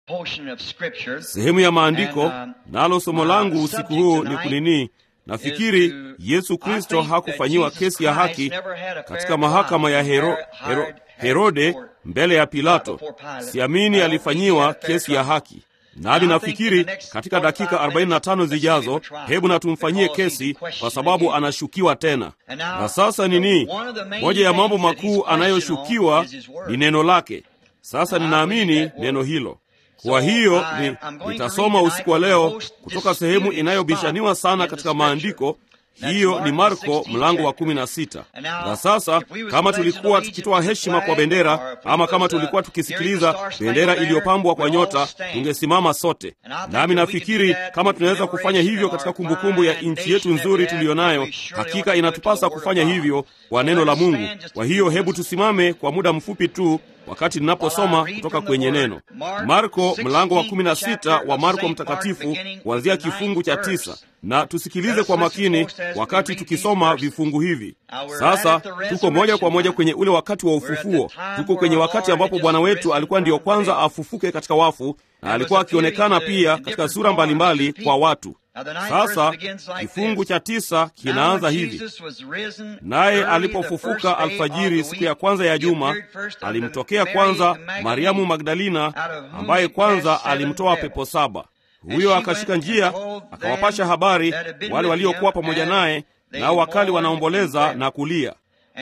portion of scripture. sehemu ya maandiko And, um, nalo somo uh, langu the usiku subject huu ni tonight kunini nafikiri is to- yesu I kristo think that hakufanyiwa Jesus kesi ya Christ haki never had a fair katika mahakama ya trial Hero, before Hero, Herod- herode Herod mbele ya pilato before Pilate. siamini I don't think alifanyiwa he had a fair kesi ya trial. haki nami I think nafikiri in the next katika dakika 45 45 minutes, zijazo let's give him a trial, hebu na tumfanyie because he's kesi questioned kwa sababu again. anashukiwa tena And now, na sasa the- nini one of the main moja ya mambo things that he's makuu questioned anayoshukiwa on is his word. ni neno lake sasa And I ninaamini believe that word. neno hilo kwa So, hiyo I- ni, I'm going to nitasoma read usiku wa tonight leo the most kutoka sehemu disputed inayobishaniwa spot sana in the katika scripture. maandiko That's hiyo Mark ni the marko 16th mlango wa chapter. kumi na sita And now, na sasa if we was kama pledging tulikuwa allegiance tukitoa to the heshima kwa flag, bendera or if we ama kama was, uh, tulikuwa hearing the tukisikiliza Star-Spangled bendera Banner, iliyopambwa kwa we'd all nyota stand. tungesimama sote And I think nami that we could nafikiri do that kama in tunaweza kufanya commemoration hivyo of katika our kumbukumbu ya fine nchi yetu nation that nzuri we have, tuliyonayo we surely ought hakika to do it inatupasa to the word kufanya of God. hivyo kwa So neno let la us mungu stand just kwa a hiyo few hebu moments. tusimame kwa muda mfupi tu wakati ninaposoma kutoka kwenye neno marko mlango wa kumi na sita wa marko mtakatifu kuanzia kifungu cha tisa na tusikilize kwa makini wakati tukisoma vifungu hivi sasa tuko moja kwa moja kwenye ule wakati wa ufufuo tuko kwenye wakati ambapo bwana wetu alikuwa ndiyo kwanza afufuke katika wafu na alikuwa akionekana pia katika sura mbalimbali kwa watu sasa kifungu cha tisa kinaanza hivi naye alipofufuka alfajiri siku ya kwanza ya juma alimtokea kwanza mariamu magdalina ambaye kwanza alimtoa pepo saba huyo akashika njia akawapasha habari wale waliokuwa pamoja naye nao wakali wanaomboleza na kulia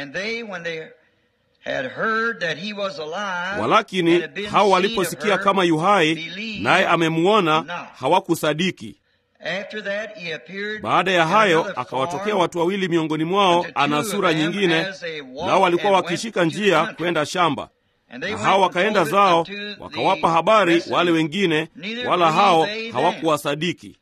walakini hao waliposikia kama yuhai naye amemwona hawakusadiki baada ya hayo akawatokea watu wawili miongoni mwao ana sura nyingine nao walikuwa wakishika njia kwenda shamba na hao wakaenda zao wakawapa habari wale wengine wala hao hawakuwasadiki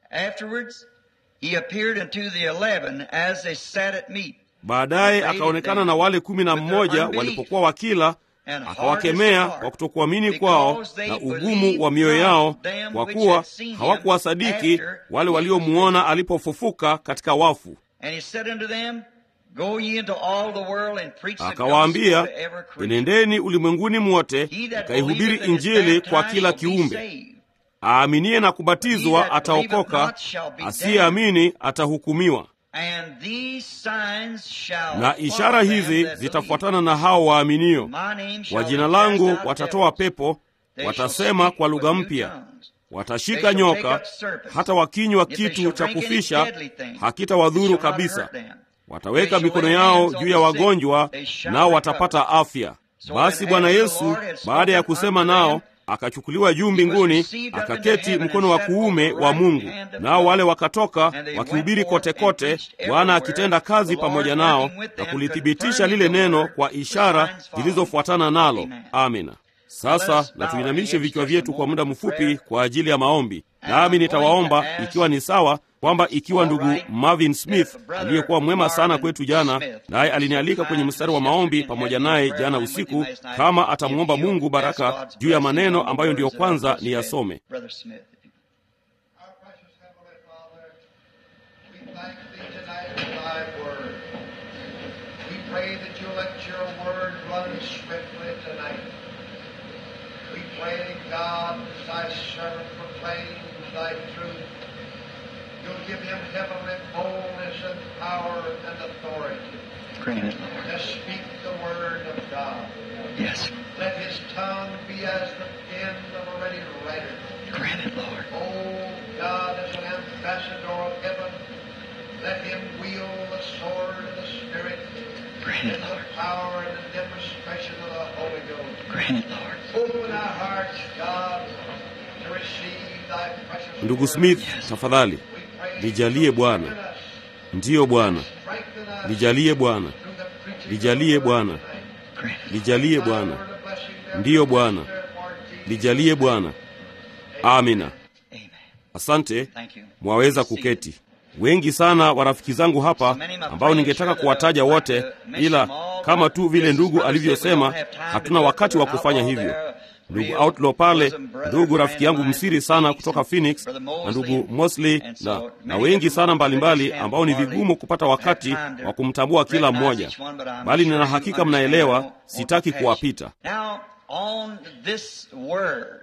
baadaye akaonekana na wale kumi na mmoja walipokuwa wakila akawakemea kwa kutokuamini kwao na ugumu wa mioyo yao kwa kuwa hawakuwasadiki wale waliomuona alipofufuka katika wafu akawaambia enendeni ulimwenguni mwote mkaihubiri injili kwa kila kiumbe aaminiye na kubatizwa ataokoka asiyeamini atahukumiwa na ishara hizi zitafuatana na hao waaminio kwa jina langu watatoa pepo watasema kwa lugha mpya watashika nyoka hata wakinywa kitu cha kufisha hakitawadhuru kabisa wataweka mikono yao juu ya wagonjwa nao watapata afya basi bwana yesu baada ya kusema nao akachukuliwa juu mbinguni akaketi mkono wa kuume wa mungu nao wale wakatoka wakihubiri kote kote bwana akitenda kazi pamoja nao na kulithibitisha lile neno kwa ishara zilizofuatana nalo amina sasa na tuinamishe vichwa vyetu kwa muda mfupi kwa ajili ya maombi nami nitawaomba ikiwa ni sawa kwamba ikiwa ndugu marvin smith aliyekuwa mwema sana kwetu jana naye alinialika kwenye mstari wa maombi pamoja naye jana usiku kama atamwomba mungu baraka juu ya maneno ambayo ndiyo kwanza ni yasome Our precious Heavenly Father, we thank Thee tonight for Thy Word. We pray that You'll let Your Word run swiftly tonight. We pray, God, as Thy servant proclaims Thy truth, You'll give him heavenly boldness and power and authority Grant it, Lord. to speak the Word of God. Yes. Let his tongue be as the pen of a ready writer. Grant it, Lord. Oh God, as an ambassador of heaven, let him wield the sword of the Spirit Grant in it, the Lord. power and the demonstration of the Holy Ghost. Grant it, Lord. Open our hearts, God, to receive thy precious ndugu word. smith tafadhali We pray nijalie you'll Bwana. strengthen us, ndiyo bwana strengthen us nijalie bwana through the preaching Lijalie of the word Bwana. tonight. Grant it. lijalie Thy bwana word of blessing, therefore, Ndiyo Bwana. therefore, Jesus. lijalie bwana amina Amen. asante Thank you. mwaweza kuketi wengi sana wa rafiki zangu hapa ambao ningetaka kuwataja wote ila kama tu vile ndugu alivyosema hatuna wakati wa kufanya hivyo ndugu outlaw pale ndugu rafiki yangu msiri sana kutoka phoenix na ndugu mosley na, na wengi sana mbalimbali ambao ni vigumu kupata wakati wa kumtambua kila mmoja bali nina hakika mnaelewa sitaki kuwapita Now, on this word,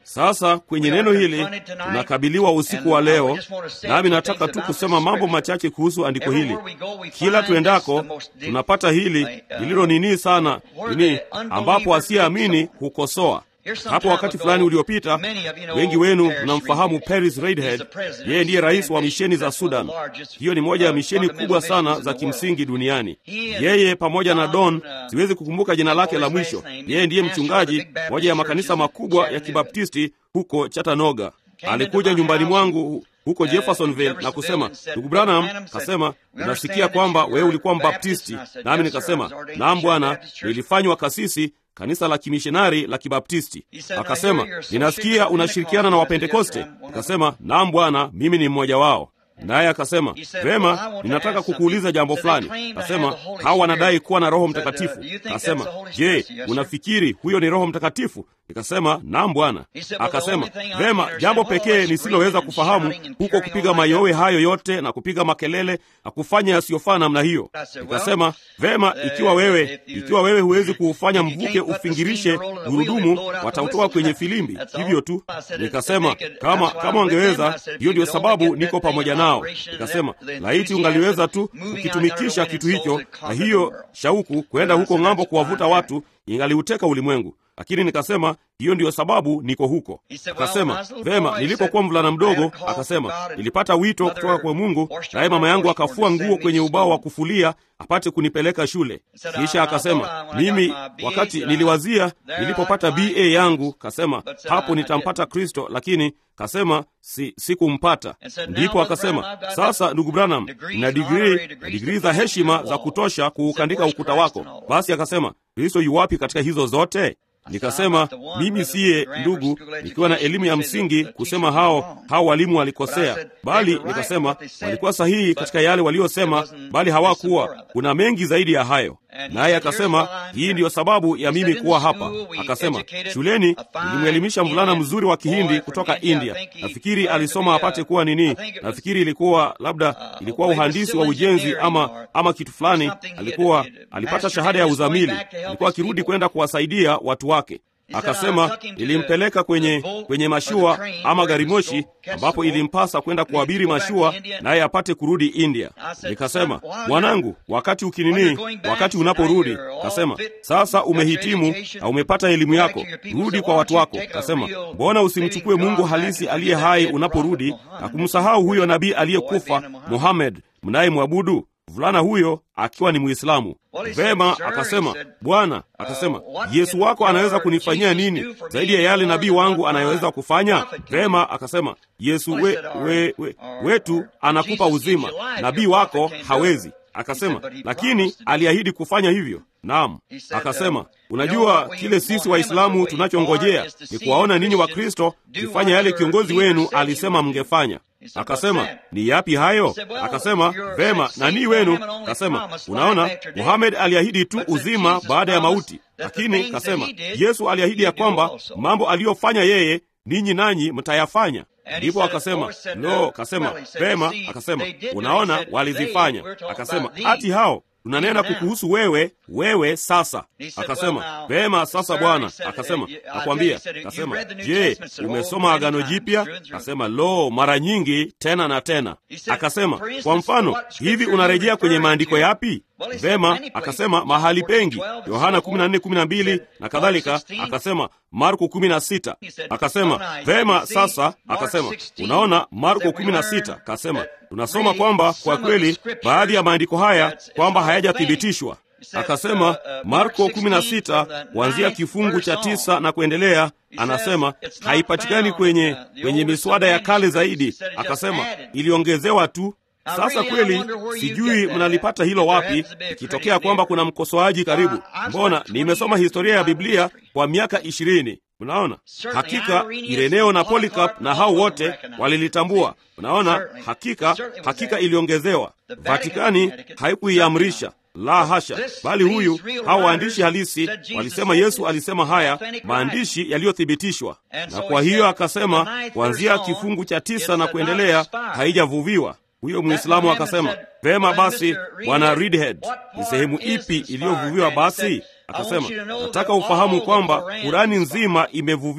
Sasa kwenye neno hili tunakabiliwa usiku wa leo, nami nataka tu kusema mambo machache kuhusu andiko hili. Kila tuendako tunapata hili lililo nini sana nini, ambapo asiyeamini hukosoa. Hapo wakati fulani uliopita, wengi wenu mnamfahamu Paris Reidhead. Yeye ndiye rais wa misheni za Sudan. Hiyo ni moja ya misheni kubwa sana za kimsingi duniani. Yeye pamoja na Don, siwezi kukumbuka jina lake la mwisho, yeye ndiye mchungaji moja ya makanisa makubwa ya Kibaptisti huko Chattanooga. Alikuja nyumbani mwangu huko Jeffersonville na kusema, ndugu Branham, kasema unasikia kwamba wewe ulikuwa Mbaptisti? Nami nikasema naam bwana, nilifanywa kasisi kanisa la kimishonari la Kibaptisti. Akasema, ninasikia unashirikiana na Wapentekoste. Akasema, naam bwana, mimi ni mmoja wao. Naye akasema, vema, ninataka kukuuliza jambo fulani. Akasema, hawa wanadai kuwa na Roho Mtakatifu. Akasema, je, unafikiri huyo ni Roho Mtakatifu? Nikasema, naam bwana. Akasema, vema, jambo pekee nisiloweza kufahamu huko kupiga mayowe hayo yote na kupiga makelele na kufanya yasiyofaa namna hiyo. Nikasema, vema, ikiwa wewe ikiwa wewe huwezi kuufanya mvuke ufingirishe gurudumu, watautoa kwenye filimbi, hivyo tu. Nikasema, kama kama wangeweza, hiyo ndio sababu niko pamoja nao. Nikasema, laiti ungaliweza tu kukitumikisha kitu hicho na hiyo shauku kwenda huko ng'ambo kuwavuta watu, ingaliuteka ulimwengu lakini nikasema hiyo ndiyo sababu niko huko. Akasema vema, nilipokuwa mvulana mdogo, akasema nilipata wito kutoka kwa Mungu, naye mama yangu akafua nguo kwenye ubao wa kufulia apate kunipeleka shule. Kisha akasema mimi, wakati niliwazia nilipopata BA yangu, kasema hapo nitampata Kristo, lakini kasema si sikumpata. Ndipo akasema sasa, ndugu Branham, na digrii na digrii za heshima za kutosha kuukandika ukuta wako. Basi akasema Kristo yuwapi katika hizo zote? Nikasema mimi siye ndugu, nikiwa na elimu ya msingi kusema hao hao walimu walikosea, bali nikasema walikuwa sahihi katika yale waliosema, bali hawakuwa. Kuna mengi zaidi ya hayo. Naye akasema hii ndiyo sababu ya mimi kuwa hapa. Akasema shuleni nilimwelimisha mvulana mzuri wa Kihindi kutoka India. Nafikiri alisoma apate kuwa nini, nafikiri ilikuwa labda ilikuwa uhandisi wa ujenzi ama ama kitu fulani. Alikuwa alipata shahada ya uzamili, alikuwa akirudi kwenda kuwasaidia watu wake. Akasema ilimpeleka kwenye kwenye mashua ama gari moshi, ambapo ilimpasa kwenda kuabiri mashua naye apate kurudi India. Nikasema, mwanangu, wakati ukinini, wakati unaporudi, kasema sasa umehitimu na umepata elimu yako, rudi kwa watu wako. Kasema, mbona usimchukue Mungu halisi aliye hai unaporudi na kumsahau huyo nabii aliyekufa Muhammad mnayemwabudu? Mvulana huyo akiwa ni Mwislamu. Vema, akasema Bwana, akasema Yesu wako anaweza kunifanyia nini zaidi ya yale nabii wangu anayoweza kufanya? Vema, akasema Yesu we, we, we, wetu anakupa uzima, nabii wako hawezi. Akasema lakini aliahidi kufanya hivyo. Naam, akasema unajua kile sisi Waislamu tunachongojea ni kuwaona ninyi Wakristo kifanya yale kiongozi wenu alisema mngefanya. Akasema ni yapi hayo? Akasema vema, nani wenu? Akasema unaona, Muhamed aliahidi tu uzima baada ya mauti, lakini kasema Yesu aliahidi ya kwamba mambo aliyofanya yeye ninyi nanyi mtayafanya. Ndipo akasema no, kasema vema, akasema unaona, walizifanya. Akasema ati hao tunanena kukuhusu wewe, wewe sasa. Akasema vema, sasa Bwana. Akasema nakwambia. Akasema je, umesoma Agano Jipya? Akasema lo, mara nyingi, tena na tena. Akasema kwa mfano, hivi unarejea kwenye maandiko yapi? Vema, akasema mahali pengi, Yohana 14:12 na kadhalika. Akasema Marko 16. Akasema vema, sasa akasema unaona, Marko 16. Akasema tunasoma kwamba kwa kweli baadhi ya maandiko haya kwamba hayajathibitishwa. Akasema Marko 16 kuanzia kifungu cha tisa na kuendelea, anasema haipatikani kwenye kwenye miswada ya kale zaidi. Akasema iliongezewa tu. Sasa kweli sijui mnalipata hilo wapi, ikitokea kwamba kuna mkosoaji karibu. Mbona nimesoma historia ya Biblia kwa miaka ishirini. Unaona, hakika Ireneo na Polycarp na hao wote walilitambua. Unaona, hakika hakika iliongezewa. Vatikani haikuiamrisha la hasha, bali huyu hao waandishi halisi walisema Yesu alisema haya, maandishi yaliyothibitishwa. Na kwa hiyo akasema kuanzia kifungu cha tisa na kuendelea haijavuviwa. Huyo Mwislamu akasema vema, basi bwana Reidhead, ni sehemu ipi iliyovuviwa? Basi akasema nataka ufahamu kwamba Kurani nzima imevuviwa.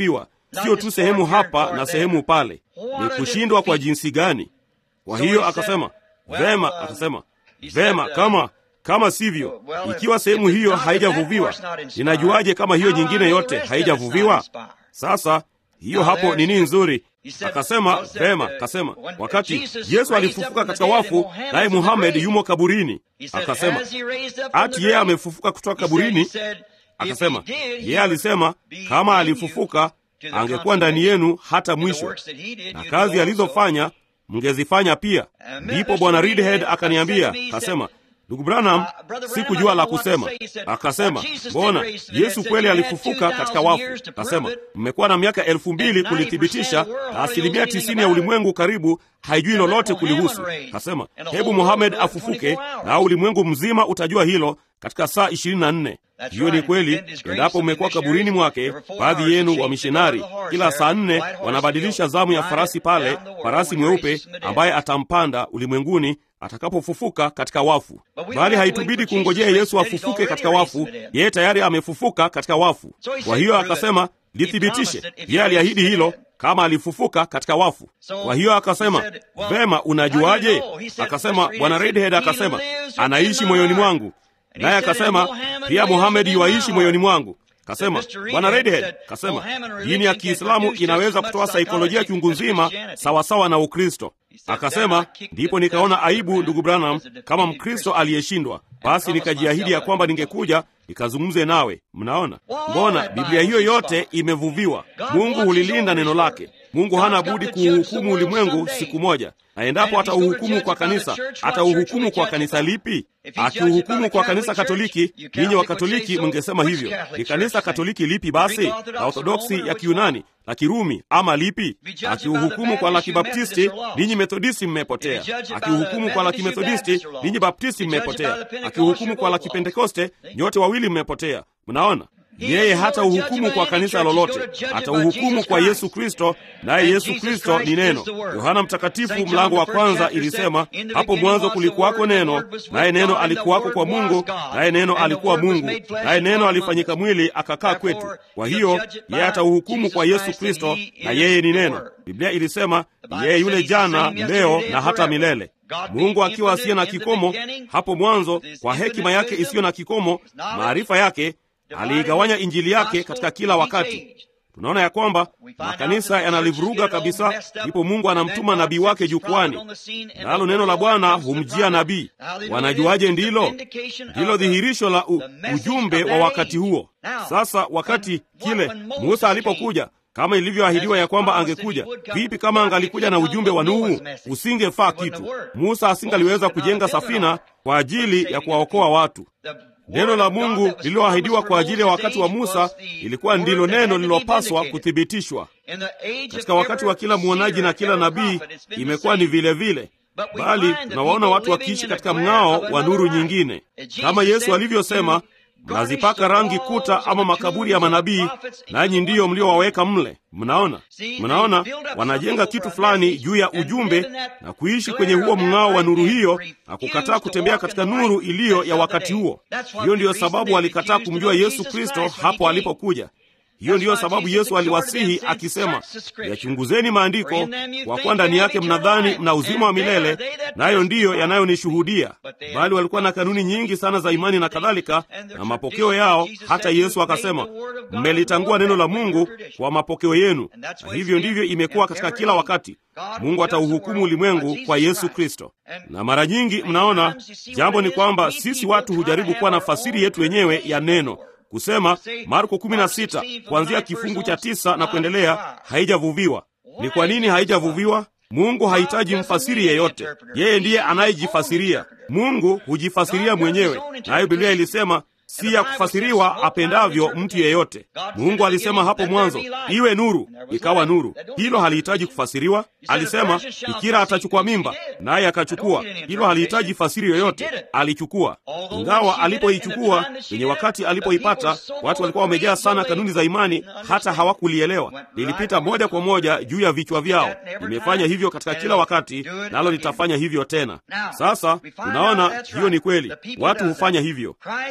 sio tu sehemu hapa na sehemu pale. Ni kushindwa kwa jinsi gani? Kwa hiyo akasema vema, akasema vema, kama kama sivyo, ikiwa sehemu hiyo haijavuviwa, ninajuaje kama hiyo nyingine yote haijavuviwa? Sasa hiyo hapo nini nzuri. Akasema vema, akasema wakati Yesu alifufuka katika wafu, naye Muhamed yumo kaburini. Akasema ati yeye amefufuka kutoka kaburini. Akasema yeye alisema kama alifufuka angekuwa ndani yenu hata mwisho, na kazi alizofanya mngezifanya pia. Ndipo bwana Reedhead akaniambia, akasema Ndugu Branham, sikujua la kusema. Akasema, mbona Yesu kweli alifufuka katika wafu? Akasema, mmekuwa na miaka elfu mbili kulithibitisha, na asilimia tisini ya ulimwengu karibu haijui lolote kulihusu. Akasema, hebu Muhamed afufuke, na ulimwengu mzima utajua hilo katika saa ishirini na nne. Hiyo ni kweli. Endapo mmekuwa kaburini mwake, baadhi yenu wa mishonari, kila saa nne wanabadilisha zamu ya farasi pale, farasi mweupe ambaye atampanda ulimwenguni atakapofufuka katika wafu. Bali haitubidi kungojea Yesu afufuke katika wafu, yeye tayari amefufuka katika wafu. Kwa hiyo akasema lithibitishe, yeye aliahidi hilo kama alifufuka katika wafu. Kwa hiyo akasema vema, unajuaje? Akasema bwana Redhead akasema anaishi moyoni mwangu, naye akasema pia Muhamed yuaishi moyoni mwangu. Kasema bwana Redhead kasema dini ya Kiislamu inaweza kutoa saikolojia chungu nzima sawasawa na Ukristo. Akasema ndipo nikaona aibu, ndugu Branham, kama Mkristo aliyeshindwa. Basi nikajiahidi ya kwamba ningekuja nikazungumze nawe. Mnaona, mbona Biblia hiyo yote imevuviwa. Mungu hulilinda neno lake. Mungu hana budi kuuhukumu ulimwengu siku moja, na endapo atauhukumu kwa kanisa, atauhukumu kwa kanisa lipi? Akiuhukumu kwa kanisa Katoliki, ninyi wa Katoliki mngesema hivyo. Ni kanisa Katoliki lipi basi? La Orthodoksi ya Kiyunani, la Kirumi ama lipi? Akiuhukumu kwa la Kibaptisti, ninyi Methodisti mmepotea. Akiuhukumu kwa la Kimethodisti, ninyi Baptisti mmepotea. Akiuhukumu kwa la Kipentekoste, nyote wawili mmepotea. Mnaona? Yeye hata uhukumu kwa kanisa lolote, atauhukumu kwa Yesu Kristo, naye Yesu Kristo ni neno. Yohana Mtakatifu mlango wa kwanza ilisema, hapo mwanzo kulikuwako neno, naye neno alikuwako kwa Mungu, naye neno alikuwa Mungu, naye neno alifanyika mwili akakaa kwetu. Kwa hiyo yeye atauhukumu kwa Yesu Kristo, na yeye ni neno. Biblia ilisema yeye yule jana, leo na hata milele. Mungu akiwa asiye na kikomo hapo mwanzo, kwa hekima yake isiyo na kikomo, maarifa yake aliigawanya injili yake katika kila wakati. Tunaona ya kwamba makanisa yanalivuruga kabisa, ndipo Mungu anamtuma nabii wake jukwani, nalo neno la Bwana humjia nabii. Wanajuaje? Ndilo ndilo dhihirisho la u, ujumbe wa wakati huo. Sasa wakati kile Musa alipokuja kama ilivyoahidiwa ya kwamba angekuja. Vipi kama angalikuja na ujumbe wa Nuhu? Usingefaa kitu. Musa asingaliweza kujenga safina kwa ajili ya kuwaokoa watu. Neno la Mungu lililoahidiwa kwa ajili ya wakati wa Musa ilikuwa ndilo neno lililopaswa kuthibitishwa. Katika wakati wa kila mwonaji na kila nabii imekuwa ni vile vile, bali tunawaona watu wakiishi katika mng'ao wa nuru nyingine, kama Yesu alivyosema, mnazipaka rangi kuta ama makaburi ya manabii, nanyi ndiyo mliowaweka mle. Mnaona, mnaona, wanajenga kitu fulani juu ya ujumbe na kuishi kwenye huo mng'ao wa nuru hiyo na kukataa kutembea katika nuru iliyo ya wakati huo. Hiyo ndiyo sababu walikataa kumjua Yesu Kristo hapo alipokuja. Hiyo ndiyo sababu Yesu aliwasihi akisema, yachunguzeni maandiko, kwa kuwa ndani yake mnadhani mna uzima wa milele, nayo ndiyo yanayonishuhudia. Bali walikuwa na kanuni nyingi sana za imani na kadhalika na mapokeo yao, hata Yesu akasema, mmelitangua neno la Mungu kwa mapokeo yenu. Na hivyo ndivyo imekuwa katika kila wakati. Mungu atauhukumu ulimwengu kwa Yesu Kristo. Na mara nyingi mnaona, jambo ni kwamba sisi watu hujaribu kuwa na fasiri yetu wenyewe ya neno kusema Marko 16 kuanzia kifungu cha tisa na kuendelea haijavuviwa. Ni kwa nini haijavuviwa? Mungu hahitaji mfasiri yeyote, yeye ndiye anayejifasiria. Mungu hujifasiria mwenyewe, nayo Biblia ilisema si ya kufasiriwa apendavyo mtu yeyote. Mungu alisema hapo mwanzo, iwe nuru, ikawa nuru. Hilo halihitaji kufasiriwa. Alisema bikira atachukua mimba, naye akachukua. Hilo halihitaji fasiri yoyote, alichukua. Ingawa alipoichukua kwenye wakati alipoipata, watu walikuwa wamejaa sana kanuni za imani, hata hawakulielewa. Lilipita moja kwa moja juu ya vichwa vyao. Limefanya hivyo katika kila wakati, nalo litafanya hivyo tena. Sasa tunaona hiyo ni kweli, watu hufanya hivyo. Kristo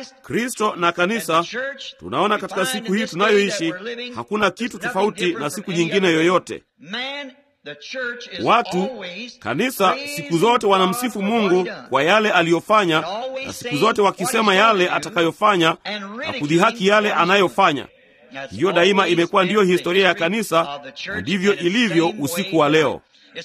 Kristo na kanisa, tunaona katika siku hii tunayoishi hakuna kitu tofauti na siku nyingine yoyote. Watu kanisa siku zote wanamsifu Mungu kwa yale aliyofanya, na siku zote wakisema yale atakayofanya na kudhihaki yale anayofanya. Hiyo daima imekuwa ndiyo historia ya kanisa, na ndivyo ilivyo usiku wa leo.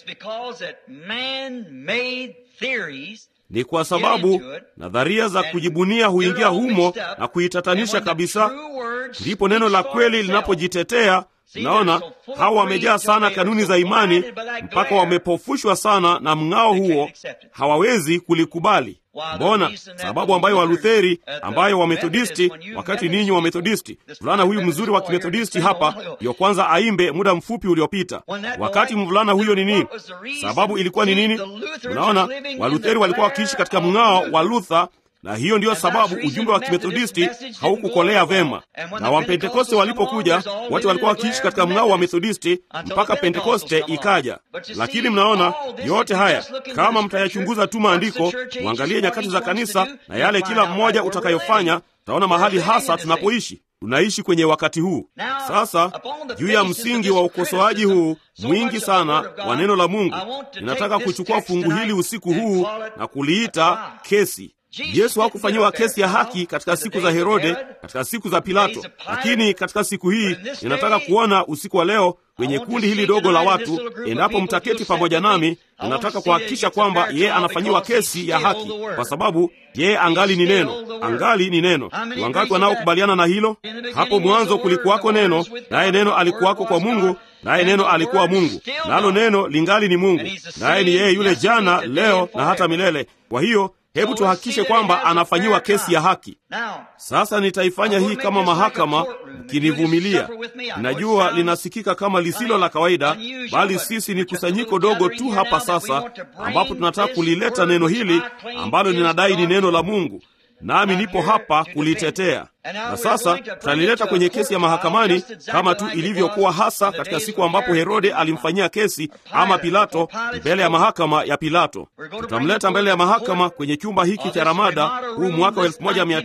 Ni kwa sababu nadharia za kujibunia huingia humo na kuitatanisha kabisa. Ndipo neno la kweli linapojitetea. Unaona, hawa wamejaa sana kanuni za imani mpaka wamepofushwa sana na mng'ao huo, hawawezi kulikubali. Mbona sababu ambayo Walutheri, ambayo Wamethodisti, wakati ninyi Wamethodisti, mvulana huyu mzuri wa Kimethodisti hapa ndiyo kwanza aimbe muda mfupi uliopita. Wakati mvulana huyo ni nini? Sababu ilikuwa ni nini? Unaona, Walutheri walikuwa wakiishi katika mng'ao wa Luther na hiyo ndiyo sababu ujumbe wa kimethodisti haukukolea vema. Na wapentekoste walipokuja, wote walikuwa wakiishi katika mng'ao wa methodisti mpaka pentekoste ikaja. Lakini mnaona yote haya, kama mtayachunguza tu maandiko, muangalie nyakati za kanisa na yale kila mmoja utakayofanya, taona mahali hasa tunapoishi. Tunaishi kwenye wakati huu sasa. Juu ya msingi wa ukosoaji huu mwingi sana wa neno la Mungu, ninataka kuchukua fungu hili usiku huu na kuliita kesi. Yesu hakufanyiwa kesi ya haki katika siku za Herode, katika siku za Pilato, lakini katika siku hii ninataka kuona usiku wa leo kwenye kundi hili dogo la watu, endapo mtaketi pamoja nami, ninataka kuhakikisha kwamba yeye anafanyiwa kesi ya haki, kwa sababu yeye angali ni neno, angali ni neno. Wangapi wanaokubaliana na hilo? Hapo mwanzo kulikuwako neno, naye neno alikuwako kwa Mungu, naye neno alikuwa Mungu, nalo neno lingali ni Mungu, naye ni yeye yule jana, leo na hata milele. Kwa hiyo hebu tuhakikishe kwamba anafanyiwa kesi ya haki. Sasa nitaifanya hii kama mahakama, mkinivumilia. Ninajua linasikika kama lisilo la kawaida, bali sisi ni kusanyiko dogo tu hapa sasa, ambapo tunataka kulileta neno hili ambalo ninadai ni neno la Mungu, nami nipo hapa kulitetea. Na sasa tutalileta kwenye kesi ya mahakamani kama tu ilivyokuwa hasa katika siku ambapo Herode alimfanyia kesi ama Pilato mbele ya mahakama ya Pilato. Tutamleta mbele ya mahakama kwenye chumba hiki cha Ramada huu mwaka wa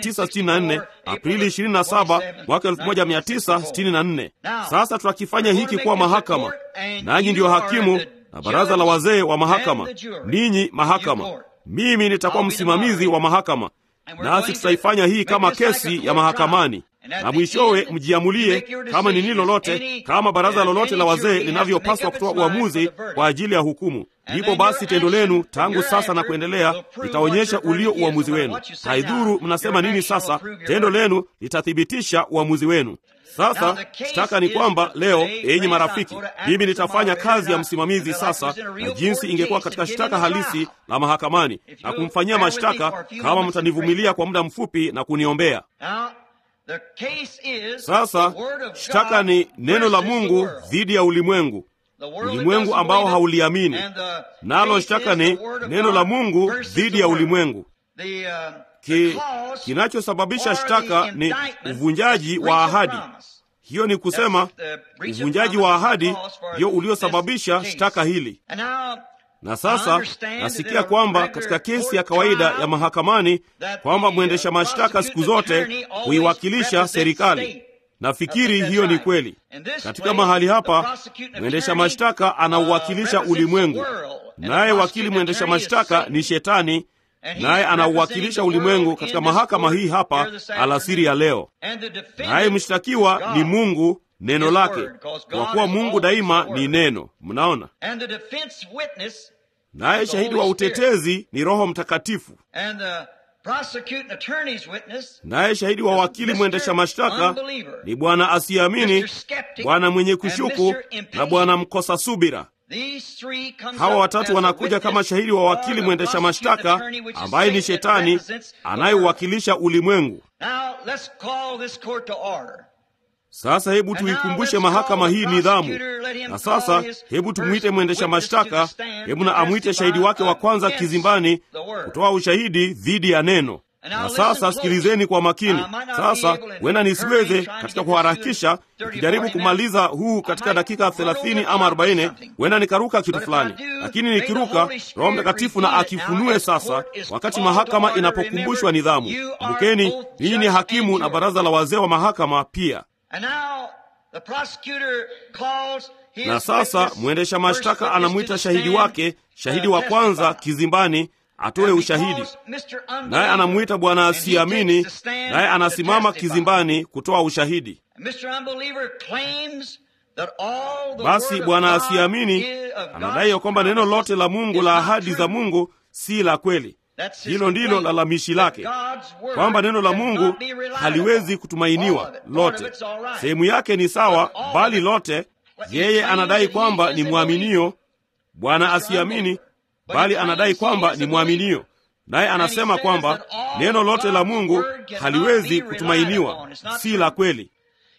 1964 Aprili 27 mwaka 1964. Sasa tutakifanya hiki kuwa mahakama, nanyi ndiyo hakimu na baraza la wazee wa mahakama, ninyi mahakama, mimi nitakuwa msimamizi wa mahakama nasi tutaifanya hii kama kesi ya mahakamani, na mwishowe mjiamulie kama ni nini lolote, kama baraza lolote la wazee linavyopaswa kutoa uamuzi kwa ajili ya hukumu. Ndipo basi tendo lenu tangu sasa na kuendelea litaonyesha ulio uamuzi wenu. Haidhuru mnasema nini sasa, tendo lenu litathibitisha uamuzi wenu. Sasa shtaka ni kwamba leo, enyi marafiki, mimi nitafanya kazi ya msimamizi sasa, na jinsi ingekuwa katika shtaka halisi la mahakamani na kumfanyia mashtaka, kama mtanivumilia kwa muda mfupi na kuniombea. Sasa shtaka ni neno la Mungu dhidi ya ulimwengu, ulimwengu ambao hauliamini, nalo shtaka ni neno la Mungu dhidi ya ulimwengu. Ki, kinachosababisha shtaka ni uvunjaji wa ahadi. Hiyo ni kusema uvunjaji wa ahadi ndio uliosababisha shtaka hili. Na sasa nasikia kwamba katika kesi ya kawaida ya mahakamani kwamba mwendesha mashtaka siku zote huiwakilisha serikali. Nafikiri hiyo ni kweli. Katika mahali hapa mwendesha mashtaka anauwakilisha ulimwengu, naye wakili mwendesha mashtaka ni Shetani, naye anauwakilisha ulimwengu katika mahakama hii hapa alasiri ya leo. Naye mshtakiwa ni Mungu, neno lake, kwa kuwa Mungu daima ni neno. Mnaona, naye shahidi wa utetezi ni Roho Mtakatifu, naye shahidi wa wakili mwendesha mashtaka ni bwana asiyeamini, bwana mwenye kushuku na bwana mkosa subira. Hawa watatu wanakuja kama shahidi wa wakili mwendesha mashtaka ambaye ni Shetani anayeuwakilisha ulimwengu. Sasa hebu tuikumbushe mahakama hii nidhamu. Na sasa hebu tumwite mwendesha mashtaka, hebu na amwite shahidi wake wa kwanza kizimbani kutoa ushahidi dhidi ya neno. Na sasa sikilizeni kwa makini. Sasa huenda nisiweze katika kuharakisha, nikijaribu kumaliza huu katika dakika thelathini ama arobaini, huenda nikaruka kitu fulani, lakini nikiruka, Roho Mtakatifu na akifunue sasa, wakati mahakama inapokumbushwa nidhamu. Kumbukeni, ninyi ni hakimu na baraza la wazee wa mahakama pia. Na sasa mwendesha mashtaka anamwita shahidi wake, shahidi wa kwanza kizimbani atoe ushahidi, naye anamwita bwana asiamini, naye anasimama kizimbani kutoa ushahidi. Basi bwana asiamini anadai ya kwamba neno lote la Mungu la ahadi za Mungu si la kweli. Hilo ndilo lalamishi lake, kwamba neno la Mungu haliwezi kutumainiwa lote. Sehemu yake ni sawa, bali lote yeye anadai kwamba ni mwaminio. Bwana asiamini bali anadai kwamba ni mwaminio, naye anasema kwamba neno lote la Mungu haliwezi kutumainiwa, si la kweli.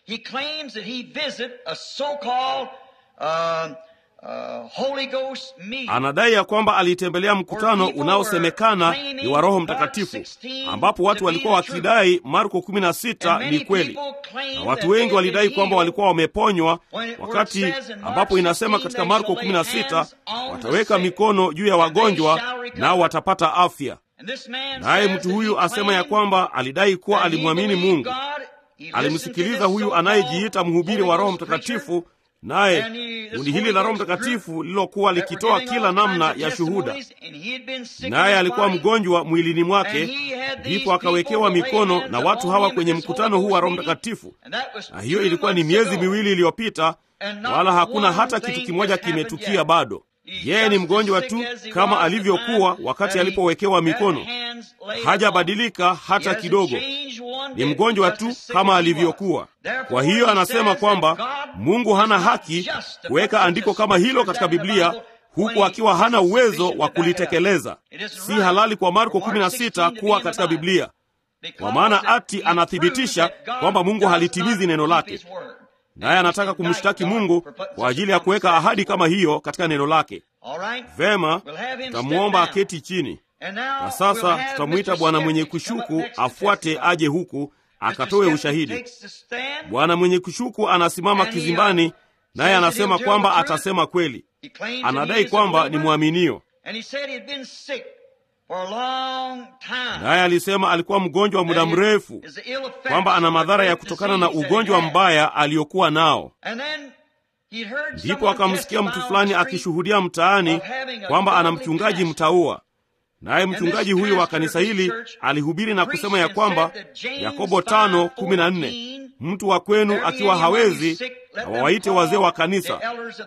Anadai ya kwamba alitembelea mkutano unaosemekana ni wa Roho Mtakatifu, ambapo watu walikuwa wakidai Marko 16 ni kweli, na watu wengi walidai kwamba walikuwa wameponywa, wakati ambapo inasema katika Marko 16 wataweka mikono juu ya wagonjwa nao watapata afya. Naye mtu huyu asema ya kwamba alidai kuwa alimwamini Mungu, alimsikiliza huyu anayejiita mhubiri wa Roho Mtakatifu naye kundi hili la Roho Mtakatifu lililokuwa likitoa kila namna ya shuhuda, naye alikuwa mgonjwa mwilini mwake, ndipo akawekewa mikono na watu hawa kwenye mkutano huu wa Roho Mtakatifu. Na hiyo ilikuwa ni miezi miwili iliyopita, wala hakuna hata kitu kimoja kimetukia bado. Yeye ni mgonjwa tu kama alivyokuwa wakati alipowekewa mikono, hajabadilika hata kidogo. Ni mgonjwa tu kama alivyokuwa. Kwa hiyo anasema kwamba Mungu hana haki kuweka andiko kama hilo katika Biblia huku akiwa hana uwezo wa kulitekeleza. Si halali kwa Marko 16 kuwa katika Biblia, kwa maana ati anathibitisha kwamba Mungu halitimizi neno lake, naye anataka kumshtaki Mungu kwa ajili ya kuweka ahadi kama hiyo katika neno lake. Vema, tutamwomba aketi chini. Na sasa tutamwita bwana mwenye kushuku afuate aje huku akatoe ushahidi. Bwana mwenye kushuku anasimama kizimbani, naye anasema kwamba atasema kweli. Anadai kwamba ni mwaminio, naye alisema alikuwa mgonjwa wa muda mrefu, kwamba ana madhara ya kutokana na ugonjwa mbaya aliyokuwa nao. Ndipo akamsikia mtu fulani akishuhudia mtaani kwamba ana mchungaji mtaua naye mchungaji huyo wa kanisa hili alihubiri na kusema ya kwamba Yakobo tano kumi na nne mtu wa kwenu akiwa hawezi, na wawaite wazee wa kanisa,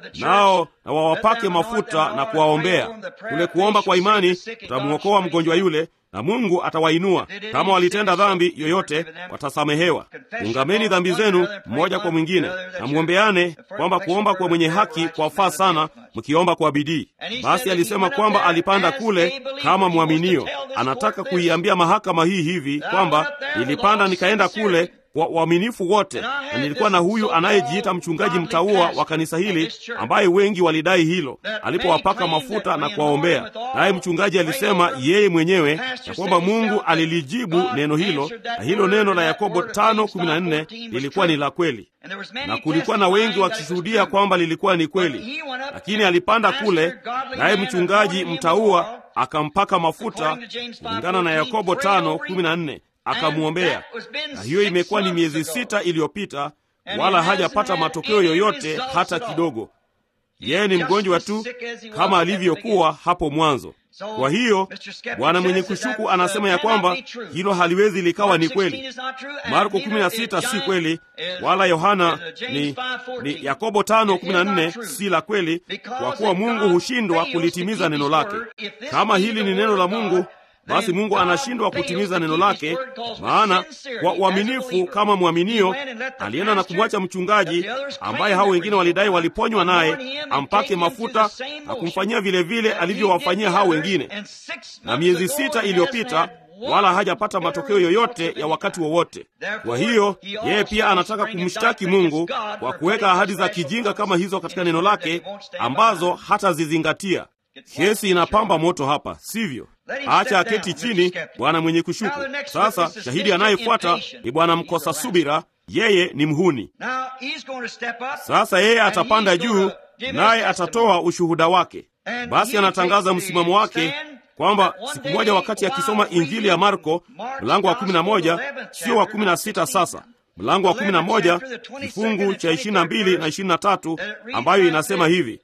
nao na wawapake mafuta na kuwaombea. Kule kuomba kwa imani utamwokoa mgonjwa yule, na Mungu atawainua. Kama walitenda dhambi yoyote, watasamehewa. Ungameni dhambi zenu mmoja kwa mwingine, na mwombeane, kwamba kuomba kwa mwenye haki kwafaa sana, mkiomba kwa bidii. Basi alisema kwamba alipanda kule kama mwaminio. Anataka kuiambia mahakama hii hivi kwamba nilipanda nikaenda kule kwa uaminifu wote, na nilikuwa na huyu anayejiita mchungaji mtaua wa kanisa hili, ambaye wengi walidai hilo, alipowapaka mafuta na kuwaombea. Naye mchungaji alisema yeye mwenyewe ya kwamba Mungu alilijibu neno hilo, na hilo neno la Yakobo 5:14 lilikuwa ni la kweli, na kulikuwa na wengi wakishuhudia kwamba lilikuwa ni kweli. Lakini alipanda kule, naye mchungaji mtaua akampaka mafuta kulingana na Yakobo 5:14 akamwombea na hiyo imekuwa ni miezi sita iliyopita, wala hajapata matokeo yoyote hata kidogo. Yeye ni mgonjwa tu kama alivyokuwa hapo mwanzo. Kwa hiyo bwana mwenye kushuku anasema ya kwamba hilo haliwezi likawa ni kweli. Marko 16 si kweli, wala Yohana ni, ni Yakobo 5:14 si la kweli, kwa kuwa Mungu hushindwa kulitimiza neno lake. Kama hili ni neno la Mungu basi Mungu anashindwa kutimiza neno lake, maana kwa uaminifu kama mwaminio alienda na kumwacha mchungaji ambaye hao wengine walidai waliponywa naye, ampake mafuta na kumfanyia vilevile alivyowafanyia hao wengine, na miezi sita iliyopita wala hajapata matokeo yoyote ya wakati wowote. Kwa hiyo yeye pia anataka kumshtaki Mungu kwa kuweka ahadi za kijinga kama hizo katika neno lake ambazo hatazizingatia. Kesi inapamba moto hapa, sivyo? acha aketi chini bwana mwenye kushuku. Sasa shahidi anayefuata ni bwana mkosa subira, yeye ni mhuni. Sasa yeye atapanda juu, naye atatoa ushuhuda wake. Basi anatangaza msimamo wake kwamba siku moja wakati akisoma Injili ya Marko mlango wa 11 sio wa 16 sasa mlango wa 11 kifungu cha 22 na 23, ambayo inasema hivi: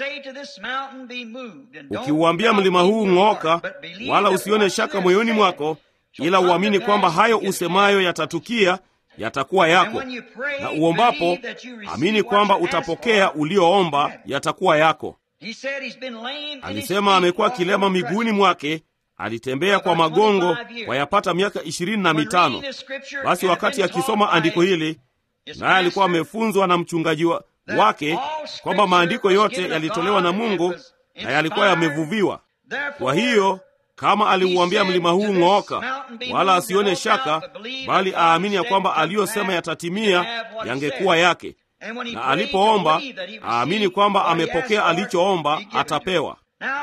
ukiuambia mlima huu ng'ooka, wala usione shaka moyoni mwako, ila uamini kwamba hayo usemayo yatatukia, yatakuwa yako. Na uombapo amini kwamba utapokea ulioomba, yatakuwa yako. Alisema amekuwa kilema miguuni mwake, alitembea kwa magongo kwa yapata miaka ishirini na mitano. Basi wakati akisoma andiko hili, naye alikuwa amefunzwa na mchungaji wa wake kwamba maandiko yote yalitolewa na Mungu na yalikuwa yamevuviwa. Kwa hiyo kama aliuambia mlima huu ng'ooka, wala asione shaka, bali aamini ya kwamba aliyosema yatatimia, yangekuwa yake na alipoomba aamini kwamba amepokea alichoomba, atapewa.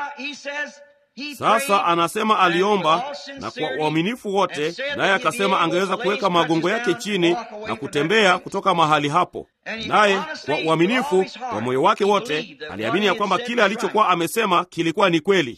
Sasa anasema aliomba na kwa uaminifu wote, naye akasema angeweza kuweka magongo yake chini na kutembea kutoka mahali hapo. Naye kwa uaminifu wa moyo wake wote aliamini ya kwamba kile alichokuwa amesema kilikuwa ni kweli.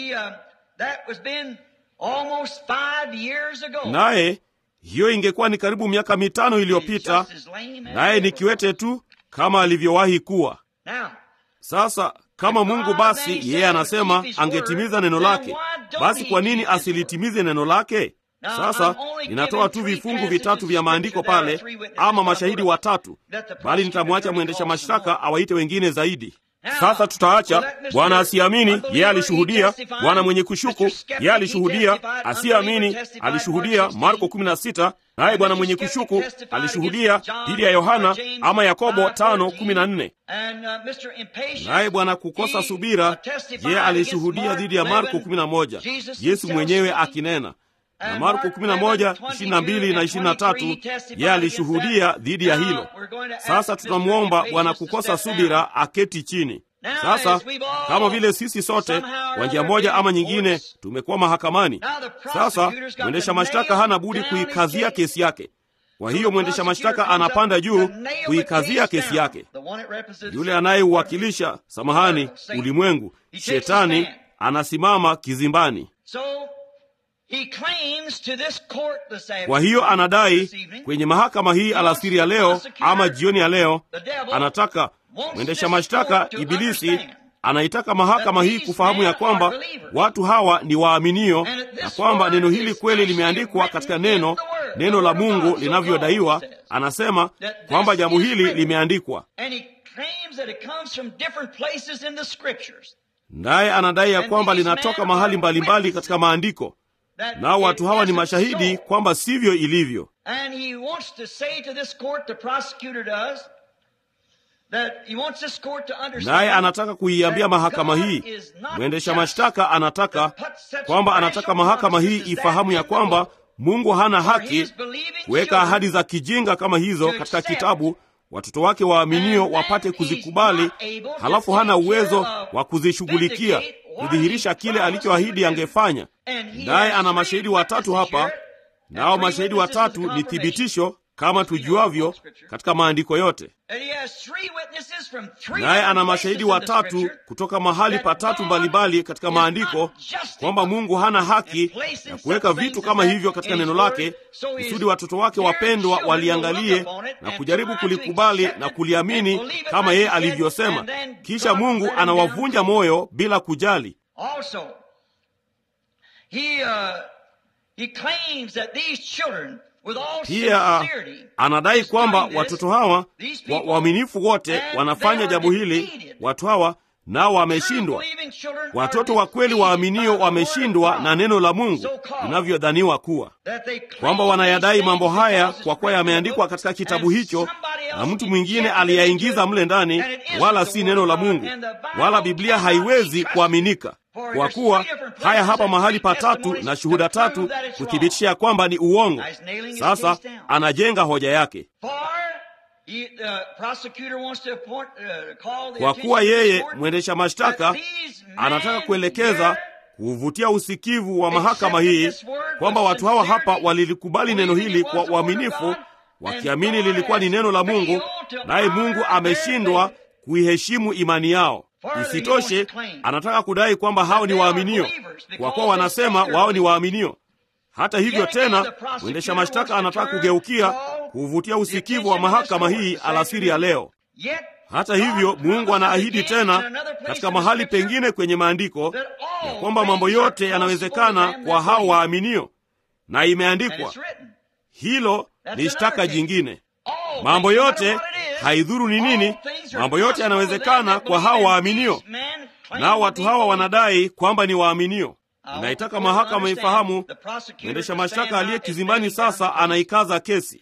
Naye hiyo ingekuwa ni karibu miaka mitano iliyopita, naye ni kiwete tu kama alivyowahi kuwa. Sasa kama Mungu basi yeye anasema angetimiza neno lake, basi kwa nini asilitimize neno lake? Sasa ninatoa tu vifungu vitatu vya maandiko pale, ama mashahidi watatu, bali nitamwacha mwendesha mashtaka awaite wengine zaidi. Sasa tutaacha bwana asiamini, yeye alishuhudia. Bwana mwenye kushuku, yeye alishuhudia. Asiamini alishuhudia, Marko 16. Naye bwana mwenye kushuku alishuhudia dhidi ya Yohana ama Yakobo 5:14. Naye bwana kukosa subira, yeye alishuhudia dhidi ya Marko 11, Yesu mwenyewe akinena na Marko 11, 22 na 23, yeye alishuhudia dhidi ya hilo. Sasa tunamwomba bwana kukosa subira aketi chini. Sasa kama vile sisi sote kwa njia moja ama nyingine tumekuwa mahakamani, sasa mwendesha mashtaka hana budi kuikazia kesi yake. Kwa hiyo mwendesha mashtaka anapanda juu kuikazia kesi yake. Yule anayeuwakilisha, samahani, ulimwengu, shetani, anasimama kizimbani. Kwa hiyo anadai kwenye mahakama hii alasiri ya leo ama jioni ya leo, anataka mwendesha mashtaka Ibilisi anaitaka mahakama hii kufahamu ya kwamba watu hawa ni waaminio na kwamba neno hili kweli limeandikwa katika neno neno la Mungu linavyodaiwa. Anasema kwamba jambo hili limeandikwa, naye anadai ya kwamba linatoka mahali mbalimbali mbali katika maandiko nao watu hawa ni mashahidi kwamba sivyo ilivyo. Naye anataka kuiambia mahakama hii, mwendesha mashtaka anataka kwamba anataka mahakama hii ifahamu ya kwamba Mungu hana haki kuweka ahadi za kijinga kama hizo katika kitabu, watoto wake waaminio wapate kuzikubali, halafu hana uwezo wa kuzishughulikia kudhihirisha kile alichoahidi angefanya. Naye ana mashahidi watatu hapa, nao mashahidi watatu ni thibitisho kama tujuavyo katika maandiko yote. Naye ana mashahidi watatu kutoka mahali patatu mbalimbali katika maandiko kwamba Mungu hana haki ya kuweka vitu kama hivyo katika neno lake, kusudi watoto wake wapendwa waliangalie na kujaribu kulikubali na kuliamini kama yeye alivyosema, kisha Mungu anawavunja moyo bila kujali. Pia anadai kwamba watoto hawa wa uaminifu wote wanafanya jambo hili. Watu hawa nao wameshindwa. Watoto wa kweli waaminio wameshindwa na neno la Mungu linavyodhaniwa kuwa, kwamba wanayadai mambo haya kwa kuwa yameandikwa katika kitabu hicho na mtu mwingine aliyaingiza mle ndani, wala si neno la Mungu, wala Biblia haiwezi kuaminika kwa kuwa haya hapa mahali patatu na shuhuda tatu kuthibitisha kwamba ni uongo. Sasa anajenga hoja yake kwa kuwa yeye mwendesha mashtaka anataka kuelekeza kuuvutia usikivu wa mahakama hii kwamba watu hawa hapa walilikubali neno hili kwa uaminifu, wakiamini lilikuwa ni neno la Mungu, naye Mungu ameshindwa kuiheshimu imani yao. Isitoshe, anataka kudai kwamba hao ni waaminio, kwa kuwa wanasema wao ni waaminio. Hata hivyo tena, mwendesha mashtaka anataka kugeukia kuuvutia usikivu wa mahakama hii alasiri ya leo. Hata hivyo, Mungu anaahidi tena katika mahali pengine kwenye maandiko ya kwamba mambo yote yanawezekana kwa hao waaminio, na imeandikwa hilo ni shtaka jingine. Mambo yote haidhuru ni nini, mambo yote yanawezekana kwa hao waaminio, nao watu hawa wanadai kwamba ni waaminio. Inaitaka mahakama ifahamu mwendesha mashtaka aliye kizimbani sasa anaikaza kesi.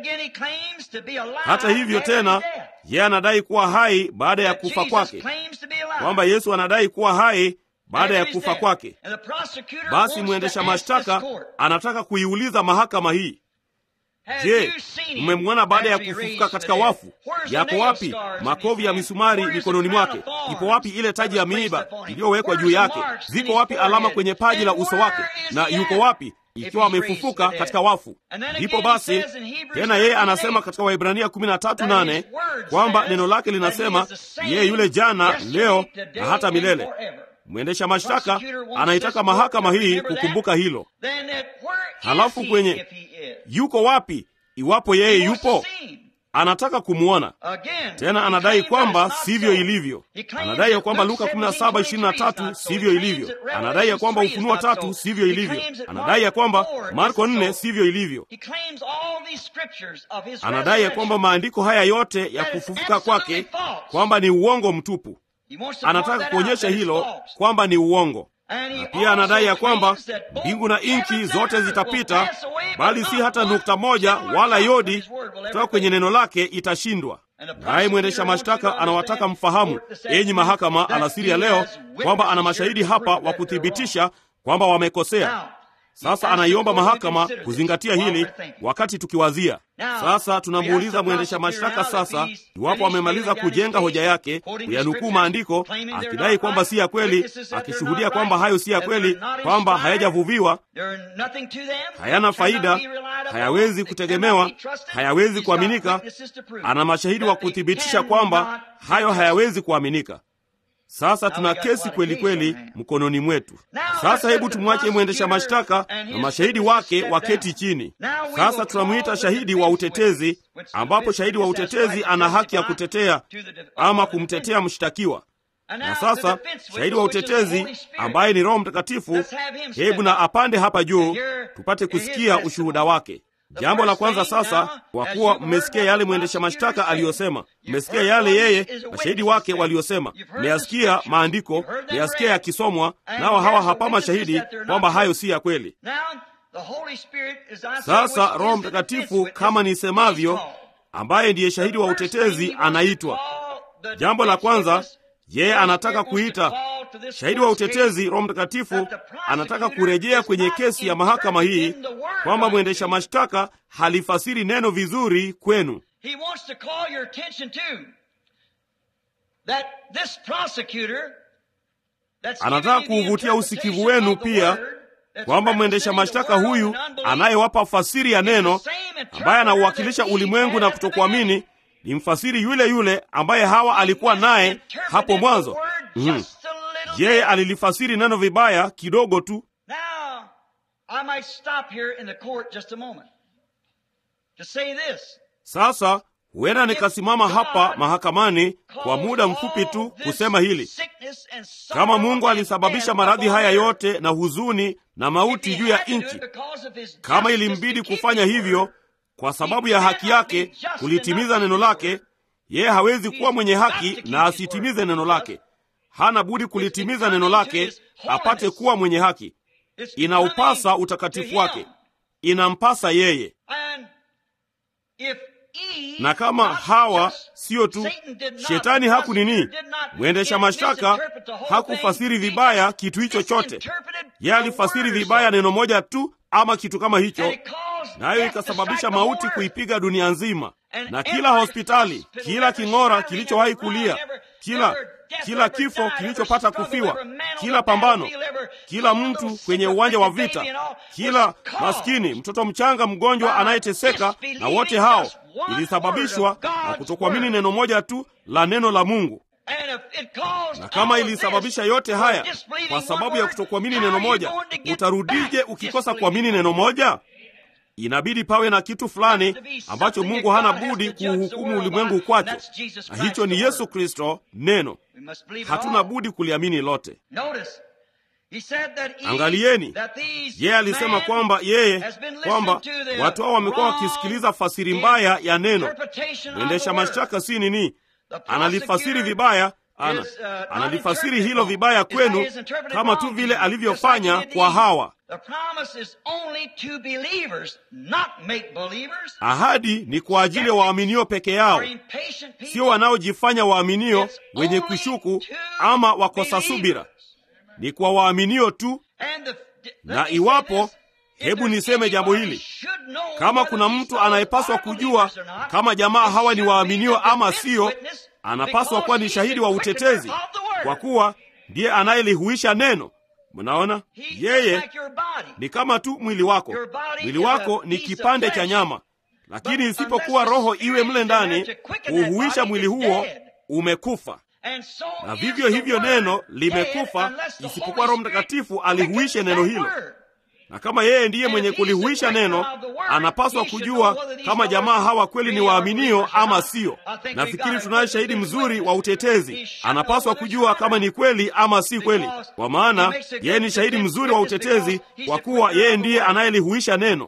Hata hivyo tena, yeye anadai kuwa hai baada ya kufa kwake, kwamba Yesu anadai kuwa hai baada ya kufa kwake. Basi mwendesha mashtaka anataka kuiuliza mahakama hii, Je, mmemwona baada ya kufufuka katika wafu? Yako wapi makovu ya misumari mikononi mwake? Ipo wapi ile taji ya miiba iliyowekwa juu yake? Ziko wapi alama kwenye paji la uso wake? Na yuko wapi ikiwa amefufuka katika wafu? Ndipo basi tena yeye anasema katika Waibrania 13:8 kwamba neno lake linasema yeye yule jana, leo na hata milele. Mwendesha mashtaka anaitaka mahakama hii kukumbuka hilo. Halafu kwenye yuko wapi, iwapo yeye yupo, anataka kumwona tena. Anadai kwamba sivyo ilivyo. Anadai ya kwamba Luka 17:23 sivyo ilivyo. Anadai ya kwamba Ufunuo tatu sivyo ilivyo. Anadai ya kwamba Marko 4 sivyo ilivyo. Anadai ya kwamba maandiko haya yote ya kufufuka kwake kwamba ni uongo mtupu. Anataka kuonyesha hilo kwamba ni uongo, na pia anadai ya kwamba mbingu na nchi zote zitapita, bali si hata nukta moja wala yodi kutoka kwenye neno lake itashindwa. Naye mwendesha mashtaka anawataka mfahamu, enyi mahakama, alasiri ya leo kwamba ana mashahidi hapa wa kuthibitisha kwamba wamekosea. Sasa anaiomba mahakama kuzingatia hili wakati tukiwazia. Sasa tunamuuliza mwendesha mashtaka sasa iwapo amemaliza kujenga hoja yake, kuyanukuu maandiko akidai kwamba si ya kweli, akishuhudia kwamba hayo si ya kweli, kwamba hayajavuviwa, hayana faida, hayawezi kutegemewa, hayawezi kuaminika. Ana mashahidi wa kuthibitisha kwamba hayo hayawezi kuaminika. Sasa tuna kesi kweli kweli mkononi mwetu. Sasa hebu tumwache mwendesha mashtaka na mashahidi wake waketi chini. Sasa tunamwita shahidi wa utetezi, ambapo shahidi wa utetezi ana haki ya kutetea ama kumtetea mshtakiwa. Na sasa shahidi wa utetezi ambaye ni Roho Mtakatifu, hebu na apande hapa juu tupate kusikia ushuhuda wake. Jambo la kwanza sasa, kwa kuwa mmesikia yale mwendesha mashtaka aliyosema, mmesikia yale yeye mashahidi wake waliosema, mmeyasikia maandiko, mmeyasikia yakisomwa, nao hawa hapa mashahidi kwamba hayo si ya kweli. Sasa Roho Mtakatifu, kama nisemavyo, ambaye ndiye shahidi wa utetezi, anaitwa. Jambo la kwanza, yeye anataka kuita shahidi wa utetezi. Roho Mtakatifu anataka kurejea kwenye kesi ya mahakama hii kwamba mwendesha mashtaka halifasiri neno vizuri kwenu. Anataka kuuvutia usikivu wenu pia kwamba mwendesha mashtaka huyu anayewapa fasiri ya neno, ambaye anauwakilisha ulimwengu na kutokuamini, ni mfasiri yule yule ambaye Hawa alikuwa naye hapo mwanzo. Mm. Yeye alilifasiri neno vibaya kidogo tu. Sasa huenda nikasimama hapa mahakamani kwa muda mfupi tu kusema hili: kama Mungu alisababisha maradhi haya yote na huzuni na mauti juu ya nchi, kama ilimbidi kufanya hivyo kwa sababu ya haki yake kulitimiza neno lake, yeye hawezi kuwa mwenye haki na asitimize neno lake. Hana budi kulitimiza neno lake apate kuwa mwenye haki. Inaupasa utakatifu wake, inampasa yeye. Na kama Hawa siyo tu shetani haku nini, mwendesha mashtaka hakufasiri vibaya kitu hicho chote. Yeye alifasiri vibaya neno moja tu ama kitu kama hicho, nayo ikasababisha mauti kuipiga dunia nzima, na kila hospitali, kila king'ora kilichowahi kulia, kila kila kifo kilichopata kufiwa, kila pambano, kila mtu kwenye uwanja wa vita, kila maskini mtoto mchanga mgonjwa anayeteseka, na wote hao ilisababishwa na kutokuamini neno moja tu la neno la Mungu. Na kama ilisababisha yote haya kwa sababu ya kutokuamini neno moja, utarudije ukikosa kuamini neno moja? Inabidi pawe na kitu fulani ambacho Mungu hana budi kuuhukumu ulimwengu kwacho, na hicho ni Yesu Kristo, neno. Hatuna budi kuliamini lote. Angalieni, yeye alisema kwamba yeye kwamba watu hao wamekuwa wakisikiliza fasiri mbaya ya neno. Mwendesha mashtaka si nini, analifasiri vibaya ana, analifasiri hilo vibaya kwenu kama tu vile alivyofanya kwa Hawa. Ahadi ni kwa ajili ya waaminio peke yao, sio wanaojifanya waaminio wenye kushuku ama wakosa subira. Ni kwa waaminio tu. Na iwapo, hebu niseme jambo hili, kama kuna mtu anayepaswa kujua kama jamaa hawa ni waaminio ama sio, anapaswa kuwa ni shahidi wa utetezi, kwa kuwa ndiye anayelihuisha neno. Mnaona, yeye ni kama tu mwili wako. Mwili wako ni kipande cha nyama, lakini isipokuwa roho iwe mle ndani kuuhuisha mwili huo, umekufa. Na vivyo hivyo neno limekufa, isipokuwa Roho Mtakatifu alihuishe neno hilo. Na kama yeye ndiye mwenye kulihuisha neno, anapaswa kujua kama jamaa hawa kweli ni waaminio ama sio. Nafikiri tunaye shahidi mzuri wa utetezi. Anapaswa kujua kama ni kweli ama si kweli, kwa maana yeye ni shahidi mzuri wa utetezi, kwa kuwa yeye ndiye anayelihuisha neno.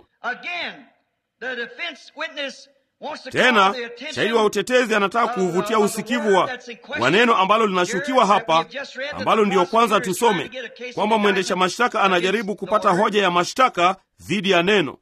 Tena shahidi wa utetezi anataka kuuvutia usikivu wa, wa neno ambalo linashukiwa hapa, ambalo ndiyo kwanza tusome kwamba mwendesha mashtaka anajaribu kupata hoja ya mashtaka dhidi ya neno.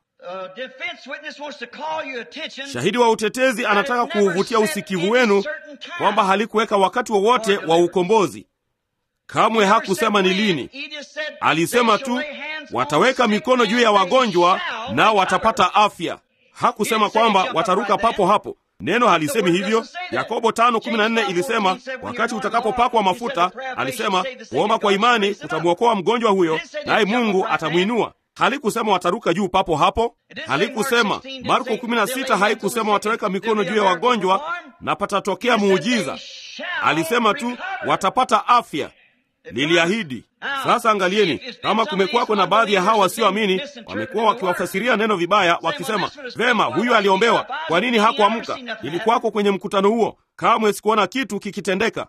Shahidi wa utetezi anataka kuuvutia usikivu wenu kwamba halikuweka wakati wowote wa, wa ukombozi. Kamwe hakusema ni lini. Alisema tu wataweka mikono juu ya wagonjwa nao watapata afya. Hakusema kwamba wataruka papo hapo. Neno halisemi hivyo. Yakobo 5:14 ilisema wakati utakapopakwa mafuta, alisema kuomba kwa imani kutamwokoa mgonjwa huyo, naye Mungu atamwinua. Halikusema wataruka juu papo hapo. Halikusema. Marko 16 haikusema wataweka mikono juu ya wagonjwa na patatokea muujiza. Alisema tu watapata afya. Liliahidi. Sasa angalieni, kama kumekuwako na baadhi ya hawa wasioamini wamekuwa wakiwafasiria neno vibaya, wakisema vema, huyu aliombewa, kwa nini hakuamka? Ilikuwako kwenye mkutano huo, kamwe sikuona kitu kikitendeka.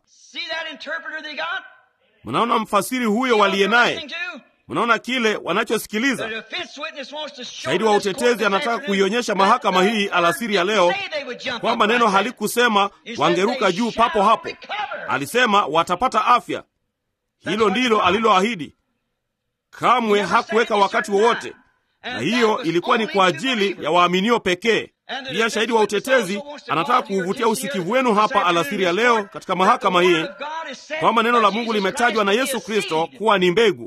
Mnaona mfasiri huyo waliye naye, mnaona kile wanachosikiliza. Shahidi wa utetezi anataka kuionyesha mahakama hii alasiri ya leo kwamba neno halikusema wangeruka juu papo hapo, alisema watapata afya. Hilo ndilo aliloahidi. Kamwe hakuweka wakati wowote, na hiyo ilikuwa ni kwa ajili ya waaminio pekee. Pia shahidi wa utetezi anataka kuuvutia usikivu wenu hapa alasiri ya leo katika mahakama hii kwamba neno la Mungu limetajwa na Yesu Kristo kuwa ni mbegu,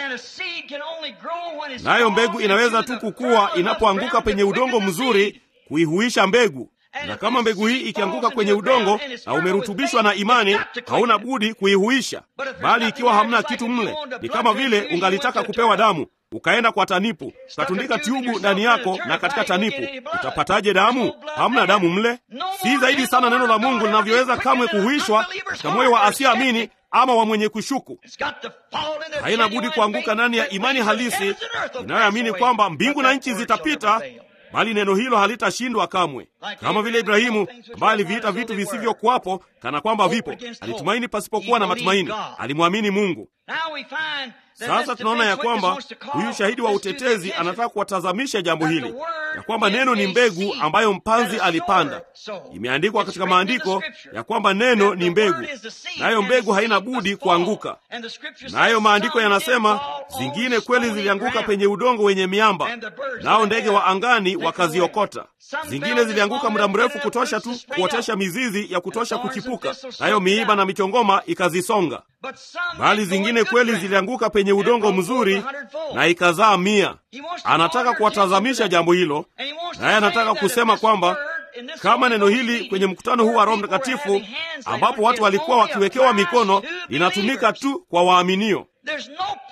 nayo mbegu inaweza tu kukua inapoanguka penye udongo mzuri kuihuisha mbegu na kama mbegu hii ikianguka kwenye udongo na umerutubishwa na imani, hauna budi kuihuisha. Bali ikiwa hamna kitu mle, ni kama vile ungalitaka kupewa damu, ukaenda kwa tanipu, ukatundika tyubu ndani yako na katika tanipu, utapataje damu? Hamna damu mle. Si zaidi sana neno la Mungu linavyoweza kamwe kuhuishwa katika moyo wa asiyeamini ama wa mwenye kushuku. Haina budi kuanguka ndani ya imani halisi inayoamini kwamba mbingu na nchi zitapita bali neno hilo halitashindwa kamwe. Kama vile Ibrahimu ambaye aliviita vitu visivyokuwapo kana kwamba vipo, alitumaini pasipokuwa na matumaini, alimwamini Mungu. Sasa tunaona ya kwamba huyu shahidi wa utetezi anataka kuwatazamisha jambo hili ya kwamba neno ni mbegu ambayo mpanzi alipanda. Imeandikwa katika maandiko ya kwamba neno ni mbegu, nayo mbegu haina budi kuanguka. Nayo maandiko yanasema zingine kweli zilianguka penye udongo wenye miamba, nao ndege wa angani wakaziokota. Zingine zilianguka muda mrefu kutosha tu kuotesha mizizi ya kutosha kuchipuka, nayo miiba na michongoma ikazisonga. Bali zingine kweli zilianguka penye udongo mzuri na ikazaa mia. Anataka kuwatazamisha jambo hilo, naye anataka kusema kwamba kama neno hili kwenye mkutano huu wa Roho Mtakatifu ambapo watu walikuwa wakiwekewa mikono linatumika tu kwa waaminio.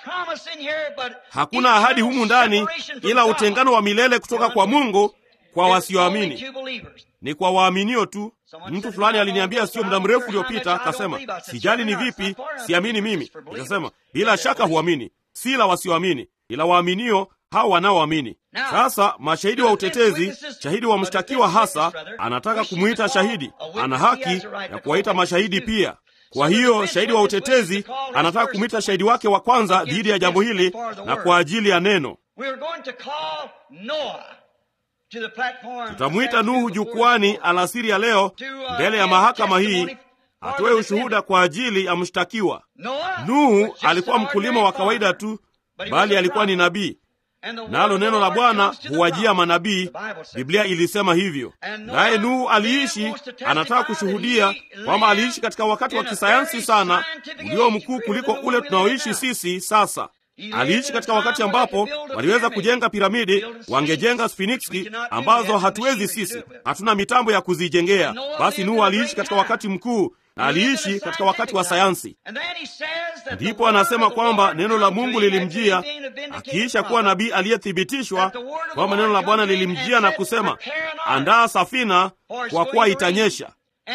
Hakuna ahadi humu ndani ila utengano wa milele kutoka kwa Mungu kwa wasioamini. Ni kwa waaminio tu. Mtu fulani aliniambia sio muda mrefu uliopita, akasema sijali ni vipi, siamini mimi. Nikasema bila shaka huamini, si la wasioamini, ila waaminio hao wanaoamini. Sasa mashahidi wa utetezi, shahidi wa mshtakiwa hasa anataka kumwita shahidi, ana haki ya kuwaita mashahidi pia. Kwa hiyo shahidi wa utetezi anataka kumwita shahidi wake wa kwanza dhidi ya jambo hili na kwa ajili ya neno. Tutamwita Nuhu jukwani alasiri ya leo mbele ya mahakama hii atoe ushuhuda kwa ajili ya mshtakiwa. Nuhu alikuwa mkulima wa kawaida tu, bali alikuwa ni nabii, nalo neno la Bwana huwajia manabii. Biblia ilisema hivyo. Naye Nuhu aliishi, anataka kushuhudia kwamba aliishi katika wakati wa kisayansi sana ulio mkuu kuliko ule tunaoishi sisi sasa. Aliishi katika wakati ambapo waliweza kujenga piramidi, wangejenga sfiniksi ambazo hatuwezi sisi, hatuna mitambo ya kuzijengea. Basi Nuhu aliishi katika wakati mkuu na aliishi katika wakati wa sayansi. Ndipo anasema kwamba neno la Mungu lilimjia akiisha kuwa nabii aliyethibitishwa, kwamba neno la Bwana lilimjia na kusema, andaa safina kwa kuwa itanyesha.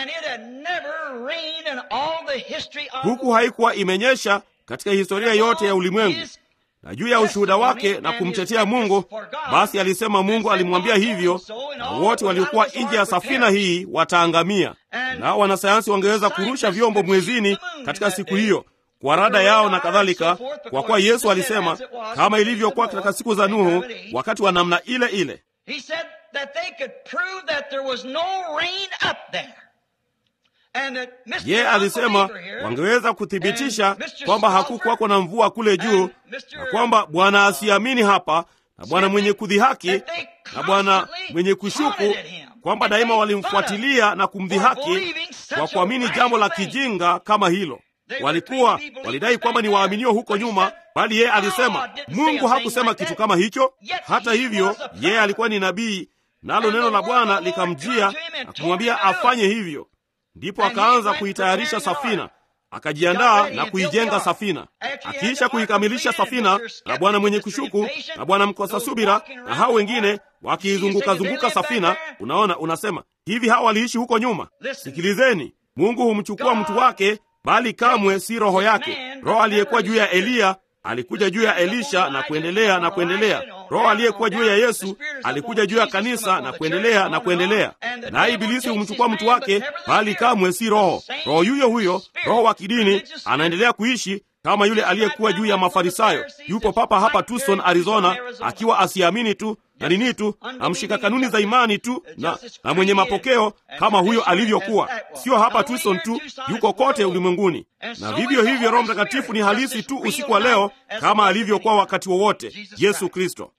Huku haikuwa imenyesha katika historia yote ya ulimwengu. Na juu ya ushuhuda wake na kumtetea Mungu, basi alisema Mungu alimwambia hivyo, na wote waliokuwa nje ya safina hii wataangamia. Nao wanasayansi wangeweza kurusha vyombo mwezini katika siku hiyo kwa rada yao na kadhalika, kwa kuwa Yesu alisema kama ilivyokuwa katika siku za Nuhu, wakati wa namna ile ile. Yeye alisema wangeweza kuthibitisha kwamba hakukuwako na mvua kule juu, na kwamba bwana asiamini hapa na bwana mwenye kudhihaki na bwana mwenye kushuku, kwamba daima walimfuatilia na kumdhihaki kwa kuamini jambo la kijinga kama hilo. Walikuwa walidai kwamba ni waaminio huko nyuma, bali yeye alisema Mungu hakusema kitu kama hicho. Hata hivyo, yeye alikuwa ni nabii, nalo neno la Bwana likamjia na kumwambia afanye hivyo. Ndipo akaanza kuitayarisha safina, akajiandaa na kuijenga safina. Akiisha kuikamilisha safina, na bwana mwenye kushuku na bwana mkosa subira na hao wengine wakiizungukazunguka safina, unaona, unasema hivi, hawa waliishi huko nyuma. Sikilizeni, Mungu humchukua mtu wake, bali kamwe si roho yake. Roho aliyekuwa juu ya Eliya alikuja juu ya Elisha na kuendelea na kuendelea. Roho aliyekuwa juu ya Yesu alikuja juu ya kanisa na kuendelea na kuendelea. Naye Ibilisi humchukua mtu wake, bali kamwe si roho. Roho yuyo huyo, roho wa kidini, anaendelea kuishi kama yule aliyekuwa juu ya Mafarisayo. Yupo papa hapa Tucson, Arizona, akiwa asiamini tu na nini tu na mshika kanuni za imani tu na, na mwenye mapokeo kama huyo alivyokuwa. Sio hapa Tucson tu, yuko kote ulimwenguni. Na vivyo hivyo Roho Mtakatifu ni halisi tu usiku wa leo kama alivyokuwa wakati wowote Yesu Kristo.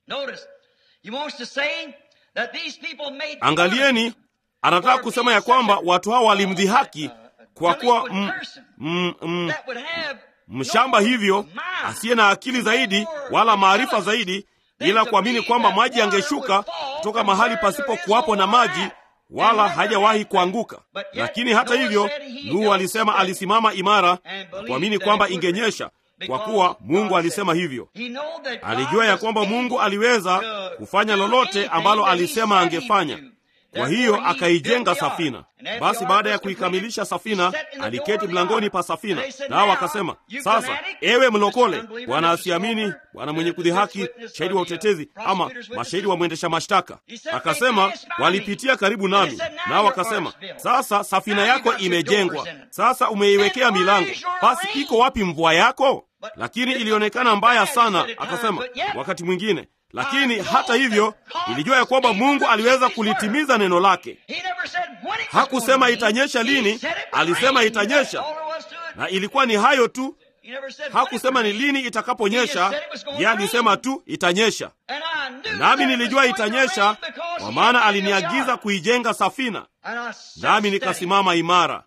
Angalieni, anataka kusema ya kwamba watu hao walimdhihaki kwa kuwa mm, mm, mm, mshamba hivyo asiye na akili zaidi wala maarifa zaidi ila kuamini kwamba maji yangeshuka kutoka mahali pasipo kuwapo na maji wala hajawahi kuanguka. Lakini hata hivyo, Nuhu alisema alisimama imara na kuamini kwamba ingenyesha, kwa kuwa Mungu alisema hivyo. Alijua ya kwamba Mungu aliweza kufanya lolote ambalo alisema angefanya. Kwa hiyo akaijenga safina. Basi baada ya kuikamilisha safina, aliketi mlangoni pa safina, nao akasema, sasa ewe mlokole, bwana asiamini, bwana mwenye kudhihaki, shahidi wa utetezi, ama mashahidi wa mwendesha mashtaka, akasema, walipitia karibu nami, nao akasema, sasa safina yako imejengwa, sasa umeiwekea milango, basi iko wapi mvua yako? Lakini ilionekana mbaya sana. Akasema wakati mwingine lakini hata hivyo ilijua ya kwamba Mungu aliweza kulitimiza neno lake. Hakusema itanyesha lini, alisema itanyesha, na ilikuwa ni hayo tu. Hakusema ni lini itakaponyesha, yeye alisema tu itanyesha, nami nilijua itanyesha, kwa maana aliniagiza kuijenga safina, nami nikasimama imara.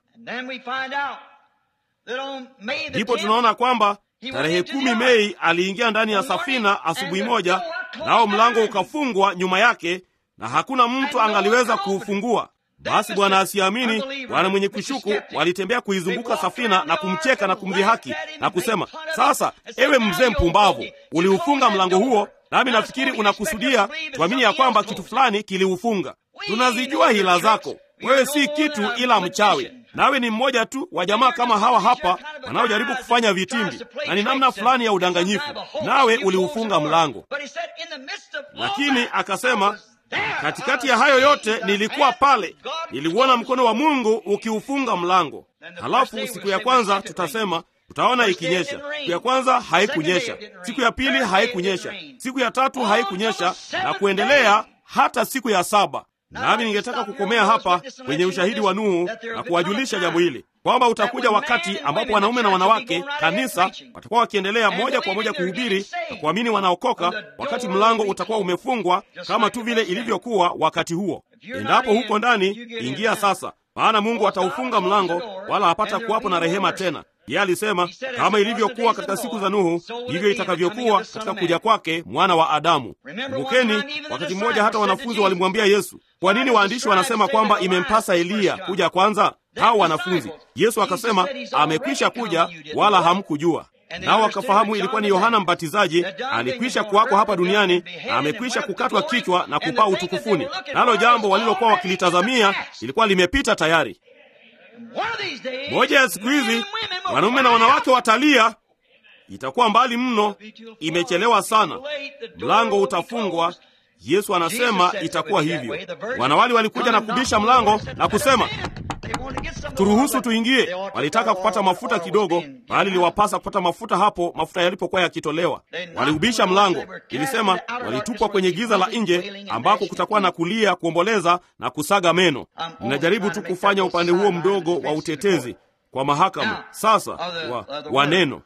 Ndipo tunaona kwamba tarehe kumi Mei aliingia ndani ya safina asubuhi moja, nao mlango ukafungwa nyuma yake na hakuna mtu angaliweza kuufungua. Basi bwana asiamini, bwana mwenye kushuku walitembea kuizunguka safina na kumcheka na kumdhihaki na kusema, sasa ewe mzee mpumbavu, uliufunga mlango huo, nami nafikiri unakusudia tuamini ya kwamba kitu fulani kiliufunga. Tunazijua hila zako, wewe si kitu ila mchawi nawe ni mmoja tu wa jamaa kama hawa hapa wanaojaribu kufanya vitimbi, na ni namna fulani ya udanganyifu, nawe uliufunga mlango. Lakini akasema katikati ya hayo yote nilikuwa pale, niliuona mkono wa Mungu ukiufunga mlango. Halafu siku ya kwanza tutasema utaona ikinyesha. Siku ya kwanza haikunyesha, siku ya pili haikunyesha, siku ya tatu haikunyesha, na kuendelea hata siku ya saba. Nami ningetaka kukomea hapa kwenye ushahidi wa Nuhu na kuwajulisha jambo hili kwamba utakuja wakati ambapo wanaume na wanawake kanisa watakuwa wakiendelea moja kwa moja kuhubiri na kuamini wanaokoka, wakati mlango utakuwa umefungwa kama tu vile ilivyokuwa wakati huo. Endapo huko ndani, ingia sasa, maana Mungu ataufunga mlango, wala hapata kuwapo na rehema tena. Yeye alisema kama ilivyokuwa katika siku za Nuhu, ndivyo itakavyokuwa katika kuja kwake mwana wa Adamu. Kumbukeni, wakati mmoja hata wanafunzi walimwambia Yesu, kwa nini waandishi wanasema kwamba imempasa Eliya kuja kwanza? Hao wanafunzi, Yesu akasema amekwisha kuja, wala hamkujua. Nao wakafahamu ilikuwa ni Yohana Mbatizaji, alikwisha kuwako hapa duniani, amekwisha kukatwa kichwa na kupaa utukufuni, nalo jambo walilokuwa wakilitazamia ilikuwa limepita tayari. Moja ya siku hizi wanaume na wanawake watalia, itakuwa mbali mno, imechelewa sana, mlango utafungwa. Yesu anasema itakuwa hivyo. Wanawali walikuja na kubisha mlango na kusema, turuhusu tuingie. Walitaka kupata mafuta kidogo, bali liwapasa kupata mafuta hapo mafuta yalipokuwa yakitolewa. Waliubisha mlango, ilisema walitupwa kwenye giza la nje, ambako kutakuwa na kulia, kuomboleza na kusaga meno. Ninajaribu tu kufanya upande huo mdogo wa utetezi kwa mahakama sasa wa, wa neno.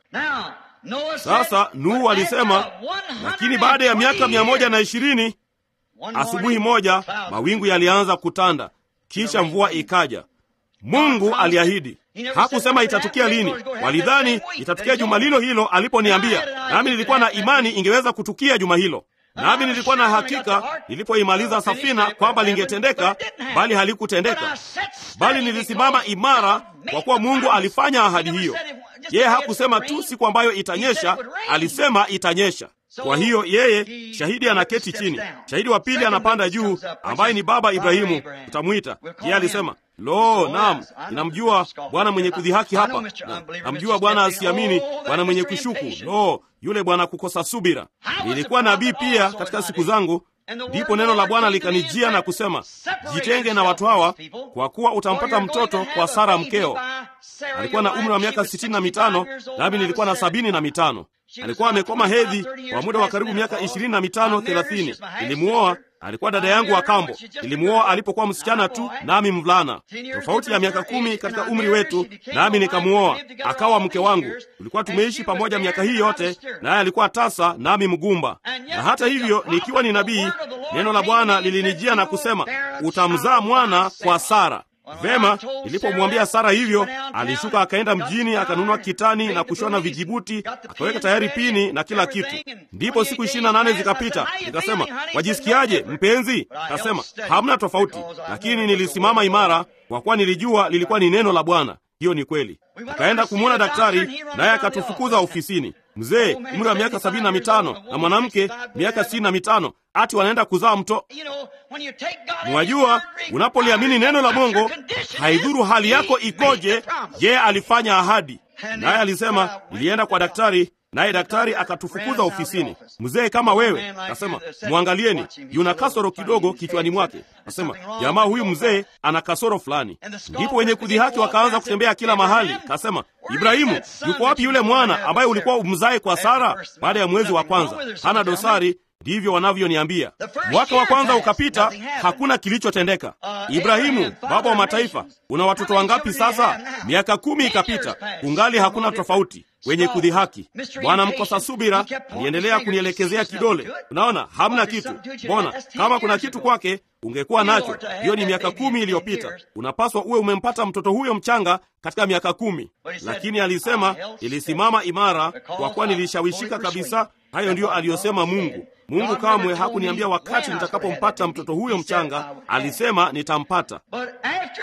Sasa Nuhu alisema, lakini baada ya miaka mia moja na ishirini asubuhi moja mawingu yalianza kutanda, kisha mvua ikaja. Mungu aliahidi. Hakusema itatukia lini. Walidhani itatukia juma lilo hilo aliponiambia, nami nilikuwa na imani ingeweza kutukia juma hilo, nami nilikuwa na hakika nilipoimaliza safina kwamba lingetendeka, bali halikutendeka. Bali nilisimama imara, kwa kuwa Mungu alifanya ahadi hiyo. Yeye hakusema tu siku ambayo itanyesha, alisema itanyesha. Kwa hiyo yeye shahidi anaketi chini, shahidi wa pili anapanda juu, ambaye ni baba Ibrahimu, utamwita yeye. Alisema, lo, naam, ninamjua Bwana mwenye kudhihaki hapa, na namjua Bwana asiamini, Bwana mwenye kushuku, lo, yule bwana kukosa subira. Nilikuwa nabii pia katika siku zangu, ndipo neno la Bwana likanijia na kusema, jitenge na watu hawa, kwa kuwa utampata mtoto kwa Sara mkeo. Alikuwa na umri wa miaka sitini na mitano nami nilikuwa na sabini na mitano. Alikuwa amekoma hedhi kwa muda wa karibu miaka ishirini na mitano thelathini. Nilimuoa, alikuwa dada yangu wa kambo. Nilimuoa alipokuwa msichana tu, nami mvulana, tofauti ya miaka kumi katika umri wetu, nami nikamuoa akawa mke wangu. Tulikuwa tumeishi pamoja miaka hii yote, naye alikuwa tasa, nami mgumba. Na hata hivyo, nikiwa ni nabii, neno la Bwana lilinijia na kusema, utamzaa mwana kwa Sara. Vema, nilipomwambia Sara hivyo, alishuka akaenda mjini akanunua kitani na kushona vijibuti, akaweka tayari pini na kila kitu. Ndipo siku ishirini na nane zikapita. Nikasema, wajisikiaje mpenzi? Akasema, hamna tofauti, lakini nilisimama imara, kwa kuwa nilijua lilikuwa ni neno la Bwana. Hiyo ni kweli. Tukaenda kumwona daktari, naye akatufukuza ofisini. Mzee umri wa miaka sabini na mitano na mwanamke miaka sitini na mitano ati wanaenda kuzaa mto. Mwajua, unapoliamini neno la Mungu, haidhuru hali yako ikoje, yeye alifanya ahadi. Naye alisema, nilienda kwa daktari, naye daktari akatufukuza ofisini. Mzee kama wewe, kasema, mwangalieni, yuna kasoro kidogo kichwani mwake. Kasema, jamaa huyu mzee ana kasoro fulani. Ndipo wenye kudhihaki wakaanza kutembea kila mahali. Kasema, Ibrahimu, yuko wapi yule mwana ambaye ulikuwa umzae kwa Sara? Baada ya mwezi wa kwanza, hana dosari. Ndivyo wanavyoniambia. Mwaka wa kwanza ukapita, hakuna kilichotendeka. Ibrahimu, baba wa mataifa, una watoto wangapi sasa? Miaka kumi ikapita, kungali hakuna tofauti. Wenye kudhihaki, bwana mkosa subira, aliendelea kunielekezea kidole. Unaona, hamna kitu. Mbona kama kuna kitu kwake ungekuwa nacho. Hiyo ni miaka kumi iliyopita. Unapaswa uwe umempata mtoto huyo mchanga katika miaka kumi. Lakini alisema, ilisimama imara kwa kuwa nilishawishika kabisa. Hayo ndiyo aliyosema Mungu. Mungu kamwe hakuniambia wakati nitakapompata mtoto huyo mchanga, alisema nitampata. But after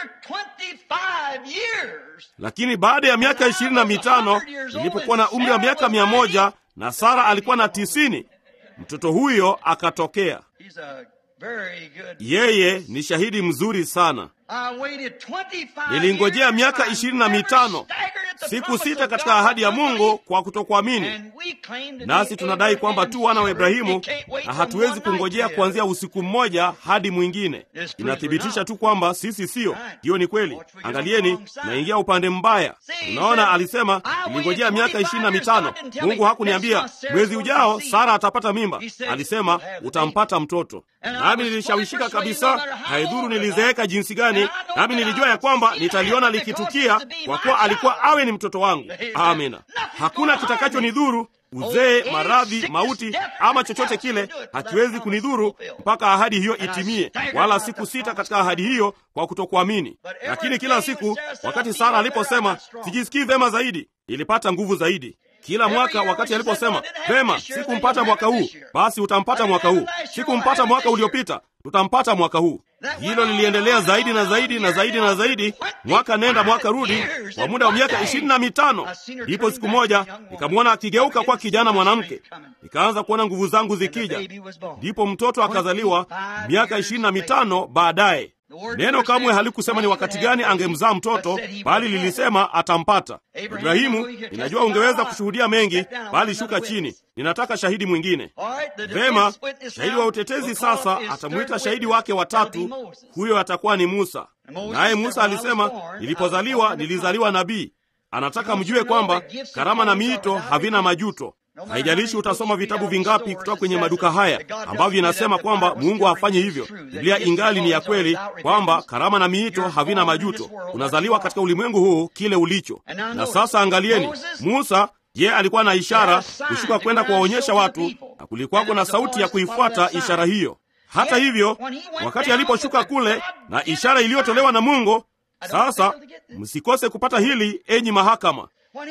25 years, Lakini baada ya miaka ishirini na mitano nilipokuwa na umri wa miaka mia moja na Sara alikuwa na tisini, mtoto huyo akatokea. he's a very good. Yeye ni shahidi mzuri sana. I waited 25 Nilingojea years, miaka I ishirini na never mitano staggered at the siku promise sita of katika God ahadi ya for Mungu unbelief. kwa kutokuamini. And we claim to Nasi be tunadai kwamba tu wana wa Ibrahimu na hatuwezi kungojea kuanzia usiku mmoja hadi mwingine. Inathibitisha tu kwamba sisi siyo. Hiyo ni kweli. Angalieni, naingia upande mbaya. Unaona, alisema nilingojea miaka ishirini na mitano. Mungu hakuniambia mwezi ujao Sara atapata mimba. Alisema utampata mtoto. Nami nilishawishika kabisa, haidhuru nilizeeka jinsi gani, nami nilijua ya kwamba nitaliona likitukia, kwa kuwa alikuwa awe ni mtoto wangu. Amina. Hakuna kitakachonidhuru uzee, maradhi, mauti ama chochote kile hakiwezi kunidhuru mpaka ahadi hiyo itimie, wala siku sita katika ahadi hiyo kwa kutokuamini. Lakini kila siku wakati Sara aliposema sijisikii vema zaidi, ilipata nguvu zaidi. Kila mwaka wakati aliposema vema, sikumpata mwaka huu, basi utampata mwaka huu, sikumpata mwaka uliopita, tutampata mwaka huu. Hilo liliendelea zaidi na zaidi na zaidi na zaidi, mwaka nenda mwaka rudi, kwa muda wa miaka ishirini na mitano. Ndipo siku moja nikamwona akigeuka kwa kijana mwanamke, nikaanza kuona nguvu zangu zikija. Ndipo mtoto akazaliwa miaka ishirini na mitano baadaye. Neno kamwe halikusema ni wakati gani angemzaa mtoto, bali lilisema atampata. Ibrahimu, ninajua ungeweza kushuhudia mengi, bali shuka chini, ninataka shahidi mwingine. Vema, shahidi wa utetezi sasa atamwita shahidi wake watatu, huyo atakuwa ni Musa. Naye Musa alisema, nilipozaliwa nilizaliwa nabii. Anataka mjue kwamba karama na miito havina majuto. Haijalishi utasoma vitabu vingapi kutoka kwenye maduka haya ambavyo inasema kwamba Mungu hafanyi hivyo. Biblia ingali ni ya kweli kwamba karama na miito havina majuto. Unazaliwa katika ulimwengu huu kile ulicho. Na sasa angalieni, Musa je, alikuwa na ishara kushuka kwenda kuwaonyesha watu, na kulikuwako na sauti ya kuifuata ishara hiyo. Hata hivyo, wakati aliposhuka kule na ishara iliyotolewa na Mungu, sasa msikose kupata hili, enyi mahakama.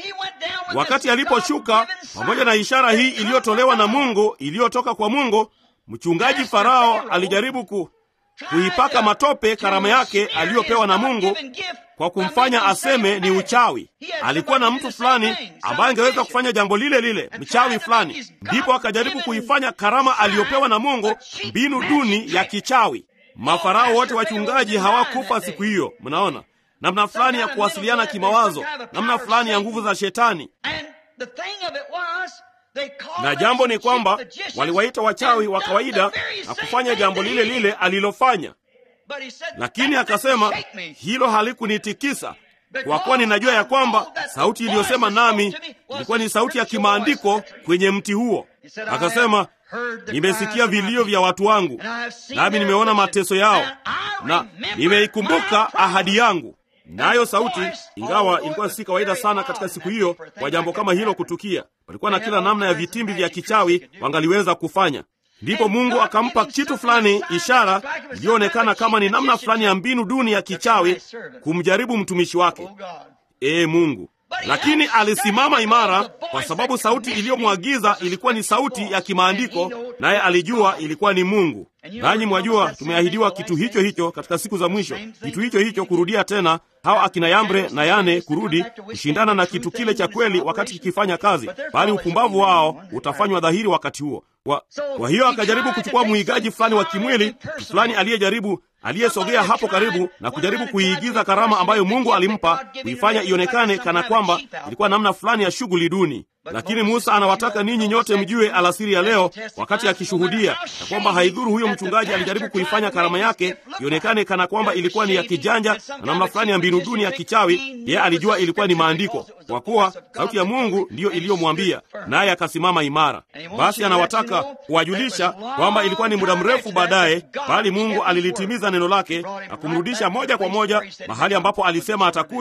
Wakati aliposhuka pamoja na ishara hii iliyotolewa na Mungu, iliyotoka kwa Mungu, mchungaji Farao alijaribu ku, kuipaka matope karama yake aliyopewa na Mungu kwa kumfanya aseme ni uchawi. Alikuwa na mtu fulani ambaye angeweza kufanya jambo lile lile, mchawi fulani. Ndipo akajaribu kuifanya karama aliyopewa na Mungu mbinu duni ya kichawi. Mafarao wote wachungaji hawakufa siku hiyo. Mnaona namna fulani ya kuwasiliana kimawazo, namna fulani ya nguvu za Shetani. Na jambo ni kwamba waliwaita wachawi wa kawaida na kufanya jambo lile lile alilofanya, lakini akasema hilo halikunitikisa kwa kuwa ninajua ya kwamba sauti iliyosema nami ilikuwa ni sauti ya kimaandiko kwenye mti huo. Akasema, nimesikia vilio vya watu wangu, nami nimeona mateso yao, na nimeikumbuka ahadi yangu. Nayo sauti, ingawa ilikuwa si kawaida sana katika siku hiyo kwa jambo kama hilo kutukia, walikuwa na kila namna ya vitimbi vya kichawi wangaliweza kufanya. Ndipo Mungu akampa kitu fulani, ishara iliyoonekana kama ni namna fulani ya mbinu duni ya kichawi kumjaribu mtumishi wake. Ee Mungu! Lakini alisimama imara, kwa sababu sauti iliyomwagiza ilikuwa ni sauti ya kimaandiko, naye alijua ilikuwa ni Mungu. Nanyi mwajua, tumeahidiwa kitu hicho hicho katika siku za mwisho, kitu hicho hicho kurudia tena, hawa akina Yambre na Yane kurudi kushindana na kitu kile cha kweli wakati kikifanya kazi, bali upumbavu wao utafanywa dhahiri wakati huo. Kwa, kwa hiyo akajaribu kuchukua mwigaji fulani wa kimwili fulani aliyejaribu aliyesogea hapo karibu na kujaribu kuiigiza karama ambayo Mungu alimpa, kuifanya ionekane kana kwamba ilikuwa namna fulani ya shughuli duni. Lakini Musa anawataka ninyi nyote mjue alasiri ya leo, wakati akishuhudia ya kwamba haidhuru huyo mchungaji alijaribu kuifanya karama yake ionekane kana kwamba ilikuwa ni ya kijanja na namna fulani ya mbinu duni ya kichawi, yeye alijua ilikuwa ni maandiko, kwa kuwa sauti ya Mungu ndiyo iliyomwambia, naye akasimama imara. Basi anawataka kuwajulisha kwamba ilikuwa ni muda mrefu baadaye, bali Mungu alilitimiza neno lake na kumrudisha moja kwa moja mahali ambapo alisema atakuja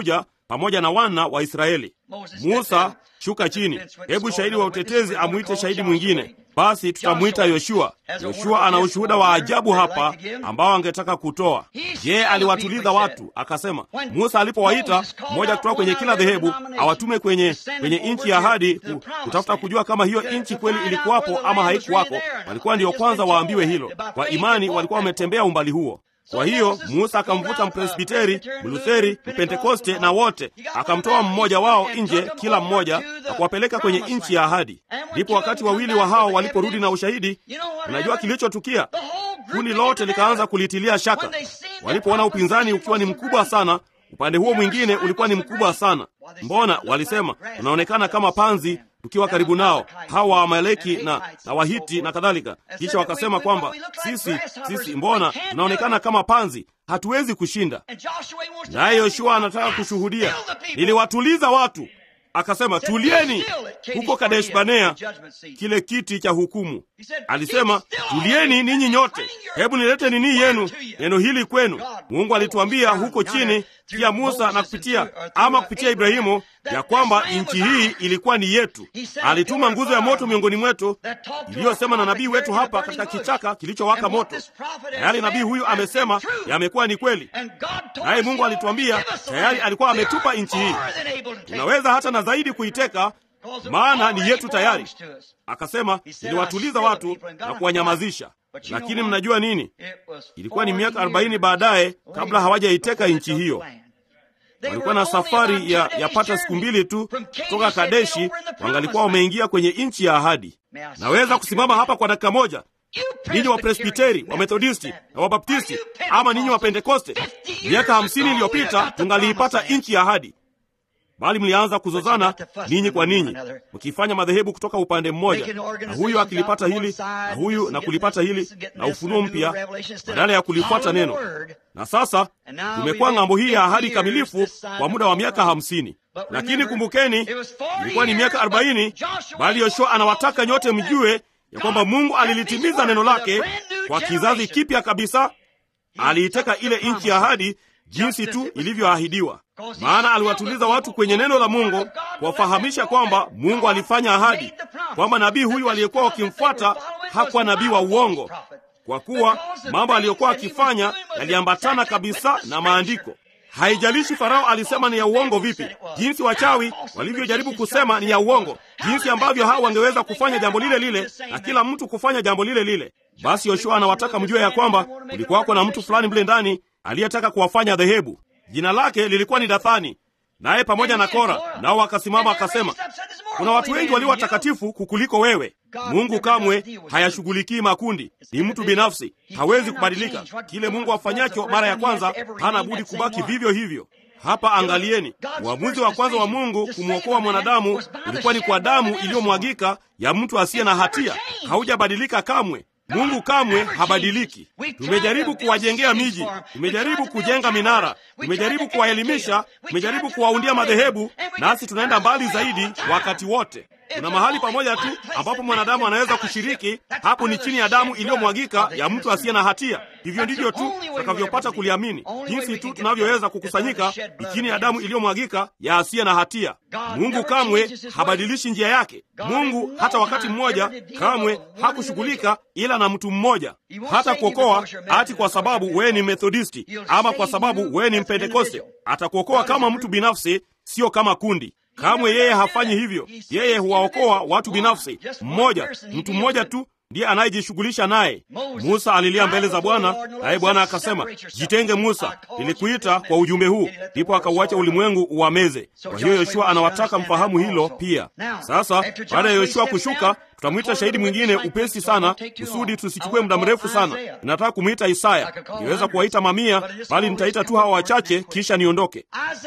pamoja na wana wa Israeli. Musa, shuka chini, hebu shahidi wa utetezi amwite shahidi mwingine. Basi tutamwita Yoshua. Yoshua ana ushuhuda wa ajabu hapa ambao angetaka kutoa. Je, aliwatuliza watu akasema, Musa alipowaita mmoja kutoka kwenye kila dhehebu awatume kwenye kwenye nchi ya ahadi ku, kutafuta kujua kama hiyo nchi kweli ilikuwapo ama haikuwako, walikuwa ndiyo kwanza waambiwe hilo. Kwa imani walikuwa wametembea umbali huo. Kwa hiyo Musa akamvuta Mpresbiteri, Mlutheri, Mpentekoste na wote, akamtoa mmoja wao nje, kila mmoja, na kuwapeleka kwenye nchi ya ahadi. Ndipo wakati wawili wa hao waliporudi na ushahidi, unajua kilichotukia? Kundi lote likaanza kulitilia shaka walipoona upinzani ukiwa ni mkubwa sana. Upande huo mwingine ulikuwa ni mkubwa sana. Mbona walisema unaonekana kama panzi tukiwa karibu nao hawa Waamaleki na, na Wahiti na kadhalika. Kisha wakasema kwamba sisi sisi, mbona tunaonekana kama panzi, hatuwezi kushinda. Naye Yoshua anataka kushuhudia, niliwatuliza watu. Akasema tulieni huko Kadesh Banea, kile kiti cha hukumu. Alisema tulieni ninyi nyote, hebu nilete nini yenu neno hili kwenu. Mungu alituambia huko chini pia Musa na kupitia ama kupitia Ibrahimu ya kwamba nchi hii ilikuwa ni yetu. Alituma nguzo ya moto miongoni mwetu iliyosema na nabii wetu hapa katika kichaka kilichowaka moto. Tayari nabii huyu amesema yamekuwa ni kweli, naye Mungu alituambia tayari alikuwa ametupa nchi hii, tunaweza hata na zaidi kuiteka, maana ni yetu tayari. Akasema niliwatuliza watu na kuwanyamazisha. Lakini mnajua nini? Ilikuwa ni miaka arobaini baadaye kabla hawajaiteka nchi hiyo. Walikuwa na safari ya yapata siku mbili tu kutoka Kadeshi, wangalikuwa wameingia kwenye nchi ya ahadi. Naweza kusimama hapa kwa dakika moja, ninyi wa Presbiteri, wa Methodisti na Wabaptisti, ama ninyi wa Pentekoste, miaka hamsini iliyopita tungaliipata nchi ya ahadi bali mlianza kuzozana ninyi kwa ninyi, mkifanya madhehebu kutoka upande mmoja, na huyu akilipata hili na huyu na kulipata hili na ufunuo mpya, badala ya kulifuata neno. Na sasa tumekuwa ng'ambo hii ya ahadi kamilifu kwa muda wa miaka hamsini. Lakini kumbukeni, ilikuwa ni miaka arobaini, bali Yoshua anawataka nyote mjue ya kwamba Mungu alilitimiza neno lake kwa kizazi kipya kabisa. Aliiteka ile nchi ya ahadi jinsi tu ilivyoahidiwa, maana aliwatuliza watu kwenye neno la Mungu, kuwafahamisha kwamba Mungu alifanya ahadi kwamba nabii huyu aliyekuwa wakimfuata hakuwa nabii wa uongo, kwa kuwa mambo aliyokuwa akifanya yaliambatana kabisa na maandiko. Haijalishi Farao alisema ni ya uongo vipi, jinsi wachawi walivyojaribu kusema ni ya uongo, jinsi ambavyo hao wangeweza kufanya jambo lile lile na kila mtu kufanya jambo lile lile. Basi Yoshua anawataka mjue ya kwamba kulikuwako na mtu fulani mle ndani aliyetaka kuwafanya dhehebu. Jina lake lilikuwa ni Dathani, naye pamoja na Kora nao wakasimama akasema, kuna watu wengi walio watakatifu kukuliko wewe. Mungu kamwe hayashughulikii makundi, ni mtu binafsi, hawezi kubadilika. Kile Mungu afanyacho mara ya kwanza hana budi kubaki vivyo hivyo. Hapa angalieni, uamuzi wa kwanza wa Mungu kumwokoa mwanadamu ulikuwa ni kwa damu iliyomwagika ya mtu asiye na hatia. Haujabadilika kamwe. Mungu kamwe habadiliki. Tumejaribu kuwajengea miji, tumejaribu kujenga minara, tumejaribu kuwaelimisha, tumejaribu kuwaundia madhehebu, nasi tunaenda mbali zaidi wakati wote. Kuna mahali pamoja tu ambapo mwanadamu anaweza kushiriki, hapo ni chini ya damu iliyomwagika ya mtu asiye na hatia. Hivyo ndivyo tu tutakavyopata kuliamini. Jinsi tu tunavyoweza kukusanyika ni chini ya damu iliyomwagika ya asiye na hatia. Mungu kamwe habadilishi njia yake. Mungu hata wakati mmoja kamwe hakushughulika ila na mtu mmoja, hata kuokoa ati kwa sababu wewe ni Methodisti ama kwa sababu wewe ni Mpentekoste. Atakuokoa kama mtu binafsi, sio kama kundi. Kamwe yeye hafanyi hivyo. Yeye huwaokoa watu binafsi, mmoja, mtu mmoja tu ndiye anayejishughulisha naye. Musa alilia mbele za Bwana, naye Bwana akasema, jitenge Musa, nilikuita kwa ujumbe huu. Ndipo akauacha ulimwengu uwameze. Kwa hiyo Yoshua anawataka mfahamu hilo pia. Sasa baada ya Yoshua kushuka, tutamwita shahidi mwingine upesi sana, kusudi tusichukue muda mrefu sana. Ninataka kumwita Isaya. Niweza kuwaita mamia, bali nitaita tu hawa wachache, kisha niondoke.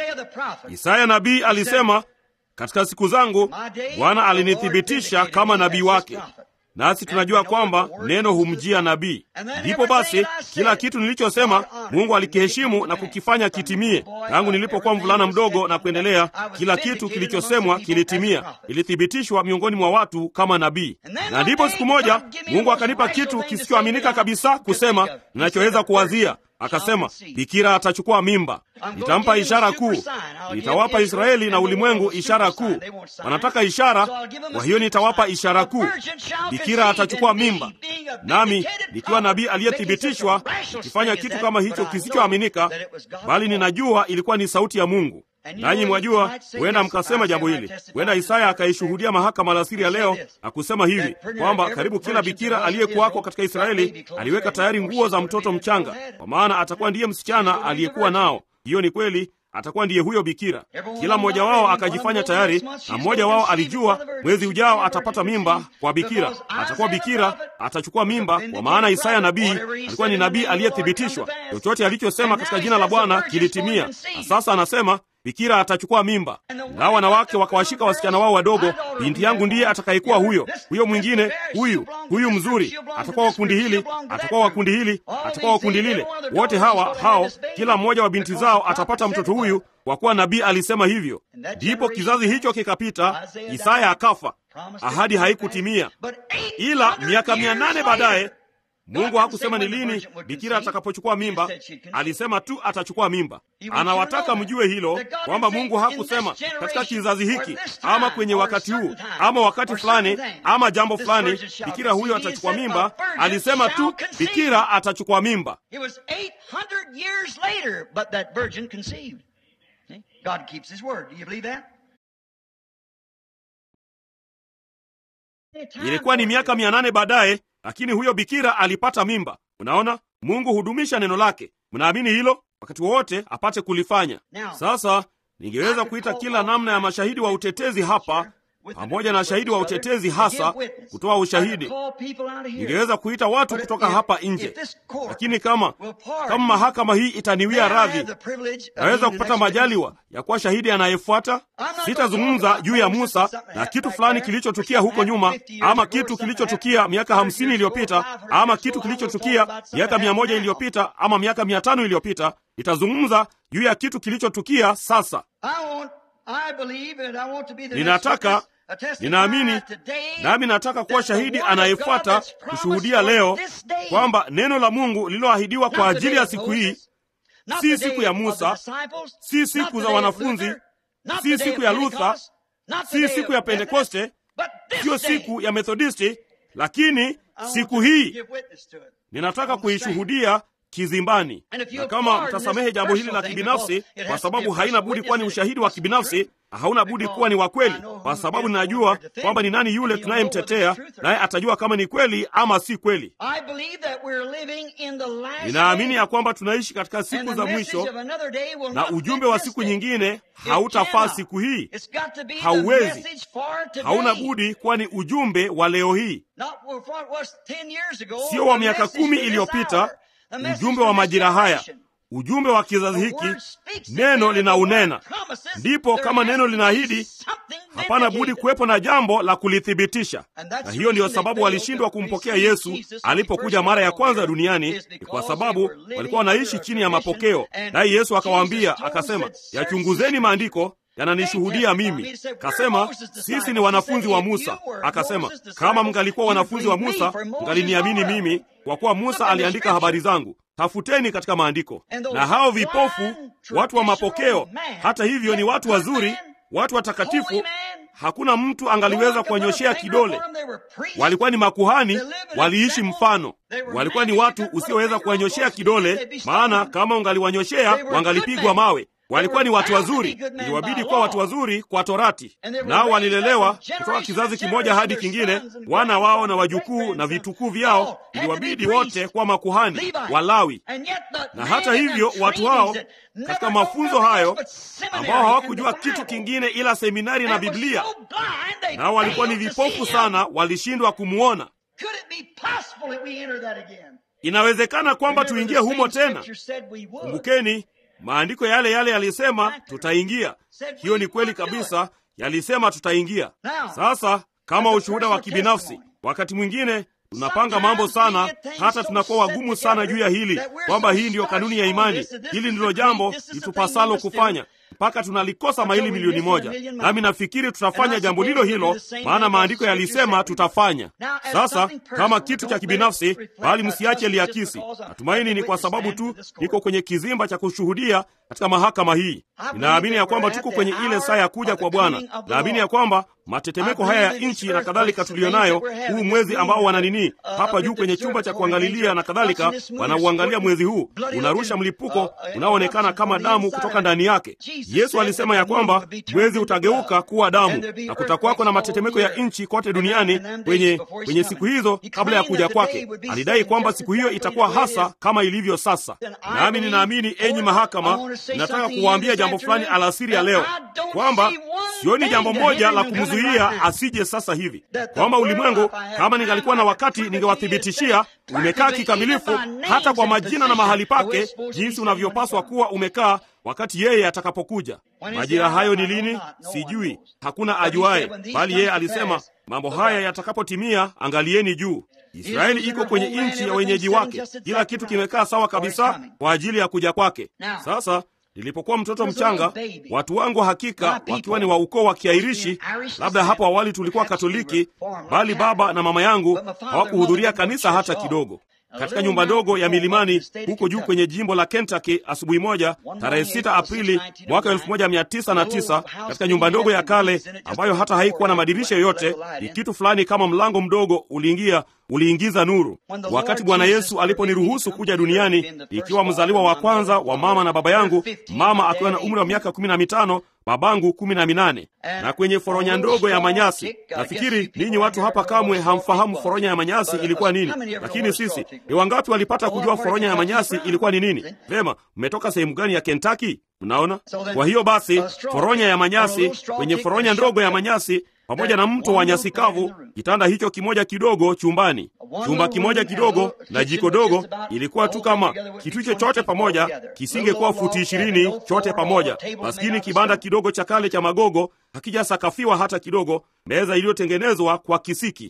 Isaya nabii alisema, katika siku zangu Bwana alinithibitisha kama nabii wake nasi tunajua kwamba neno humjia nabii. Ndipo basi kila kitu nilichosema Mungu alikiheshimu na kukifanya kitimie. Tangu nilipokuwa mvulana mdogo na kuendelea, kila kitu kilichosemwa kilitimia, ilithibitishwa miongoni mwa watu kama nabii. Na ndipo siku moja Mungu akanipa kitu kisichoaminika kabisa kusema ninachoweza kuwazia. akasema, bikira atachukua mimba, nitampa ishara kuu, nitawapa Israeli na ulimwengu ishara kuu. Wanataka ishara, kwa hiyo nitawapa ishara kuu. Bikira atachukua mimba, nami nikiwa nabii aliyethibitishwa, nikifanya kitu kama hicho kisichoaminika, bali ninajua ilikuwa ni sauti ya Mungu. Nanyi mwajua, huenda mkasema jambo hili. Huenda Isaya akaishuhudia mahakama alasiri ya leo na kusema hivi kwamba karibu kila bikira aliyekuwako katika Israeli aliweka tayari nguo za mtoto mchanga, kwa maana atakuwa ndiye msichana aliyekuwa nao. Hiyo ni kweli, atakuwa ndiye huyo bikira. Kila mmoja wao akajifanya tayari, na mmoja wao alijua mwezi ujao atapata mimba kwa bikira, atakuwa bikira, atachukua mimba, kwa maana Isaya nabii alikuwa ni nabii aliyethibitishwa. Chochote alichosema katika jina la Bwana kilitimia, na sasa anasema bikira atachukua mimba. Nao wanawake wakawashika wasichana wao wadogo, binti yangu ndiye atakayekuwa huyo, huyo mwingine, huyu huyu mzuri atakuwa wa kundi hili, atakuwa wa kundi hili, atakuwa wa kundi lile. Wote hawa hao, kila mmoja wa binti zao atapata mtoto huyu, kwa kuwa nabii alisema hivyo. Ndipo kizazi hicho kikapita, Isaya akafa, ahadi haikutimia. Ila miaka mia nane baadaye Mungu hakusema ni lini bikira atakapochukua mimba, alisema tu atachukua mimba. Anawataka mjue hilo kwamba Mungu hakusema katika kizazi hiki ama kwenye wakati huu ama wakati fulani ama jambo fulani bikira huyo atachukua mimba. Alisema tu bikira atachukua mimba. Ilikuwa ni miaka mia nane baadaye lakini huyo bikira alipata mimba. Unaona, Mungu hudumisha neno lake. Mnaamini hilo? Wakati wowote apate kulifanya. Sasa ningeweza kuita kila namna ya mashahidi wa utetezi hapa, pamoja na shahidi wa utetezi hasa kutoa ushahidi. Ningeweza kuita watu kutoka hapa nje, lakini kama kama mahakama hii itaniwia radhi, naweza kupata majaliwa ya kuwa shahidi anayefuata. Sitazungumza juu ya Musa na kitu fulani kilichotukia huko nyuma, ama kitu kilichotukia miaka hamsini iliyopita, ama kitu kilichotukia miaka mia moja iliyopita, ama miaka mia tano iliyopita. Nitazungumza juu ya kitu kilichotukia sasa. Ninataka ninaamini nami nataka kuwa shahidi anayefuata kushuhudia leo kwamba neno la Mungu lililoahidiwa kwa ajili ya siku hii si siku ya Musa, si siku za wanafunzi, si siku ya Luther, si siku ya Pentekoste, siyo siku ya Methodisti, lakini siku hii ninataka kuishuhudia kizimbani. Na kama mtasamehe jambo hili la kibinafsi, kwa sababu haina budi kuwa ni ushahidi wa kibinafsi, hauna budi kuwa ni wa kweli, kwa sababu ninajua kwamba ni nani yule tunayemtetea, naye atajua kama ni kweli ama si kweli. Ninaamini ya kwamba tunaishi katika siku za mwisho, na ujumbe wa siku nyingine hautafaa siku hii. Hauwezi, hauna budi kuwa ni ujumbe wa leo hii, sio wa miaka kumi iliyopita ujumbe wa majira haya, ujumbe wa kizazi hiki. Neno linaunena, ndipo kama neno linaahidi, hapana budi kuwepo na jambo la kulithibitisha. Na hiyo ndiyo sababu walishindwa kumpokea Yesu alipokuja mara ya kwanza duniani, ni kwa sababu walikuwa wanaishi chini ya mapokeo. Naye Yesu akawaambia akasema, yachunguzeni maandiko yananishuhudia mimi. Kasema sisi ni wanafunzi wa Musa. Akasema kama mngalikuwa wanafunzi wa Musa mngaliniamini mimi, kwa kuwa Musa aliandika habari zangu. Tafuteni katika maandiko. Na hao vipofu, watu wa mapokeo, hata hivyo ni watu wazuri, watu watakatifu, hakuna mtu angaliweza kuwanyoshea kidole. Walikuwa ni makuhani, waliishi mfano. Walikuwa ni watu usioweza kuwanyoshea kidole, maana kama ungaliwanyoshea wangalipigwa mawe. Walikuwa ni watu wazuri, iliwabidi kuwa watu wazuri kwa Torati, nao walilelewa kutoka kizazi kimoja hadi kingine. Wana wao na wajukuu na vitukuu vyao iliwabidi wote kuwa makuhani Walawi. Na hata hivyo watu hao katika mafunzo hayo, ambao hawakujua kitu kingine ila seminari na Biblia, nao walikuwa ni vipofu sana, walishindwa kumwona. Inawezekana kwamba tuingie humo tena. Kumbukeni maandiko yale yale yalisema tutaingia. Hiyo ni kweli kabisa, yalisema tutaingia. Sasa kama ushuhuda wa kibinafsi, wakati mwingine tunapanga mambo sana, hata tunakuwa wagumu sana juu ya hili, kwamba hii ndiyo kanuni ya imani, hili ndilo jambo litupasalo kufanya. mpaka tunalikosa maili milioni moja. Nami nafikiri tutafanya jambo lilo hilo, maana maandiko yalisema tutafanya. Sasa kama kitu cha kibinafsi, bali msiache liakisi. Natumaini ni kwa sababu tu niko kwenye kizimba cha kushuhudia katika mahakama hii. Ninaamini ya kwamba tuko kwenye ile saa ya kuja kwa Bwana. Naamini ya kwamba matetemeko haya ya nchi na kadhalika tuliyonayo, huu mwezi ambao wana nini hapa juu kwenye chumba cha kuangalilia na kadhalika, wanauangalia mwezi huu unarusha mlipuko unaoonekana kama damu kutoka ndani yake. Yesu alisema ya kwamba mwezi utageuka kuwa damu na kutakuwako na matetemeko ya nchi kote duniani kwenye, kwenye siku hizo kabla ya kuja kwake. Alidai kwamba siku hiyo itakuwa hasa kama ilivyo sasa. Nami ninaamini, enyi mahakama, nataka kuwaambia jambo fulani alasiri ya leo kwamba sioni jambo moja la kumzuia asije sasa hivi, kwamba ulimwengu, kama ningalikuwa na wakati, ningewathibitishia umekaa kikamilifu, hata kwa majina na mahali pake, jinsi unavyopaswa kuwa umekaa wakati yeye atakapokuja. Majira hayo ni lini? Sijui, hakuna ajuaye, bali yeye alisema mambo haya yatakapotimia, angalieni juu. Israeli iko kwenye nchi ya wenyeji wake, kila kitu kimekaa sawa kabisa kwa ajili ya kuja kwake. Sasa nilipokuwa mtoto mchanga, watu wangu hakika wakiwa ni wa ukoo wa Kiairishi, labda hapo awali tulikuwa Katoliki, bali baba na mama yangu hawakuhudhuria kanisa hata kidogo. Katika nyumba ndogo ya milimani huko juu kwenye jimbo la Kentucky, asubuhi moja tarehe 6 Aprili mwaka 1909, katika nyumba ndogo ya kale ambayo hata haikuwa na madirisha yoyote, ni kitu fulani kama mlango mdogo uliingia uliingiza nuru. Wakati Bwana Yesu aliponiruhusu kuja duniani ikiwa mzaliwa wa kwanza wa mama na baba yangu, mama akiwa na umri wa miaka kumi na mitano babangu kumi na minane na kwenye foronya ndogo ya manyasi. Nafikiri ninyi watu hapa kamwe hamfahamu foronya ya manyasi ilikuwa nini, lakini sisi ni wangapi walipata kujua foronya ya manyasi ilikuwa ni nini? Vema, mmetoka sehemu gani ya Kentucky? Mnaona? Kwa hiyo basi, foronya ya manyasi, kwenye foronya ndogo ya manyasi pamoja na mto wa nyasi kavu, kitanda hicho kimoja kidogo chumbani, chumba kimoja kidogo na jiko dogo. Ilikuwa tu kama kitu hicho chote pamoja kisingekuwa futi ishirini chote pamoja. Maskini kibanda kidogo cha kale cha magogo, hakijasakafiwa hata kidogo, meza iliyotengenezwa kwa kisiki.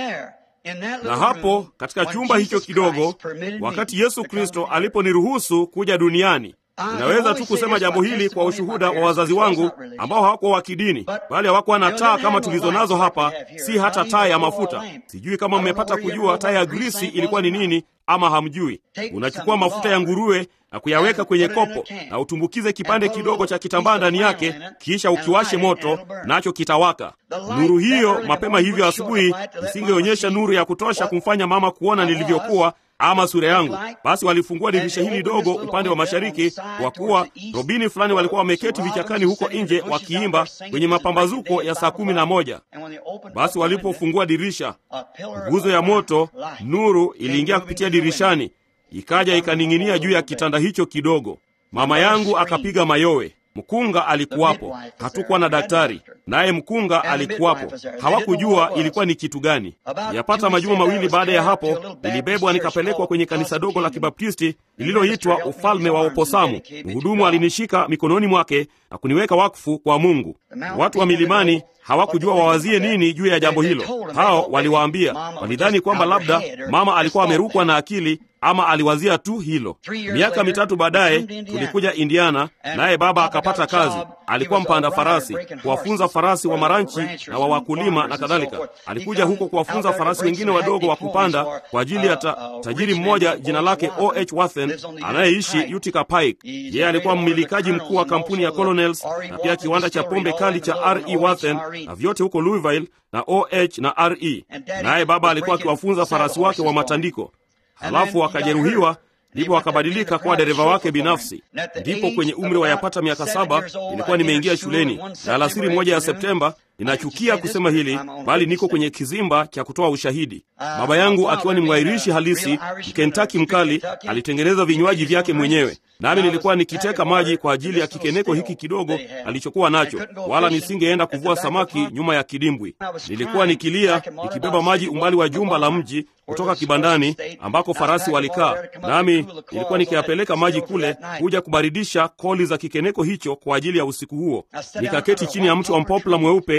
Na hapo katika chumba hicho kidogo, wakati Yesu Kristo aliponiruhusu kuja duniani Ninaweza tu kusema jambo hili kwa ushuhuda wa wazazi wangu ambao hawakuwa wa kidini, bali hawakuwa na taa kama tulizo nazo hapa, si hata taa ya mafuta. Sijui kama mmepata kujua taa ya grisi ilikuwa ni nini, ama hamjui. Unachukua mafuta ya nguruwe na kuyaweka kwenye kopo na utumbukize kipande kidogo cha kitambaa ndani yake, kisha ukiwashe moto, nacho kitawaka. Nuru hiyo mapema hivyo asubuhi isingeonyesha nuru ya kutosha kumfanya mama kuona nilivyokuwa ama sura yangu. Basi walifungua dirisha hili dogo upande wa mashariki, kwa kuwa robini fulani walikuwa wameketi vichakani huko nje wakiimba kwenye mapambazuko ya saa kumi na moja. Basi walipofungua dirisha, nguzo ya moto, nuru iliingia kupitia dirishani, ikaja ikaning'inia juu ya kitanda hicho kidogo. Mama yangu akapiga mayowe. Mkunga alikuwapo, hatukuwa na daktari, naye mkunga alikuwapo. Hawakujua ilikuwa ni kitu gani. Yapata majuma mawili baada ya hapo, nilibebwa nikapelekwa kwenye kanisa dogo la Kibaptisti lililoitwa Ufalme wa Oposamu. Mhudumu alinishika mikononi mwake na kuniweka wakfu kwa Mungu. Watu wa milimani hawakujua wawazie nini juu ya jambo hilo. Hao waliwaambia, walidhani kwamba labda mama alikuwa amerukwa na akili ama aliwazia tu hilo. Miaka mitatu baadaye tulikuja Indiana, naye baba akapata kazi. Alikuwa mpanda farasi, kuwafunza farasi wa maranchi na wa wakulima na kadhalika. Alikuja huko kuwafunza farasi wengine wadogo wa kupanda kwa ajili ya ta, tajiri mmoja jina lake O.H. Wathen anayeishi Utica Pike. Yeye alikuwa mmilikaji mkuu wa kampuni ya Colonels na pia kiwanda cha pombe kali cha R.E. Wathen na vyote huko Louisville na O.H. na R.E. Naye baba alikuwa akiwafunza farasi wake wa matandiko halafu akajeruhiwa, ndipo akabadilika kuwa dereva wake binafsi. Ndipo kwenye umri wa yapata miaka saba nilikuwa nimeingia shuleni, na alasiri moja ya Septemba, ninachukia kusema hili, bali niko kwenye kizimba cha kutoa ushahidi. Baba yangu akiwa ni mwairishi halisi, Mkentaki mkali, alitengeneza vinywaji vyake mwenyewe, nami nilikuwa nikiteka maji kwa ajili ya kikeneko hiki kidogo alichokuwa nacho, wala nisingeenda kuvua samaki nyuma ya kidimbwi. Nilikuwa nikilia nikibeba maji umbali wa jumba la mji kutoka kibandani ambako farasi walikaa, nami nilikuwa nikiyapeleka maji kule kuja kubaridisha koli za kikeneko hicho kwa ajili ya usiku huo. Nikaketi chini ya mti wa mpopla mweupe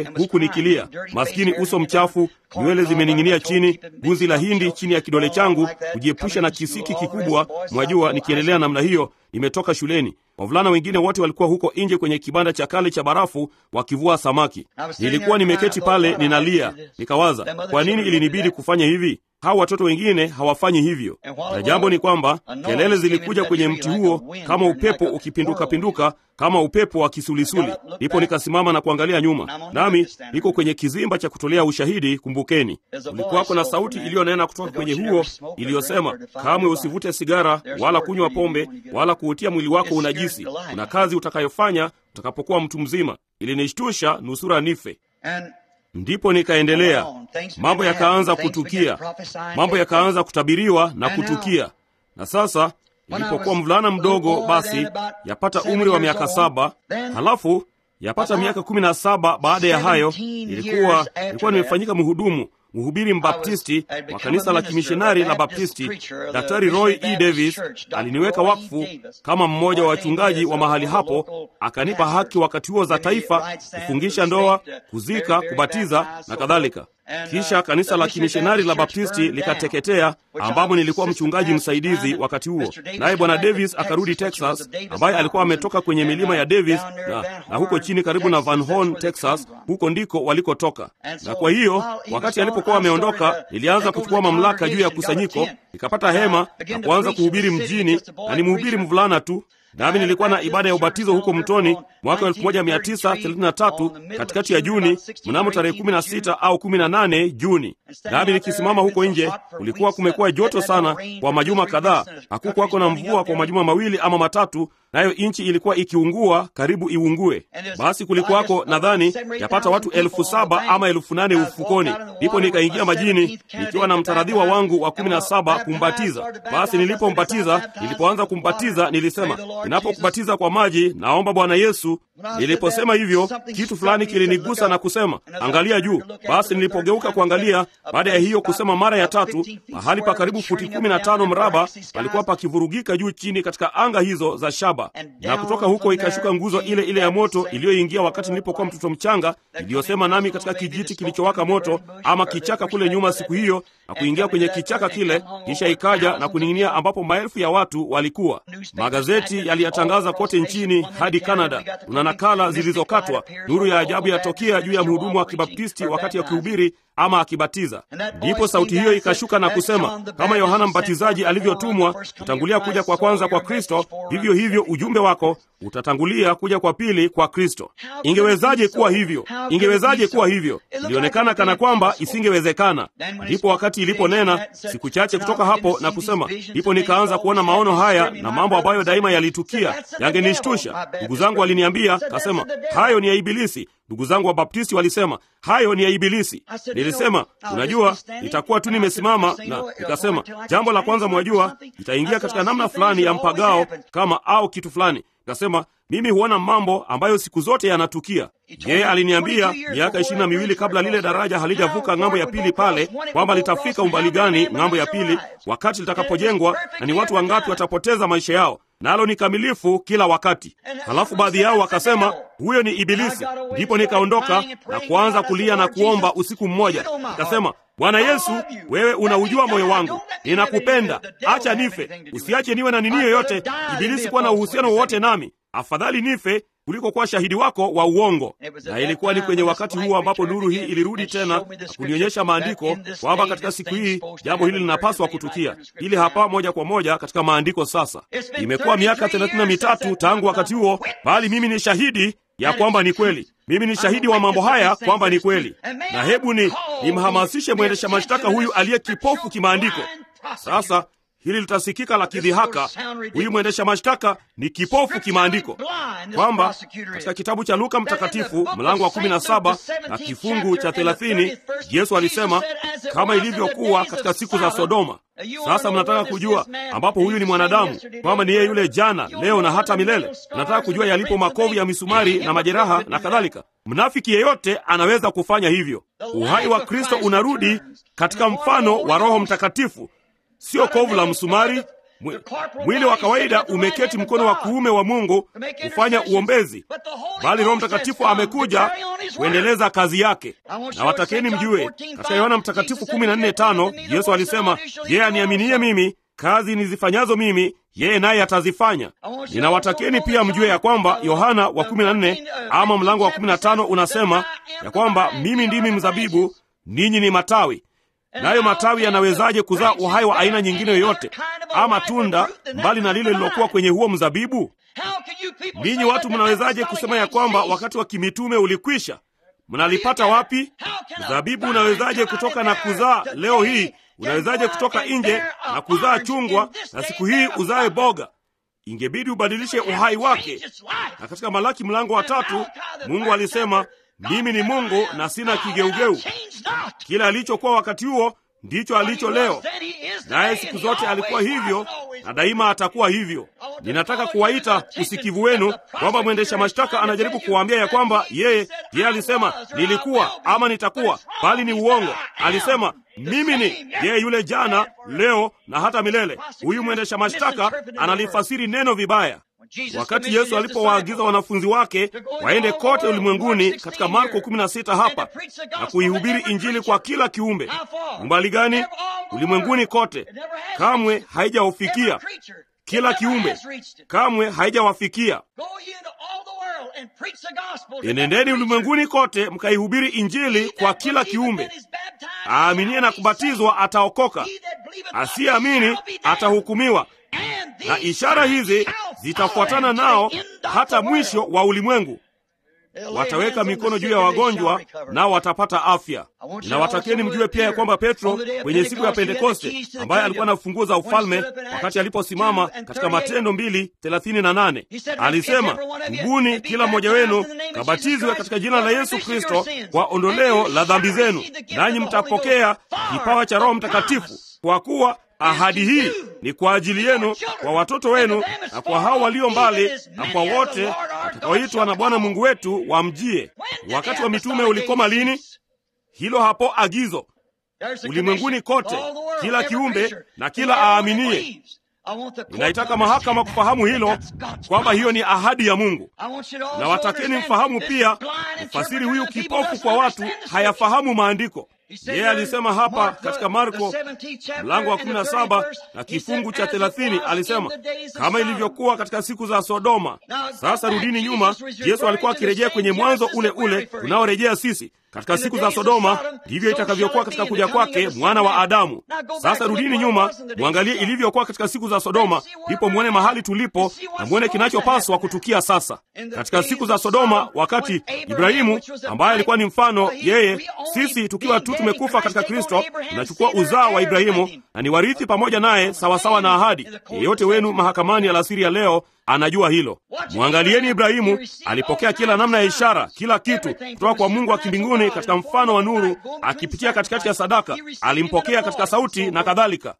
pale huku nikilia, maskini, uso mchafu, nywele zimening'inia chini, guzi la hindi chini ya kidole changu, kujiepusha na kisiki kikubwa, mwajua, nikiendelea namna hiyo. Nimetoka shuleni. Wavulana wengine wote walikuwa huko nje kwenye kibanda cha kale cha barafu wakivua samaki. Nilikuwa nimeketi pale ninalia, nikawaza, kwa nini ilinibidi kufanya hivi? Hawa watoto wengine hawafanyi hivyo. Na jambo ni kwamba kelele zilikuja kwenye mti huo kama upepo ukipinduka-pinduka, kama upepo wa kisulisuli. Ndipo nikasimama na kuangalia nyuma, nami niko kwenye kizimba cha kutolea ushahidi. Kumbukeni, kulikuwako na sauti iliyonena kutoka kwenye huo iliyosema, kamwe usivute sigara wala kunywa pombe wala kuutia mwili wako unajisi. Kuna kazi utakayofanya utakapokuwa mtu mzima. Ilinishtusha nusura nife. Ndipo nikaendelea, mambo yakaanza kutukia, mambo yakaanza kutabiriwa na kutukia. Na sasa nilipokuwa mvulana mdogo, basi yapata umri wa miaka saba, halafu yapata miaka kumi na saba baada ya hayo, nilikuwa nilikuwa nimefanyika mhudumu mhubiri mbaptisti wa kanisa la kimishonari la Baptisti. Daktari Roy E. Davis aliniweka wakfu kama mmoja wa wachungaji wa mahali hapo, akanipa haki wakati huo za taifa, kufungisha ndoa, kuzika, kubatiza na kadhalika. Kisha kanisa la kimishonari la Baptisti likateketea, ambamo nilikuwa mchungaji msaidizi wakati huo. Naye bwana Davis akarudi Texas, ambaye alikuwa ametoka kwenye milima ya Davis na, na huko chini karibu na Van Horn, Texas, huko ndiko walikotoka. Na kwa hiyo wakati alipokuwa ameondoka, nilianza kuchukua mamlaka juu ya kusanyiko, nikapata hema na kuanza kuhubiri mjini, na ni mhubiri mvulana tu nami nilikuwa na ibada ya ubatizo huko Mtoni mwaka 1933 katikati ya Juni, mnamo tarehe 16 au 18 Juni. Nami nikisimama huko nje, kulikuwa kumekuwa joto sana kwa majuma kadhaa, hakukuwako na mvua kwa majuma mawili ama matatu, nayo nchi ilikuwa ikiungua karibu iungue. Basi kulikuwako nadhani yapata watu elfu saba ama elfu nane ufukoni. Ndipo nikaingia majini nikiwa na mtaradhiwa wangu wa kumi na saba kumbatiza. Basi nilipombatiza, nilipoanza kumbatiza, nilisema ninapokubatiza kwa maji, naomba Bwana Yesu. Niliposema hivyo, kitu fulani kilinigusa na kusema angalia juu. Basi nilipogeuka kuangalia, baada ya hiyo kusema mara ya tatu, mahali pa karibu futi kumi na tano mraba palikuwa pakivurugika juu chini katika anga hizo za shaba, na kutoka huko ikashuka nguzo ile ile ya moto iliyoingia wakati nilipokuwa mtoto mchanga, iliyosema nami katika kijiti kilichowaka moto ama kichaka kule nyuma siku hiyo, na kuingia kwenye kichaka kile, kisha ikaja na kuning'inia ambapo maelfu ya watu walikuwa. Magazeti yaliyatangaza kote nchini hadi Kanada. Tuna nakala zilizokatwa. Nuru ya ajabu yatokea juu ya mhudumu wa kibaptisti wakati akihubiri ama akibatiza. Ndipo sauti hiyo ikashuka na kusema, kama Yohana Mbatizaji alivyotumwa kutangulia kuja kwa kwanza kwa Kristo, vivyo hivyo ujumbe wako utatangulia kuja kwa pili kwa Kristo. Ingewezaje kuwa hivyo? Ingewezaje kuwa hivyo? Ilionekana kana kwamba isingewezekana. Ndipo wakati iliponena siku chache kutoka hapo na kusema, ndipo nikaanza kuona maono haya na mambo ambayo daima yalitukia yangenishtusha. Ndugu zangu waliniambia, kasema hayo ni ya Ibilisi. Ndugu zangu wa Baptisti walisema hayo ni ya Ibilisi. Nilisema unajua, itakuwa tu nimesimama na nikasema, jambo la kwanza, mwajua, itaingia katika namna fulani ya mpagao kama au kitu fulani. Nikasema mimi huona mambo ambayo siku zote yanatukia. Yeye aliniambia miaka ishirini na miwili kabla lile daraja halijavuka ng'ambo ya pili pale, kwamba litafika umbali gani ng'ambo ya pili wakati litakapojengwa, na ni watu wangapi watapoteza maisha yao nalo ni kamilifu kila wakati. Halafu baadhi yao wakasema huyo ni Ibilisi. Ndipo nikaondoka na kuanza kulia na kuomba usiku mmoja, nikasema, Bwana Yesu, wewe unaujua moyo wangu, ninakupenda, acha nife, usiache niwe na nini yoyote Ibilisi kuwa na uhusiano wowote nami. Afadhali nife kuliko kuwa shahidi wako wa uongo. Na ilikuwa ni kwenye wakati huo ambapo nuru hii ilirudi tena na kunionyesha maandiko kwamba katika siku hii jambo hili linapaswa kutukia. Ili hapa moja kwa moja katika maandiko. Sasa imekuwa miaka thelathini na mitatu tangu wakati huo, bali mimi ni shahidi ya kwamba ni kweli. Mimi ni shahidi wa mambo haya kwamba ni kweli, na hebu ni nimhamasishe mwendesha mashtaka huyu aliye kipofu kimaandiko. Sasa hili litasikika la kidhihaka. Huyu mwendesha mashtaka ni kipofu kimaandiko, kwamba katika kitabu cha Luka Mtakatifu mlango wa 17 na kifungu cha 30 Yesu alisema kama ilivyokuwa katika siku za Sodoma. Sasa mnataka kujua ambapo huyu ni mwanadamu, kwamba ni yeye yule jana, leo na hata milele. Mnataka kujua yalipo makovu ya misumari na majeraha na kadhalika. Mnafiki yeyote anaweza kufanya hivyo. Uhai wa Kristo unarudi katika mfano wa Roho Mtakatifu, sio kovu la msumari, Mwi- mwili wa kawaida umeketi mkono wa kuume wa Mungu kufanya uombezi, bali Roho Mtakatifu amekuja kuendeleza kazi yake. Na watakeni mjue, katika Yohana Mtakatifu 14:5 Yesu alisema, yeye aniaminie mimi, kazi nizifanyazo mimi yeye naye atazifanya. Ninawatakeni pia mjue ya kwamba Yohana wa 14 ama mlango wa 15 unasema ya kwamba mimi ndimi mzabibu, ninyi ni matawi. Nayo matawi yanawezaje kuzaa uhai wa aina nyingine yoyote ama tunda mbali na lile lilokuwa kwenye huo mzabibu? Ninyi watu mnawezaje kusema ya kwamba wakati wa kimitume ulikwisha? Mnalipata wapi? Mzabibu unawezaje kutoka na kuzaa leo hii? Unawezaje kutoka nje na kuzaa chungwa na siku hii uzae boga? Ingebidi ubadilishe uhai wake. Na katika Malaki mlango wa tatu Mungu alisema, mimi ni Mungu na sina kigeugeu. Kila alichokuwa wakati huo ndicho alicho leo, naye siku zote alikuwa hivyo na daima atakuwa hivyo. Ninataka kuwaita usikivu wenu kwamba mwendesha mashtaka anajaribu kuwaambia ya kwamba yeye yeye alisema nilikuwa ama nitakuwa, bali ni uongo. Alisema mimi ni yeye yule jana, leo na hata milele. Huyu mwendesha mashtaka analifasiri neno vibaya. Wakati Yesu alipowaagiza wanafunzi wake waende kote ulimwenguni katika Marko 16 hapa na kuihubiri Injili kwa kila kiumbe, umbali gani? Ulimwenguni kote, kamwe haijawafikia kila kiumbe, kamwe haijawafikia. Enendeni ulimwenguni kote mkaihubiri Injili kwa kila kiumbe. Aaminie na kubatizwa ataokoka, asiyeamini atahukumiwa. Na ishara hizi zitafuatana nao hata mwisho wa ulimwengu. Wataweka mikono juu ya wagonjwa nao watapata afya. Ninawatakeni mjue pia ya kwamba Petro kwenye siku ya Pentekoste, ambaye alikuwa na funguo za ufalme, wakati aliposimama katika Matendo mbili thelathini na nane alisema, tubuni kila mmoja wenu kabatizwe katika jina la Yesu Kristo kwa ondoleo la dhambi zenu, nanyi mtapokea kipawa cha Roho Mtakatifu, kwa kuwa ahadi hii ni kwa ajili yenu, kwa watoto wenu, na kwa hao walio mbali, na kwa wote watakaoitwa na Bwana Mungu wetu wamjie. Wakati wa mitume ulikoma lini? Hilo hapo agizo, ulimwenguni kote, kila kiumbe na kila aaminie. Ninaitaka mahakama kufahamu hilo, kwamba hiyo ni ahadi ya Mungu. Na watakeni mfahamu pia, mfasiri huyu kipofu kwa watu hayafahamu maandiko. Yeye alisema hapa katika Marko mlango wa 17 na kifungu cha 30, alisema kama ilivyokuwa katika siku za Sodoma. Sasa rudini nyuma. Yesu alikuwa akirejea kwenye mwanzo ule ule unaorejea sisi. Katika siku za Sodoma ndivyo itakavyokuwa katika kuja kwake mwana wa Adamu. Sasa rudini nyuma, mwangalie ilivyokuwa katika siku za Sodoma, ndipo mwone mahali tulipo na mwone kinachopaswa kutukia sasa. Katika siku za Sodoma, wakati Ibrahimu ambaye alikuwa ni mfano, yeye sisi tukiwa tu tumekufa katika Kristo, tunachukua uzao wa Ibrahimu na ni warithi pamoja naye sawasawa na ahadi. Yeyote wenu mahakamani alasiri ya leo anajua hilo. Mwangalieni Ibrahimu, alipokea kila namna ya ishara, kila kitu kutoka kwa Mungu wa kimbinguni katika mfano wa nuru, akipitia katikati ya sadaka, alimpokea katika sauti na kadhalika.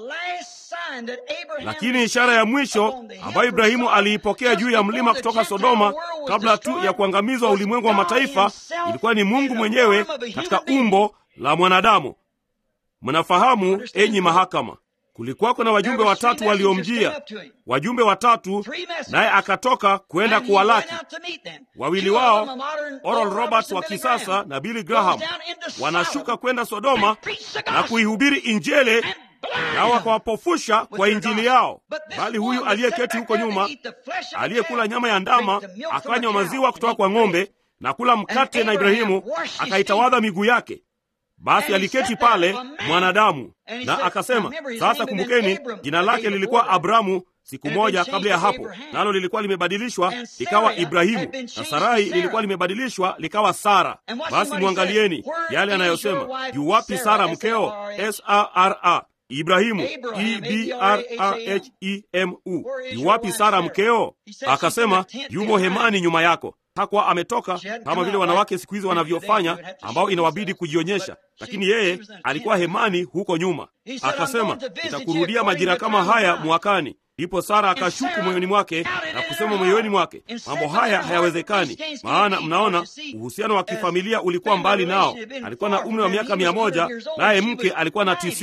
Lakini ishara ya mwisho ambayo Ibrahimu aliipokea juu ya mlima kutoka Sodoma, kabla tu ya kuangamizwa ulimwengu wa mataifa, ilikuwa ni Mungu mwenyewe katika umbo la mwanadamu. Mnafahamu, enyi mahakama, kulikuwako na wajumbe watatu waliomjia, wajumbe watatu, naye akatoka kwenda kuwalaki. Wawili wao Oral Roberts wa kisasa na Billy Graham wanashuka kwenda Sodoma na kuihubiri Injili, nao wakawapofusha kwa injili yao. Bali huyu aliyeketi huko nyuma, aliyekula nyama ya ndama, akanywa maziwa kutoka kwa ng'ombe na kula mkate na Ibrahimu, akaitawadha miguu yake. Basi aliketi pale mwanadamu na akasema, sasa kumbukeni, jina lake lilikuwa Abramu siku moja kabla ya hapo, nalo lilikuwa limebadilishwa likawa Ibrahimu, na Sarai lilikuwa limebadilishwa likawa Sara. Basi mwangalieni yale anayosema, yu wapi Sara mkeo? Sara Ibrahimu, Ibrahemu, yu wapi Sara mkeo? Akasema, yumo hemani nyuma yako. Hakuwa ametoka kama vile wanawake siku hizi wanavyofanya, ambao inawabidi kujionyesha, lakini yeye alikuwa hemani huko nyuma. Akasema, nitakurudia majira kama haya mwakani. Ndipo Sara akashuku moyoni mwake na kusema moyoni mwake, mambo haya hayawezekani, maana mnaona uhusiano wa kifamilia ulikuwa mbali nao. Alikuwa na umri wa miaka mia moja naye mke alikuwa na tisini.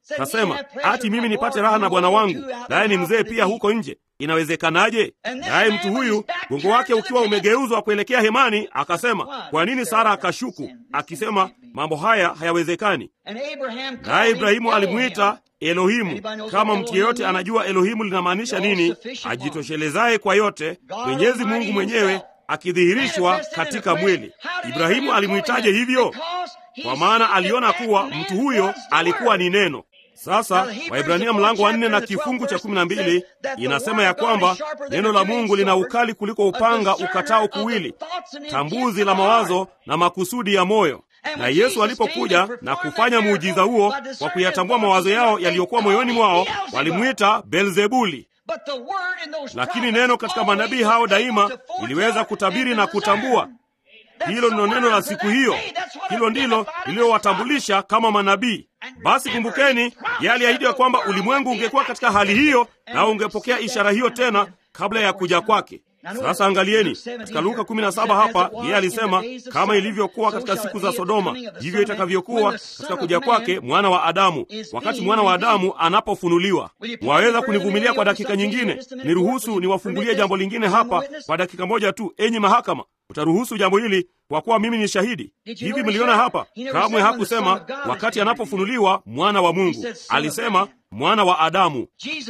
Kasema ati mimi nipate raha na bwana wangu, naye ni mzee pia huko nje, inawezekanaje? Naye mtu huyu gongo wake ukiwa umegeuzwa kuelekea hemani, akasema, kwa nini Sara akashuku akisema, mambo haya hayawezekani? Naye Ibrahimu alimwita Elohimu. Kama mtu yeyote anajua Elohimu linamaanisha nini, ajitoshelezaye kwa yote, Mwenyezi Mungu mwenyewe akidhihirishwa katika mwili. Ibrahimu alimwitaje hivyo? Kwa maana aliona kuwa mtu huyo alikuwa ni neno. Sasa Waibrania mlango wa nne na kifungu cha kumi na mbili inasema ya kwamba neno la Mungu lina ukali kuliko upanga ukatao kuwili, tambuzi la mawazo na makusudi ya moyo. Na Yesu alipokuja na kufanya muujiza huo kwa kuyatambua mawazo yao yaliyokuwa moyoni mwao, walimwita Belzebuli. Lakini neno katika manabii hao daima iliweza kutabiri na kutambua. Hilo ndilo neno la siku hiyo, hilo ndilo lililowatambulisha kama manabii. Basi kumbukeni, yeye aliahidi ya kwamba ulimwengu ungekuwa katika hali hiyo, nao ungepokea ishara hiyo tena kabla ya kuja kwake. Sasa angalieni katika Luka 17 hapa, yeye alisema kama ilivyokuwa katika siku za Sodoma, hivyo itakavyokuwa katika kuja kwake mwana wa Adamu, wakati mwana wa Adamu anapofunuliwa. Mwaweza kunivumilia kwa dakika nyingine? Niruhusu niwafungulie jambo lingine hapa kwa dakika moja tu, enyi mahakama. Utaruhusu jambo hili kwa kuwa mimi ni shahidi. Hivi mliona hapa, kamwe hakusema wakati anapofunuliwa mwana wa Mungu, alisema mwana wa Adamu.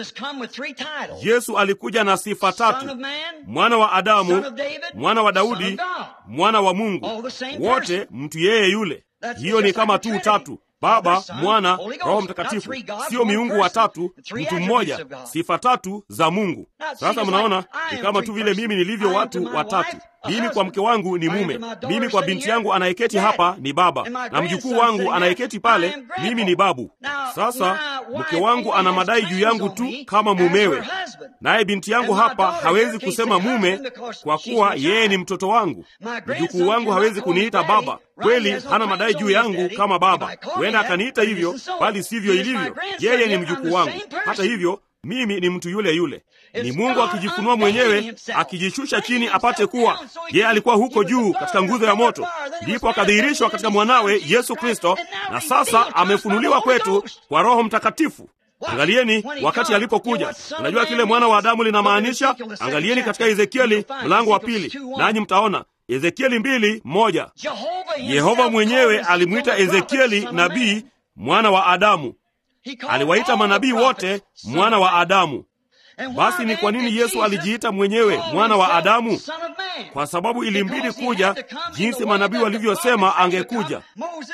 Yesu alikuja na sifa tatu: mwana wa Adamu, mwana wa Daudi, mwana wa Mungu, wote mtu yeye yule. Hiyo ni kama tu tatu Baba, Mwana, Roho Mtakatifu, sio miungu watatu, mtu mmoja, sifa tatu za Mungu. Sasa mnaona ni kama tu vile mimi nilivyo watu watatu. Mimi kwa mke wangu ni mume, mimi kwa binti yangu anayeketi hapa ni baba, na mjukuu wangu anayeketi pale, mimi ni babu. Sasa mke wangu ana madai juu yangu tu kama mumewe, naye binti yangu hapa hawezi kusema mume kwa kuwa yeye ni mtoto wangu. Mjukuu wangu hawezi kuniita baba, kweli hana madai juu yangu kama baba. Huenda akaniita hivyo, bali sivyo ilivyo. Yeye ni mjukuu wangu. Hata hivyo mimi ni mtu yule yule. Ni Mungu akijifunua mwenyewe, akijishusha chini apate kuwa yeye alikuwa huko juu katika nguzo ya moto, ndipo akadhihirishwa katika mwanawe Yesu Kristo, na sasa amefunuliwa kwetu kwa Roho Mtakatifu. Angalieni wakati alipokuja. Unajua kile mwana wa Adamu linamaanisha? Angalieni katika Ezekieli mlango wa pili, nanyi mtaona Ezekieli mbili moja. Yehova mwenyewe alimwita Ezekieli nabii mwana wa Adamu. Aliwaita manabii wote mwana wa Adamu. Basi ni kwa nini Yesu alijiita mwenyewe mwana wa Adamu? Kwa sababu ilimbidi kuja jinsi manabii walivyosema angekuja.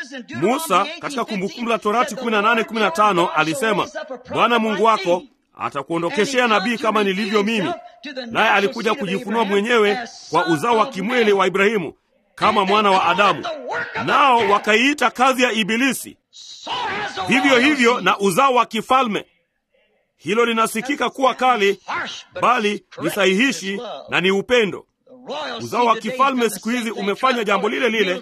Musa katika Kumbukumbu la Torati 18:15 alisema, Bwana Mungu wako atakuondokeshea nabii kama nilivyo mimi, naye alikuja kujifunua mwenyewe kwa uzao wa kimwili wa Ibrahimu kama mwana wa Adamu, nao wakaiita kazi ya Ibilisi. Vivyo hivyo na uzao wa kifalme. Hilo linasikika kuwa kali, bali ni sahihishi na ni upendo. Uzao wa kifalme siku hizi umefanya jambo lile lile,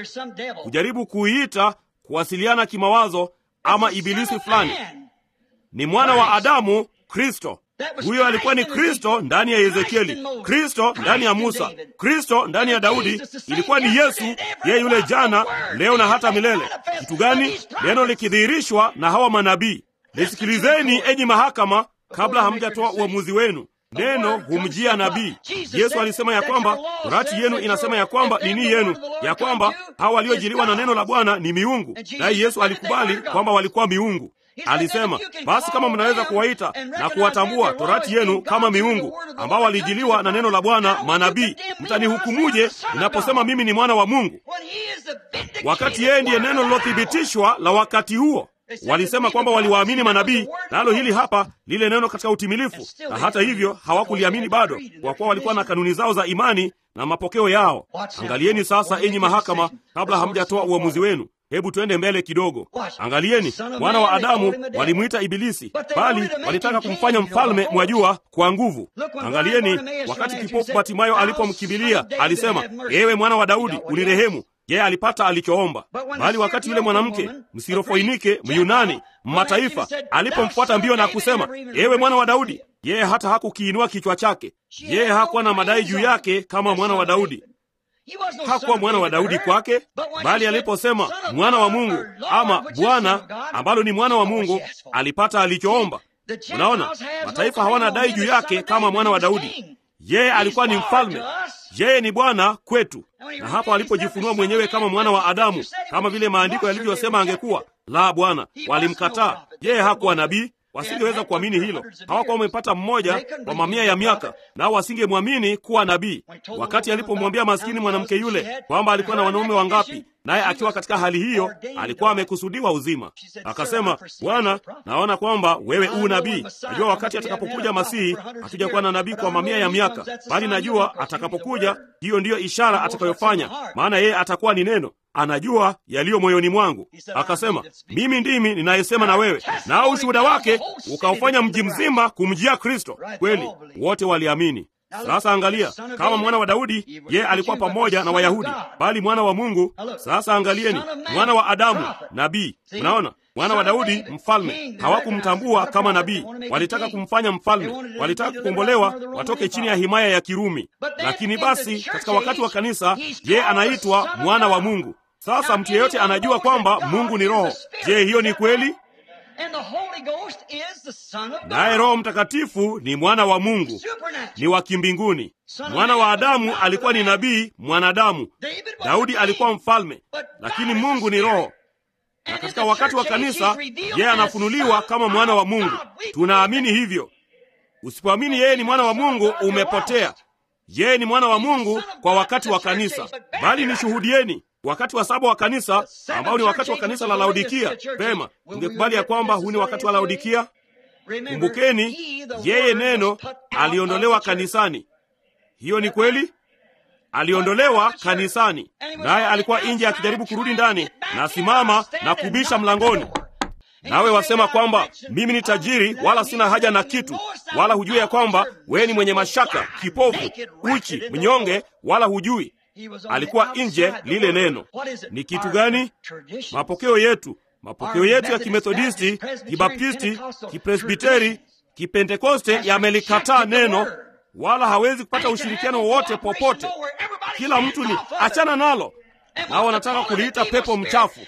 kujaribu kuiita kuwasiliana kimawazo ama ibilisi fulani. Ni mwana wa Adamu, Kristo. Huyo alikuwa ni Kristo ndani ya Ezekieli, Kristo ndani ya Musa, Kristo ndani ya Daudi. Ilikuwa ni Yesu, yeye yule jana, leo na hata milele. Kitu gani? Neno likidhihirishwa na hawa manabii. Lisikilizeni enyi mahakama, kabla hamjatoa uamuzi wenu. Neno humjia nabii. Yesu alisema ya kwamba torati yenu inasema ya kwamba nini yenu, ya kwamba hawa waliojiliwa na neno la Bwana ni miungu, naye Yesu alikubali kwamba walikuwa miungu. Alisema basi, kama mnaweza kuwaita na kuwatambua torati yenu kama miungu ambao walijiliwa na neno la Bwana manabii, mtanihukumuje ninaposema mimi ni mwana wa Mungu, wakati yeye ndiye neno lilothibitishwa la wakati huo? Walisema kwamba waliwaamini manabii, nalo hili hapa lile neno katika utimilifu, na hata hivyo hawakuliamini bado, kwa kuwa walikuwa na kanuni zao za imani na mapokeo yao. Angalieni sasa, enyi mahakama, kabla hamjatoa uamuzi wenu. Hebu twende mbele kidogo. Angalieni, mwana wa Adamu walimwita Ibilisi, bali walitaka kumfanya mfalme, mwajua, kwa nguvu. Angalieni, wakati kipofu Batimayo alipomkimbilia alisema, ewe mwana wa Daudi, unirehemu. Yeye alipata alichoomba. Bali wakati yule mwanamke Msirofoinike, Myunani, mataifa, alipomfuata mbio na kusema, ewe mwana wa Daudi, yeye hata hakukiinua kichwa chake. Yeye hakuwa na madai juu yake kama mwana wa Daudi. hakuwa mwana wa Daudi kwake, bali aliposema mwana wa Mungu ama Bwana, ambalo ni mwana wa Mungu, alipata alichoomba. Unaona, mataifa hawana dai juu yake kama mwana wa Daudi. Yeye alikuwa ni mfalme, yeye ni Bwana kwetu. Na hapo alipojifunua mwenyewe kama mwana wa Adamu, kama vile maandiko yalivyosema angekuwa, la, Bwana walimkataa. Yeye hakuwa nabii, wasingeweza kuamini hilo. Hawakuwa wamepata mmoja kwa mamia ya miaka, nao wasingemwamini kuwa nabii. Wakati alipomwambia maskini mwanamke yule kwamba alikuwa na wanaume wangapi, naye akiwa katika hali hiyo alikuwa amekusudiwa uzima, akasema, Bwana, naona kwamba wewe u nabii. Najua wakati atakapokuja Masihi hatujakuwa na nabii kwa mamia ya miaka, bali najua atakapokuja, hiyo ndiyo ishara atakayofanya, maana yeye atakuwa ni neno anajua yaliyo moyoni mwangu. Akasema, mimi ndimi ninayesema na wewe, nao ushuhuda wake ukaufanya mji mzima kumjia Kristo. Kweli wote waliamini. Sasa angalia, kama mwana wa Daudi, yeye alikuwa pamoja na Wayahudi, bali mwana wa Mungu. Sasa angalieni, mwana wa Adamu, nabii. Unaona, mwana wa Daudi, mfalme. Hawakumtambua kama nabii, walitaka kumfanya mfalme, walitaka kukombolewa watoke chini ya himaya ya Kirumi. Lakini basi katika wakati wa kanisa, yeye anaitwa mwana wa Mungu. Sasa mtu yeyote anajua kwamba Mungu ni Roho. Je, hiyo ni kweli? Naye Roho Mtakatifu ni mwana wa Mungu, ni wa kimbinguni. Mwana wa Adamu alikuwa ni nabii mwanadamu. Daudi alikuwa mfalme, lakini Mungu ni Roho. Na katika wakati wa kanisa, yeye anafunuliwa kama mwana wa Mungu. Tunaamini hivyo. Usipoamini yeye ni mwana wa Mungu, umepotea. Yeye ni mwana wa Mungu kwa wakati wa kanisa, bali nishuhudieni wakati wa saba wa kanisa ambao ni wakati wa kanisa la Laodikia. Pema, ungekubali ya kwamba huu ni wakati wa Laodikia? Kumbukeni, yeye neno aliondolewa kanisani. Hiyo ni kweli, aliondolewa kanisani, naye alikuwa nje akijaribu kurudi ndani, na simama na kubisha mlangoni. Nawe wasema kwamba mimi ni tajiri, wala sina haja na kitu, wala hujui ya kwamba wewe ni mwenye mashaka, kipofu, uchi, mnyonge, wala hujui alikuwa nje lile neno. Ni kitu gani? Mapokeo yetu, mapokeo yetu ya Kimethodisti, Kibaptisti, Kipresbiteri, Kipentekoste yamelikataa neno, wala hawezi kupata ushirikiano wowote popote. Kila mtu ni achana nalo, nao wanataka kuliita pepo mchafu.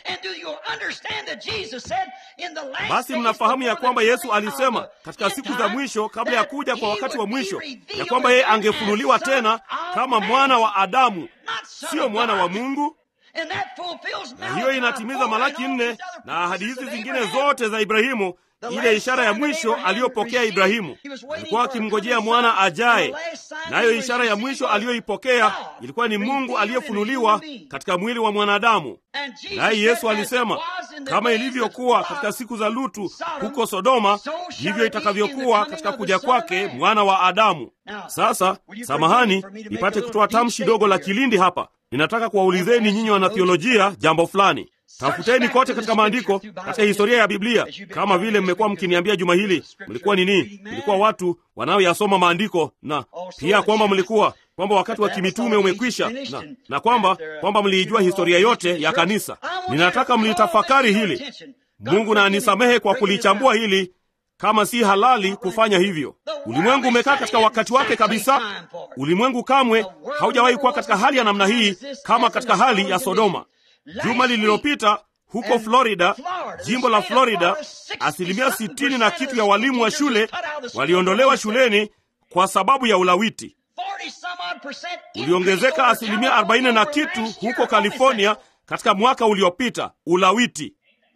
Basi mnafahamu ya kwamba Yesu alisema katika siku za mwisho, kabla ya kuja kwa wakati wa mwisho, ya kwamba yeye angefunuliwa tena kama mwana wa Adamu, siyo mwana wa Mungu. Na hiyo inatimiza Malaki nne na ahadi hizi zingine zote za Ibrahimu, ile ishara ya mwisho aliyopokea Ibrahimu. Alikuwa akimngojea mwana ajaye, nayo ishara ya mwisho aliyoipokea ilikuwa ni Mungu aliyefunuliwa katika mwili wa mwanadamu. Naye Yesu alisema, kama ilivyokuwa katika siku za Lutu huko Sodoma, ndivyo itakavyokuwa katika kuja kwake mwana wa Adamu. Sasa samahani, nipate kutoa tamshi dogo la kilindi hapa. Ninataka kuwaulizeni nyinyi wanathiolojia jambo fulani. Tafuteni kote katika maandiko, katika historia ya Biblia, kama vile mmekuwa mkiniambia juma hili. Mlikuwa nini? Mlikuwa watu wanaoyasoma maandiko, na pia kwamba mlikuwa kwamba wakati wa kimitume umekwisha, na, na kwamba kwamba mliijua historia yote ya kanisa. Ninataka mlitafakari hili. Mungu na anisamehe kwa kulichambua hili kama si halali kufanya hivyo. Ulimwengu umekaa katika wakati wake kabisa. Ulimwengu kamwe haujawahi kuwa katika hali ya namna hii kama katika hali ya Sodoma. Juma lililopita huko Florida, jimbo la Florida, asilimia sitini na kitu ya walimu wa shule waliondolewa shuleni kwa sababu ya ulawiti. Uliongezeka asilimia arobaini na kitu huko California katika mwaka uliopita. Ulawiti,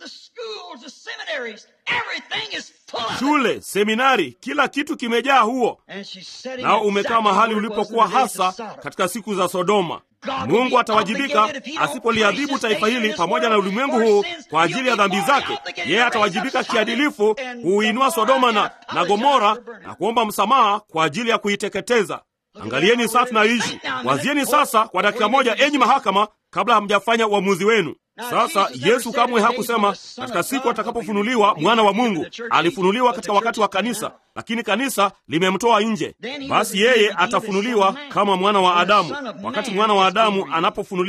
shule, seminari, kila kitu kimejaa huo, nao umekaa mahali ulipokuwa hasa katika siku za Sodoma. Mungu atawajibika asipoliadhibu taifa hili pamoja na ulimwengu huu kwa ajili ya dhambi zake. Yeye atawajibika kiadilifu kuuinua Sodoma na, na Gomora na kuomba msamaha kwa ajili ya kuiteketeza. Angalieni sasa tunaishi. Wazieni sasa kwa dakika moja, enyi mahakama, kabla hamjafanya uamuzi wenu. Sasa Yesu kamwe hakusema katika siku atakapofunuliwa mwana wa Mungu. Alifunuliwa katika wakati wa kanisa, lakini kanisa limemtoa nje. Basi yeye atafunuliwa kama mwana wa Adamu wakati mwana wa Adamu anapofunuliwa.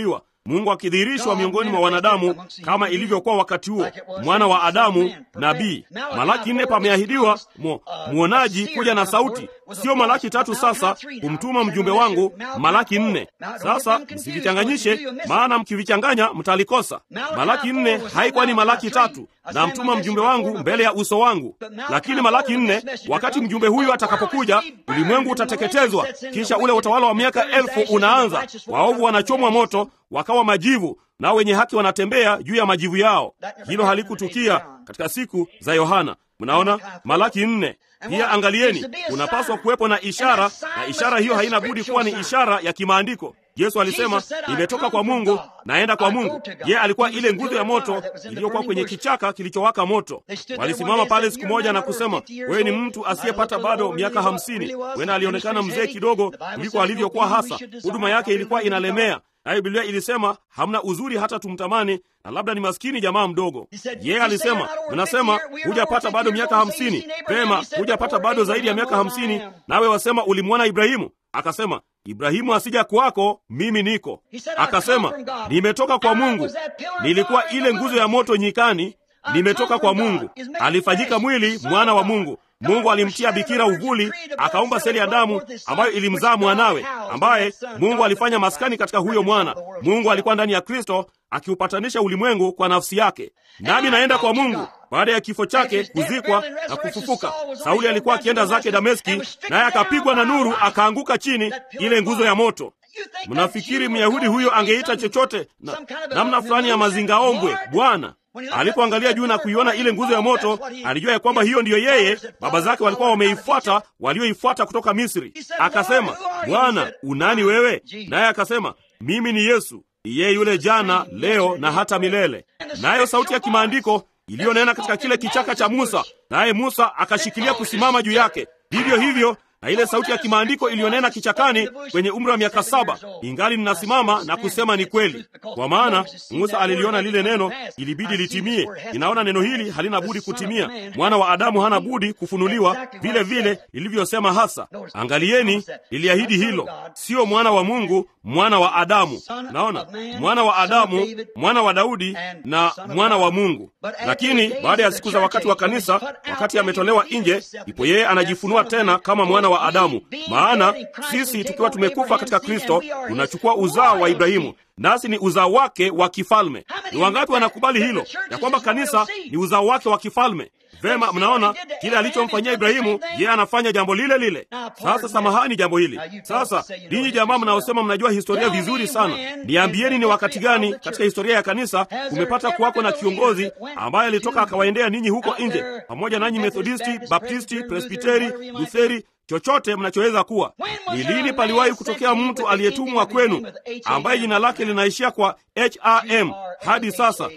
Mungu akidhihirishwa miongoni mwa wanadamu kama ilivyokuwa wakati huo, mwana wa Adamu, nabii. Malaki nne pameahidiwa mu, mwonaji kuja na sauti, sio Malaki tatu. Sasa kumtuma mjumbe wangu, Malaki nne. Sasa msivichanganyishe, maana mkivichanganya mtalikosa. Malaki nne haikuwa ni Malaki tatu, na mtuma mjumbe wangu mbele ya uso wangu. Lakini Malaki nne, wakati mjumbe huyu atakapokuja, ulimwengu utateketezwa, kisha ule utawala wa miaka elfu unaanza. Waovu wanachomwa moto wakawa majivu, nao wenye haki wanatembea juu ya majivu yao. Hilo halikutukia katika siku za Yohana. Mnaona Malaki nne. Pia angalieni, unapaswa kuwepo na ishara, na ishara hiyo haina budi kuwa ni ishara ya kimaandiko. Yesu alisema, nimetoka kwa Mungu naenda kwa Mungu. Yeye alikuwa ile nguzo ya moto iliyokuwa kwenye kichaka kilichowaka moto. Walisimama pale siku moja na kusema, wewe ni mtu asiyepata bado miaka hamsini. Wena alionekana mzee kidogo kuliko alivyokuwa hasa. Huduma yake ilikuwa inalemea nayo Biblia ilisema hamna uzuri hata tumtamani, na labda ni maskini jamaa mdogo. Yeye alisema, mnasema hujapata bado miaka hamsini. Pema, hujapata bado zaidi ya miaka hamsini, nawe wasema ulimwona Ibrahimu. Akasema, Ibrahimu asija kwako, mimi niko. Akasema, nimetoka kwa Mungu, nilikuwa ile nguzo ya moto nyikani, nimetoka kwa Mungu. Alifanyika mwili, mwana wa Mungu. Mungu alimtia bikira uvuli, akaumba seli ya damu ambayo ilimzaa mwanawe, ambaye Mungu alifanya maskani katika huyo mwana. Mungu alikuwa ndani ya Kristo akiupatanisha ulimwengu kwa nafsi yake. Nami naenda kwa Mungu. Baada ya kifo chake, kuzikwa na kufufuka, Sauli alikuwa akienda zake Dameski, naye akapigwa na nuru, akaanguka chini, ile nguzo ya moto. Mnafikiri Myahudi huyo angeita chochote na namna fulani ya mazingaombwe Bwana alipoangalia juu na kuiona ile nguzo ya moto, alijua ya kwamba hiyo ndiyo yeye baba zake walikuwa wameifuata, walioifuata kutoka Misri. Akasema, Bwana, unani wewe? Naye akasema, mimi ni Yesu, yeye yule jana, leo na hata milele. Nayo sauti ya kimaandiko iliyonena katika kile kichaka cha Musa, naye Musa akashikilia kusimama juu yake. Vivyo hivyo na ile sauti ya kimaandiko iliyonena kichakani kwenye umri wa miaka saba ingali ninasimama na kusema ni kweli, kwa maana Musa aliliona lile neno, ilibidi litimie. Ninaona neno hili halina budi kutimia. Mwana wa Adamu hana budi kufunuliwa, vile vile lilivyosema hasa. Angalieni, liliahidi hilo, sio mwana wa Mungu, mwana wa Adamu. Naona mwana wa Adamu, mwana wa Daudi na mwana wa Mungu. Lakini baada ya siku za wakati wa kanisa, wakati ametolewa nje, ipo yeye anajifunua tena kama mwana wa Adamu. Maana sisi tukiwa tumekufa katika Kristo tunachukua uzao wa Ibrahimu, nasi ni uzao wake wa kifalme. Ni wangapi wanakubali hilo, ya kwamba kanisa ni uzao wake wa kifalme? Vema, mnaona kile alichomfanyia Ibrahimu, yeye anafanya jambo lile lile. Sasa samahani jambo hili sasa. Ninyi jamaa mnaosema mnajua historia vizuri sana, niambieni, ni wakati gani katika historia ya kanisa kumepata kuwako na kiongozi ambaye alitoka akawaendea ninyi huko nje, pamoja nanyi Methodisti, Baptisti, Presbiteri, Lutheri chochote mnachoweza kuwa. Ni lini paliwahi kutokea mtu aliyetumwa kwenu ambaye jina lake linaishia kwa HRM hadi sasa?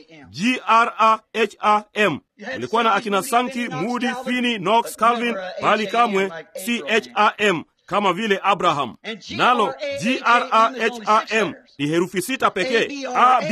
GRAHAM. Ulikuwa na akina Sankey, Moody, Finney, Knox, Calvin, bali kamwe CHRM kama vile Abraham. Nalo GRAHAM ni herufi sita pekee.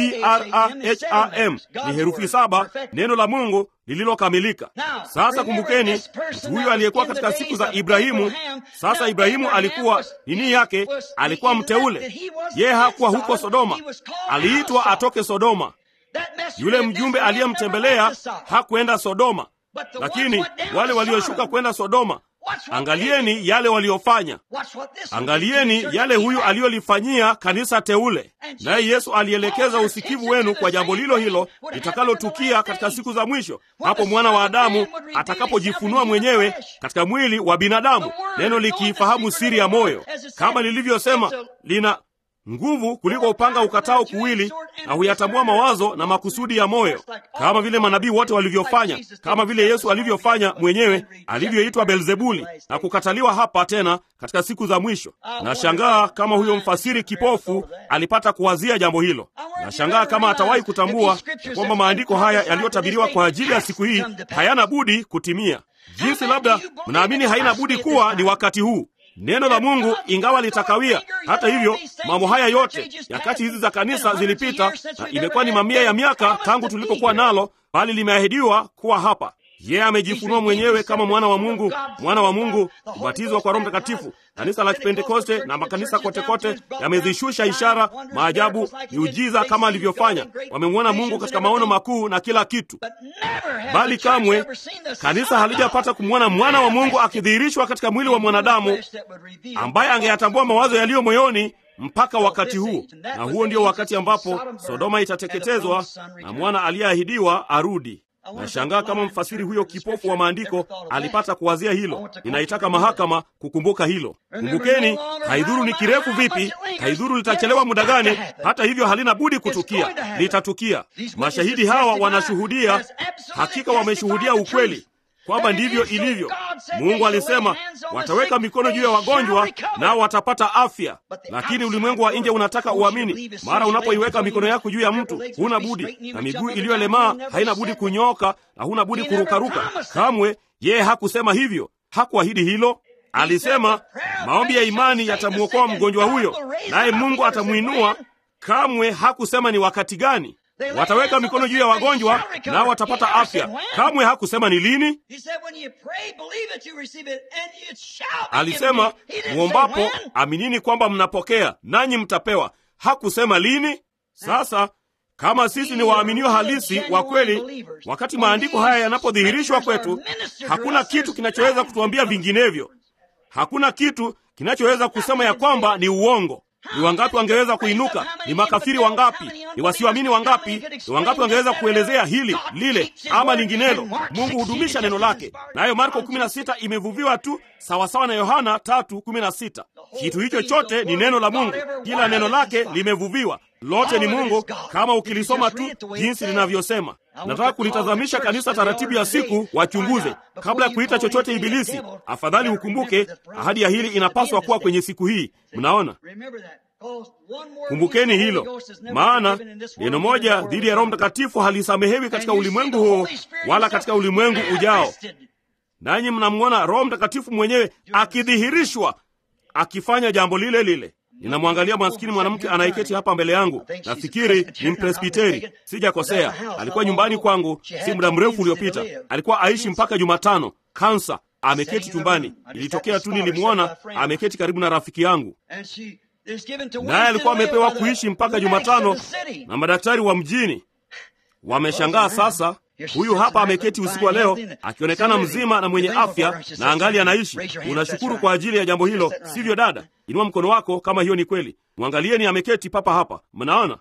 ABRAHAM ni herufi saba, neno la Mungu lililokamilika. Sasa kumbukeni, mtu huyo aliyekuwa katika siku za Ibrahimu. Sasa Ibrahimu alikuwa nini yake? Alikuwa mteule. Yeye hakuwa huko Sodoma, aliitwa atoke Sodoma. Yule mjumbe aliyemtembelea hakwenda Sodoma, lakini wale walioshuka kwenda Sodoma Angalieni yale waliofanya, angalieni yale huyu aliyolifanyia kanisa teule. Naye Yesu alielekeza usikivu wenu kwa jambo lilo hilo litakalotukia katika siku za mwisho, hapo mwana wa Adamu atakapojifunua mwenyewe katika mwili wa binadamu, neno likiifahamu siri ya moyo, kama lilivyosema, lina nguvu kuliko upanga ukatao kuwili, na huyatambua mawazo na makusudi ya moyo, kama vile manabii wote walivyofanya, kama vile Yesu alivyofanya mwenyewe, alivyoitwa Beelzebuli na kukataliwa hapa tena katika siku za mwisho. Nashangaa kama huyo mfasiri kipofu alipata kuwazia jambo hilo. Nashangaa kama atawahi kutambua ya kwamba maandiko haya yaliyotabiriwa kwa ajili ya siku hii hayana budi kutimia, jinsi labda mnaamini haina budi kuwa ni wakati huu neno la Mungu ingawa litakawia. Hata hivyo, mambo haya yote nyakati hizi za kanisa zilipita, na imekuwa ni mamia ya miaka tangu tulipokuwa nalo, bali limeahidiwa kuwa hapa. yeye amejifunua mwenyewe kama mwana wa Mungu, mwana wa Mungu, kubatizwa kwa Roho Mtakatifu. Kanisa la Kipentekoste na makanisa kote kote yamezishusha ishara, maajabu, miujiza kama alivyofanya. Wamemwona Mungu katika maono makuu na kila kitu, bali kamwe kanisa halijapata kumwona mwana wa Mungu akidhihirishwa katika mwili wa mwanadamu ambaye angeyatambua mawazo yaliyo moyoni mpaka wakati huu, na huo ndio wakati ambapo Sodoma itateketezwa na mwana aliyeahidiwa arudi. Nashangaa kama mfasiri huyo kipofu wa maandiko alipata kuwazia hilo. Ninaitaka mahakama kukumbuka hilo. Kumbukeni, haidhuru ni kirefu vipi, haidhuru litachelewa muda gani, hata hivyo halina budi kutukia, litatukia. Mashahidi hawa wanashuhudia, hakika wameshuhudia ukweli kwamba ndivyo ilivyo. Mungu alisema wataweka mikono juu ya wagonjwa nao watapata afya, lakini ulimwengu wa nje unataka uamini. Mara unapoiweka mikono yako juu ya mtu, huna budi, na miguu iliyolemaa haina budi kunyooka na huna budi kurukaruka. Kamwe yeye hakusema hivyo, hakuahidi hilo. Alisema maombi ya imani yatamwokoa mgonjwa huyo, naye Mungu atamwinua. Kamwe hakusema ni wakati gani wataweka mikono juu ya wagonjwa nao watapata afya. Kamwe hakusema ni lini. Alisema muombapo, aminini kwamba mnapokea nanyi mtapewa. Hakusema lini. Sasa kama sisi ni waaminio halisi wa kweli, wakati maandiko haya yanapodhihirishwa kwetu, hakuna kitu kinachoweza kutuambia vinginevyo. Hakuna kitu kinachoweza kusema ya kwamba ni uongo. Ni wangapi wangeweza kuinuka? Ni makafiri wangapi? Ni wasioamini wangapi? Ni wangapi wangeweza kuelezea hili lile ama linginelo? Mungu hudumisha neno lake, nayo Marko 16 imevuviwa tu sawasawa na Yohana 3:16. Kitu hicho chote ni neno la Mungu, kila neno lake limevuviwa, lote ni Mungu, kama ukilisoma tu jinsi linavyosema. Nataka kulitazamisha kanisa taratibu ya siku, wachunguze kabla ya kuita chochote Ibilisi. Afadhali ukumbuke ahadi ya hili inapaswa kuwa kwenye siku hii. Mnaona, kumbukeni hilo, maana neno moja dhidi ya Roho Mtakatifu halisamehewi katika ulimwengu huo wala katika ulimwengu ujao. Nanyi mnamwona Roho Mtakatifu mwenyewe akidhihirishwa akifanya jambo lile lile. Ninamwangalia maskini mwanamke anayeketi hapa mbele yangu. Nafikiri ni Mpresbiteri, sijakosea. Alikuwa nyumbani kwangu si muda mrefu uliopita. Alikuwa aishi mpaka Jumatano, kansa, ameketi chumbani. Ilitokea tu nilimwona ameketi karibu na rafiki yangu, naye alikuwa amepewa kuishi mpaka Jumatano na madaktari wa mjini. Wameshangaa sasa Huyu hapa ameketi usiku wa leo akionekana mzima na mwenye afya na angali anaishi. Unashukuru kwa ajili ya jambo hilo, sivyo dada? Inua mkono wako kama hiyo ni kweli. Mwangalieni, ameketi papa hapa, mnaona,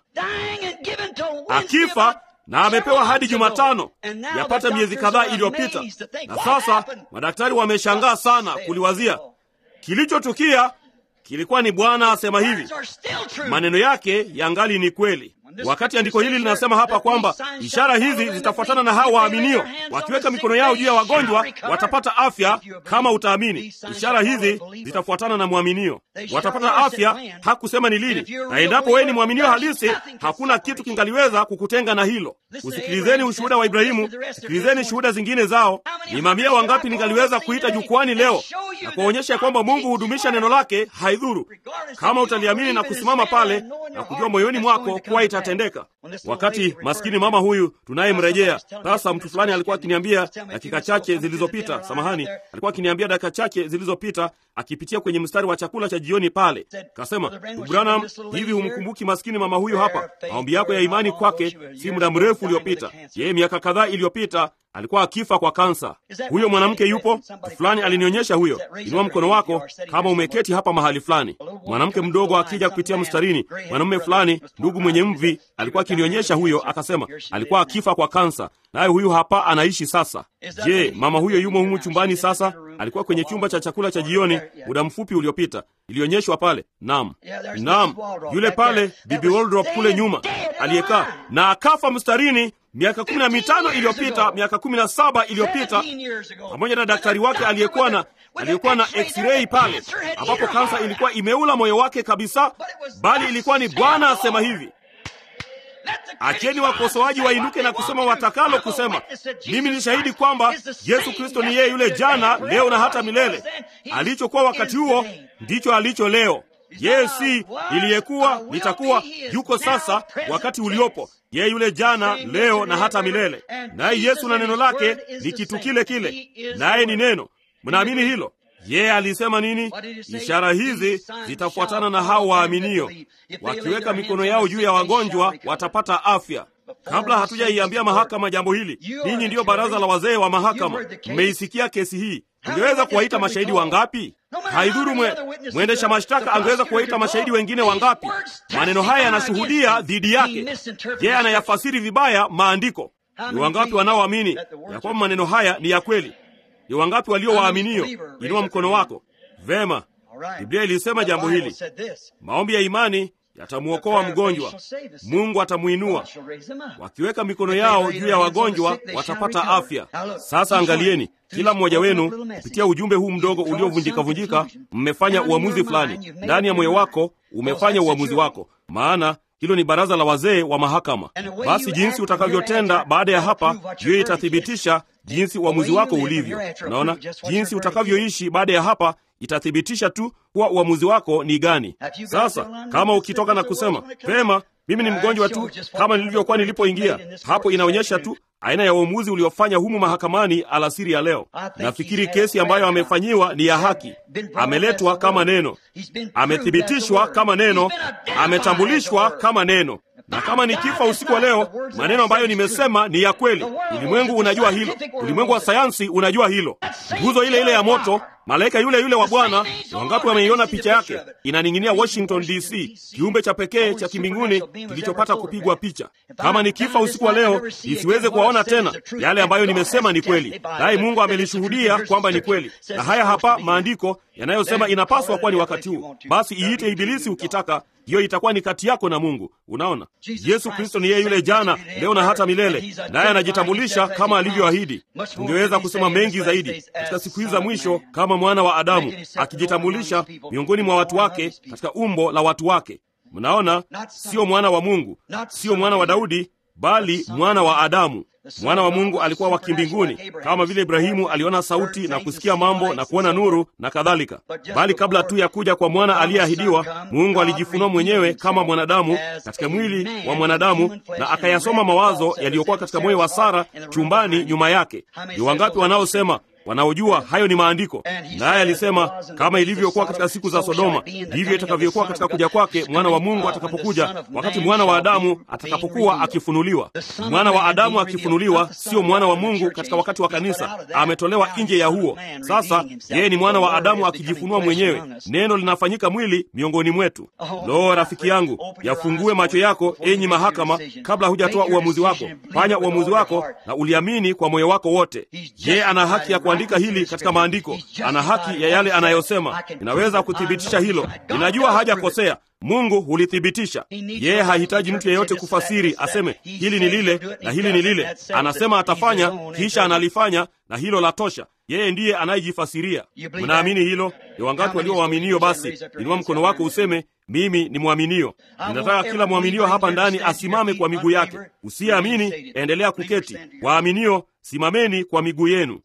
akifa na amepewa hadi Jumatano, yapata miezi kadhaa iliyopita. Na sasa madaktari wameshangaa sana kuliwazia kilichotukia. Kilikuwa ni Bwana asema hivi, maneno yake yangali ni kweli. Wakati andiko hili linasema hapa kwamba ishara hizi zitafuatana na hao waaminio, wakiweka mikono yao juu ya wagonjwa watapata afya. Kama utaamini, ishara hizi zitafuatana na mwaminio, watapata afya. Hakusema ni lini, na endapo wewe ni mwaminio halisi, hakuna kitu kingaliweza kukutenga na hilo. Usikilizeni ushuhuda wa Ibrahimu, sikilizeni shuhuda zingine zao. Ni mamia wangapi ningaliweza kuita jukwani leo na kuwaonyesha kwamba Mungu hudumisha neno lake, haidhuru kama utaliamini na kusimama pale na kujua moyoni mwako kuwa itatendeka. Wakati maskini mama huyu tunayemrejea sasa, mtu fulani alikuwa akiniambia dakika chache zilizopita, samahani, alikuwa akiniambia dakika chache zilizopita, akipitia kwenye mstari wa chakula cha jioni pale, kasema, Branham, hivi humkumbuki maskini mama huyu hapa? Maombi yako ya imani kwake si muda mrefu uliopita, yeye miaka kadhaa iliyopita alikuwa akifa kwa kansa. Huyo mwanamke yupo? Fulani alinionyesha huyo. Inua mkono wako kama umeketi hapa mahali fulani. Mwanamke mdogo akija kupitia mstarini, mwanamume fulani, ndugu mwenye mvi, alikuwa akinionyesha huyo, akasema alikuwa akifa kwa kansa, naye huyu hapa anaishi sasa. Je, mama huyo yumo humu chumbani sasa? Alikuwa kwenye chumba cha chakula cha jioni muda mfupi uliopita, ilionyeshwa pale. Naam, naam, yule pale Bibi Waldrop kule nyuma aliyekaa na akafa mstarini miaka kumi na mitano iliyopita, miaka kumi na saba iliyopita, pamoja na daktari wake aliyekuwa na aliyekuwa na x-ray pale, ambapo kansa ilikuwa imeula moyo wake kabisa, bali ilikuwa ni Bwana asema hivi. Acheni wakosoaji wainuke na kusema watakalo kusema. Mimi ni shahidi kwamba Yesu Kristo ni yeye yule jana, leo na hata milele. Alichokuwa wakati huo ndicho alicho leo. yeye si niliyekuwa, nitakuwa, yuko sasa, wakati uliopo, yeye yule jana, leo na hata milele. Naye Yesu na neno lake ni kitu kile kile, naye ni neno. Mnaamini hilo? Yeye alisema nini? Ishara hizi zitafuatana na hao waaminio, wakiweka mikono yao juu ya wagonjwa watapata afya. Kabla hatujaiambia mahakama jambo hili, ninyi ndiyo baraza la wazee wa mahakama, mmeisikia kesi hii. Ungeweza kuwaita mashahidi wangapi? Haidhuru mwe, mwendesha mashtaka angeweza kuwaita mashahidi wengine wangapi? Maneno haya yanashuhudia dhidi yake. Yeye anayafasiri vibaya maandiko. Ni wangapi wanaoamini ya kwamba maneno haya ni ya kweli? Ni wangapi walio waaminio? Inua mkono wako. Vema, Biblia ilisema jambo hili, maombi ya imani yatamwokoa mgonjwa, Mungu atamuinua. Wakiweka mikono yao juu ya wagonjwa watapata afya. Sasa angalieni, kila mmoja wenu kupitia ujumbe huu mdogo uliovunjika-vunjika, mmefanya uamuzi fulani ndani ya moyo wako, umefanya uamuzi wako, maana hilo ni baraza la wazee wa mahakama. Basi jinsi utakavyotenda baada ya hapa, hiyo itathibitisha jinsi uamuzi wako ulivyo. Unaona, jinsi utakavyoishi baada ya hapa itathibitisha tu kuwa uamuzi wako ni gani. Sasa kama ukitoka na kusema pema, mimi ni mgonjwa tu kama nilivyokuwa nilipoingia, hapo inaonyesha tu aina ya uamuzi uliofanya humu mahakamani alasiri ya leo. Nafikiri kesi ambayo amefanyiwa ni ya haki. Ameletwa kama neno, amethibitishwa kama neno, ametambulishwa kama neno na kama nikifa usiku wa leo, maneno ambayo nimesema ni ya kweli. Ulimwengu unajua hilo, ulimwengu wa sayansi unajua hilo. Nguzo ile ile ya moto, malaika yule yule wa Bwana, wangapi wameiona picha yake? Inaning'inia Washington DC, kiumbe cha pekee cha kimbinguni kilichopata kupigwa picha. Kama nikifa usiku wa leo, isiweze kuwaona tena, yale ambayo nimesema ni kweli, naye Mungu amelishuhudia kwamba ni kweli. Na haya hapa maandiko yanayosema inapaswa kuwa ni wakati huu. Basi iite Ibilisi ukitaka hiyo itakuwa ni kati yako na Mungu. Unaona, Yesu Kristo ni yeye yule jana, leo na hata milele, naye anajitambulisha kama alivyoahidi. Tungeweza kusema mengi zaidi katika siku hizi za mwisho, kama mwana wa Adamu akijitambulisha miongoni mwa watu wake katika umbo la watu wake. Mnaona, sio mwana wa Mungu, sio mwana wa Daudi, bali mwana wa Adamu. Mwana wa Mungu alikuwa wa kimbinguni, kama vile Ibrahimu aliona sauti na kusikia mambo na kuona nuru na kadhalika. Bali kabla tu ya kuja kwa mwana aliyeahidiwa, Mungu alijifunua mwenyewe kama mwanadamu katika mwili wa mwanadamu, na akayasoma mawazo yaliyokuwa katika moyo wa Sara chumbani nyuma yake. Ni wangapi wanaosema wanaojua hayo ni maandiko. Naye alisema kama ilivyokuwa katika siku za Sodoma, ndivyo itakavyokuwa katika kuja kwake mwana wa Mungu atakapokuja, wakati mwana wa Adamu atakapokuwa akifunuliwa. Mwana wa Adamu akifunuliwa, sio mwana wa Mungu katika wakati wa kanisa, ametolewa nje ya huo. Sasa yeye ni mwana wa Adamu akijifunua mwenyewe, neno linafanyika mwili miongoni mwetu. Lo, rafiki yangu, yafungue macho yako, enyi mahakama, kabla hujatoa uamuzi wako. Fanya uamuzi wako na uliamini kwa moyo wako wote. Yeye ana haki ya andika hili katika maandiko, ana haki ya yale anayosema. Ninaweza kuthibitisha hilo, ninajua hajakosea. Mungu hulithibitisha. Yeye hahitaji mtu yeyote kufasiri aseme hili ni lile na hili ni lile. Anasema atafanya, kisha analifanya, na hilo la tosha. Yeye ndiye anayejifasiria. Mnaamini hilo? Ni wangapi walio waaminio? Basi inua mkono wako useme mimi ni mwaminio. Ninataka kila mwaminio hapa ndani asimame kwa miguu yake. Usiyeamini endelea kuketi. Waaminio, simameni kwa miguu yenu.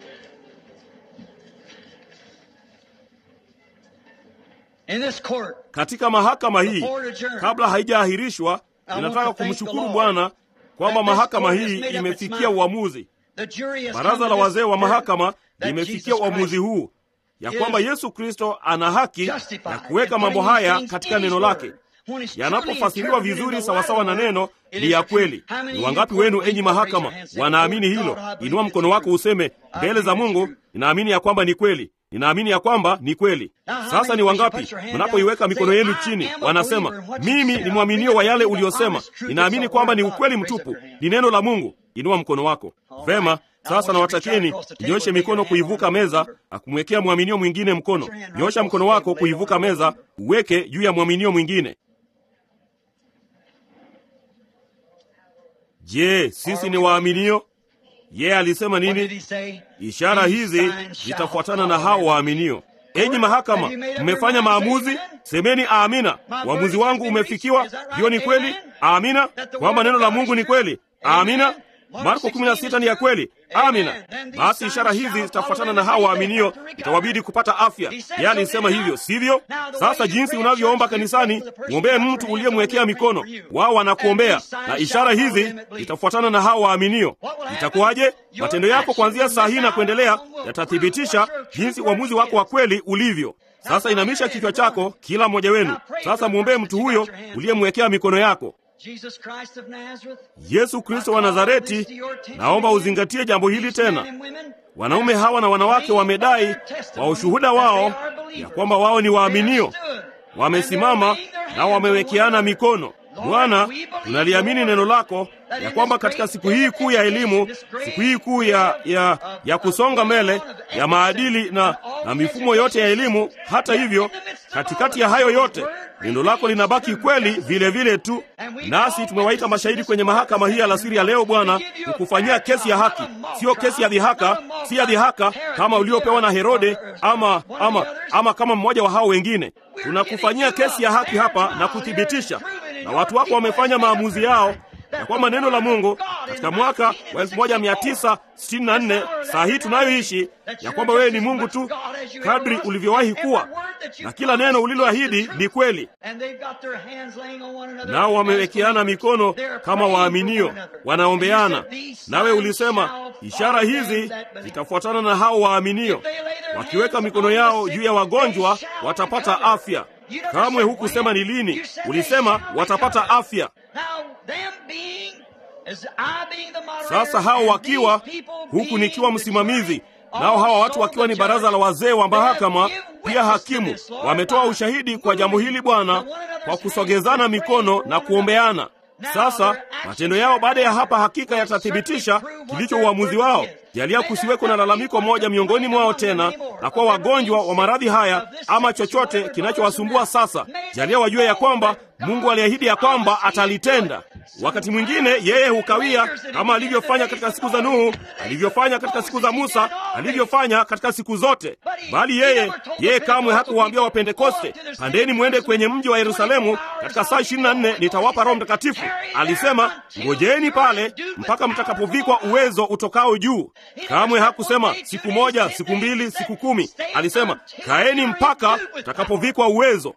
Katika mahakama hii, kabla haijaahirishwa, ninataka kumshukuru Bwana kwamba mahakama hii imefikia uamuzi. Baraza la wazee wa mahakama limefikia uamuzi huu ya kwamba Yesu Kristo ana haki ya kuweka mambo haya katika neno lake. Yanapofasiriwa vizuri sawasawa na neno, ni ya kweli. Ni wangapi wenu, enyi mahakama, wanaamini hilo? Inua mkono wako useme, mbele za Mungu ninaamini ya kwamba ni kweli ninaamini ya kwamba ni kweli. Sasa ni wangapi mnapoiweka mikono yenu chini, wanasema mimi ni mwaminio wa yale uliyosema, ninaamini kwamba ni ukweli mtupu, ni neno la Mungu. Inua mkono wako. Vema, sasa nawatakieni nyoshe mikono kuivuka meza na kumwekea mwaminio mwingine mkono. Nyosha mkono wako kuivuka meza, uweke juu ya mwaminio mwingine. Je, sisi ni waaminio? Yeye alisema nini? Ishara hizi zitafuatana na hao waaminio. Enyi mahakama, mmefanya maamuzi, semeni amina. Uamuzi wangu umefikiwa. Hiyo ni kweli? Amina, kwamba neno la Mungu ni kweli. Amina. Marko 16 ni ya kweli. Amina. Basi ishara hizi zitafuatana na hao waaminio, itawabidi kupata afya. Yeye alisema hivyo, sivyo? Sasa jinsi unavyoomba kanisani, mwombee mtu uliyemwekea mikono, wao wanakuombea, na ishara hizi zitafuatana na hao waaminio. Itakuwaje? Matendo yako kuanzia saa hii na kuendelea yatathibitisha jinsi uamuzi wako wa kweli ulivyo. Sasa inamisha kichwa chako, kila mmoja wenu. Sasa mwombee mtu huyo uliyemwekea mikono yako. Yesu Kristo wa Nazareti, naomba uzingatie jambo hili tena. Wanaume hawa na wanawake wamedai kwa ushuhuda wao ya kwamba wao ni waaminio, wamesimama na wamewekeana mikono. Bwana, tunaliamini neno lako ya kwamba katika siku hii kuu ya elimu, siku hii kuu ya, ya, ya kusonga mbele ya maadili na, na mifumo yote ya elimu, hata hivyo, katikati ya hayo yote neno lako linabaki kweli vile vile tu. Nasi tumewaita mashahidi kwenye mahakama hii alasiri ya leo, Bwana, kukufanyia kesi ya haki, sio kesi ya dhihaka, si ya dhihaka kama uliopewa na Herode ama, ama, ama kama mmoja wa hao wengine. Tunakufanyia kesi ya haki hapa na kuthibitisha, na watu wako wamefanya maamuzi yao ya kwamba neno la Mungu katika mwaka wa 1964 saa hii tunayoishi, ya kwamba wewe ni Mungu tu kadri ulivyowahi kuwa, na kila neno uliloahidi ni kweli. Nao wamewekeana mikono kama waaminio, wanaombeana. Nawe ulisema ishara hizi zitafuatana na hao waaminio, wakiweka mikono yao juu ya wagonjwa watapata afya. Kamwe hukusema ni lini, ulisema watapata afya. Sasa hao wakiwa huku nikiwa msimamizi, nao hawa watu wakiwa ni baraza la wazee wa mahakama, pia hakimu, wametoa ushahidi kwa jambo hili Bwana, kwa kusogezana mikono na kuombeana. Sasa matendo yao baada ya hapa hakika yatathibitisha kilicho uamuzi wao. Jalia kusiweko na lalamiko moja miongoni mwao tena, na kuwa wagonjwa wa maradhi haya ama chochote kinachowasumbua sasa. Jalia wajue ya kwamba Mungu aliahidi ya kwamba atalitenda. Wakati mwingine yeye hukawia, kama alivyofanya katika siku za Nuhu, alivyofanya katika siku za Musa, alivyofanya katika siku zote. Bali yeye yeye kamwe hakuwaambia Wapentekoste, pandeni mwende kwenye mji wa Yerusalemu, katika saa ishirini na nne nitawapa Roho Mtakatifu. Alisema ngojeeni pale mpaka mtakapovikwa uwezo utokao juu. Kamwe hakusema siku moja, siku mbili, siku kumi. Alisema kaeni mpaka mtakapovikwa uwezo.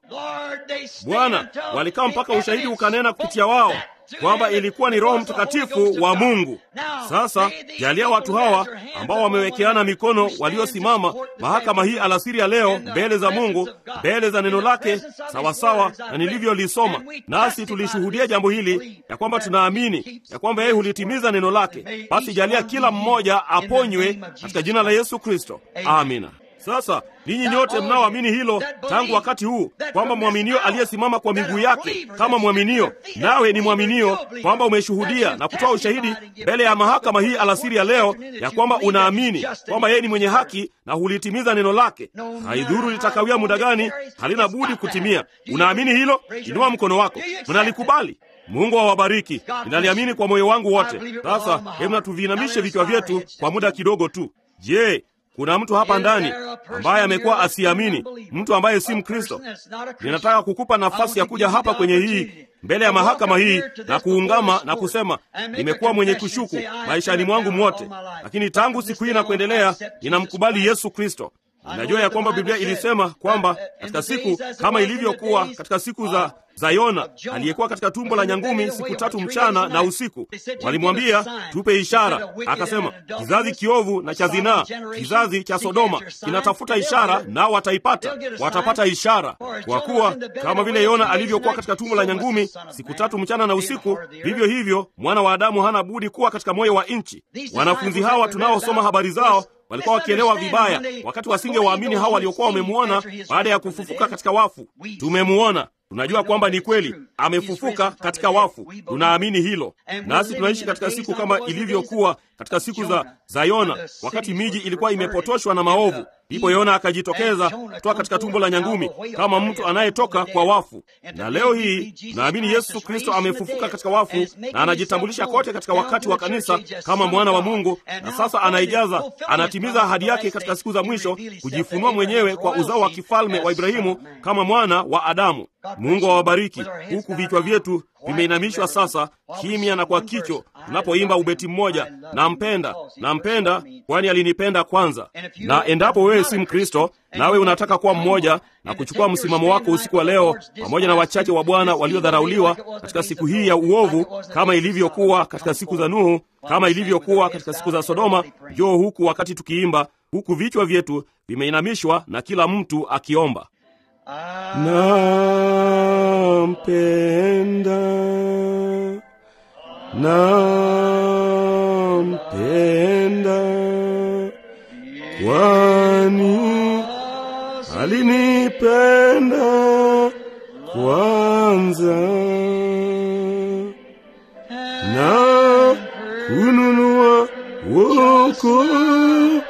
Bwana, walikaa mpaka ushahidi ukanena kupitia wao kwamba ilikuwa ni Roho Mtakatifu wa Mungu. Sasa jalia watu hawa ambao wamewekeana mikono, waliosimama mahakama hii alasiri ya leo mbele za Mungu, mbele za neno lake, sawasawa na nilivyolisoma, nasi tulishuhudia jambo hili ya kwamba tunaamini ya kwamba yeye hulitimiza neno lake. Basi jalia kila mmoja aponywe katika jina la Yesu Kristo, amina. Sasa ninyi nyote mnaoamini hilo tangu wakati huu kwamba mwaminio aliyesimama kwa miguu yake kama mwaminio, nawe ni mwaminio, kwamba umeshuhudia na kutoa ushahidi mbele ya mahakama hii alasiri ya leo ya kwamba unaamini kwamba yeye ni mwenye haki na hulitimiza neno lake, haidhuru litakawia muda gani, halina budi kutimia. Unaamini hilo? Inua mkono wako. Mnalikubali? Mungu awabariki. Ninaliamini kwa moyo wangu wote. Sasa hebu na tuviinamishe vichwa vyetu kwa muda kidogo tu. Je, kuna mtu hapa ndani ambaye amekuwa asiamini, mtu ambaye si Mkristo? Ninataka kukupa nafasi ya kuja hapa kwenye hii mbele ya mahakama hii na kuungama na kusema, nimekuwa mwenye kushuku maishani mwangu mwote, lakini tangu siku hii na kuendelea ninamkubali Yesu Kristo. Ninajua ya kwamba Biblia ilisema kwamba katika siku kama ilivyokuwa katika siku za za Yona aliyekuwa katika tumbo la nyangumi siku tatu mchana na usiku. Walimwambia tupe ishara, akasema kizazi kiovu na cha zinaa, kizazi cha Sodoma kinatafuta ishara, nao wataipata, watapata ishara. Kwa kuwa kama vile Yona alivyokuwa katika tumbo la nyangumi siku tatu mchana na usiku, vivyo hivyo mwana wa Adamu hana budi kuwa katika moyo wa nchi. Wanafunzi hawa tunaosoma habari zao walikuwa wakielewa vibaya wakati wasingewaamini hao waliokuwa wamemwona baada ya kufufuka katika wafu. Tumemwona, tunajua kwamba ni kweli amefufuka katika wafu, tunaamini hilo. Nasi tunaishi katika siku kama ilivyokuwa katika siku za, za Yona, wakati miji ilikuwa imepotoshwa na maovu. Ndipo Yona akajitokeza kutoka katika tumbo la nyangumi kama mtu anayetoka kwa wafu. Na leo hii tunaamini Yesu Kristo amefufuka katika wafu na anajitambulisha kote katika wakati wa kanisa kama mwana wa Mungu, na sasa anaijaza, anatimiza ahadi yake katika siku za mwisho kujifunua mwenyewe kwa uzao wa kifalme wa Ibrahimu kama mwana wa Adamu. Mungu awabariki, huku vichwa vyetu vimeinamishwa sasa, kimya na kwa kicho, tunapoimba ubeti mmoja, nampenda, nampenda, kwani alinipenda kwanza. Na endapo wewe si Mkristo nawe unataka kuwa mmoja na kuchukua msimamo wako usiku wa leo, pamoja na wachache wa Bwana waliodharauliwa katika siku hii ya uovu, kama ilivyokuwa katika siku za Nuhu, kama ilivyokuwa katika siku za Sodoma, njoo huku wakati tukiimba, huku vichwa vyetu vimeinamishwa na kila mtu akiomba Nampenda, nampenda, kwani alinipenda kwanza na kununua wokovu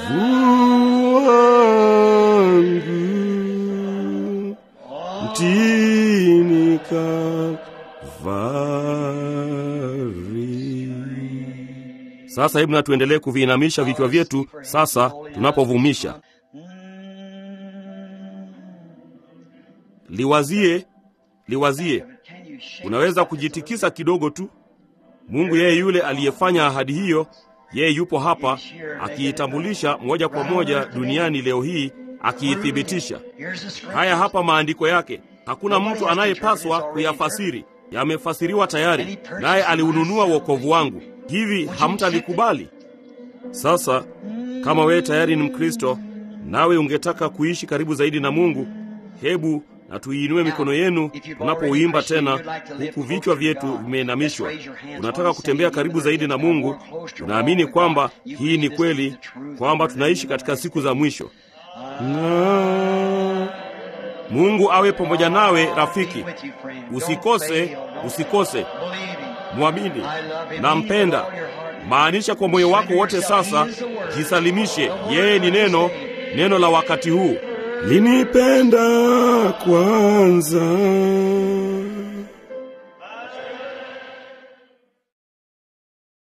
wangu mtini Kalvari. Sasa hebu na tuendelee kuviinamisha vichwa vyetu sasa tunapovumisha. Liwazie, liwazie. Unaweza kujitikisa kidogo tu. Mungu yeye yule aliyefanya ahadi hiyo, yeye yupo hapa akiitambulisha moja kwa moja duniani leo hii, akiithibitisha. Haya hapa maandiko yake. Hakuna mtu anayepaswa kuyafasiri, yamefasiriwa tayari, naye aliununua wokovu wangu. Hivi hamtalikubali? Sasa kama wewe tayari ni Mkristo nawe ungetaka kuishi karibu zaidi na Mungu, hebu na tuiinue mikono yenu tunapouimba tena, huku vichwa vyetu vimeinamishwa. Unataka kutembea karibu zaidi na Mungu, tunaamini kwamba hii ni kweli, kwamba tunaishi katika siku za mwisho na Mungu awe pamoja nawe rafiki. Usikose, usikose, mwamini, nampenda. Maanisha kwa moyo wako wote. Sasa jisalimishe, yeye ni neno, neno la wakati huu. Linipenda kwanza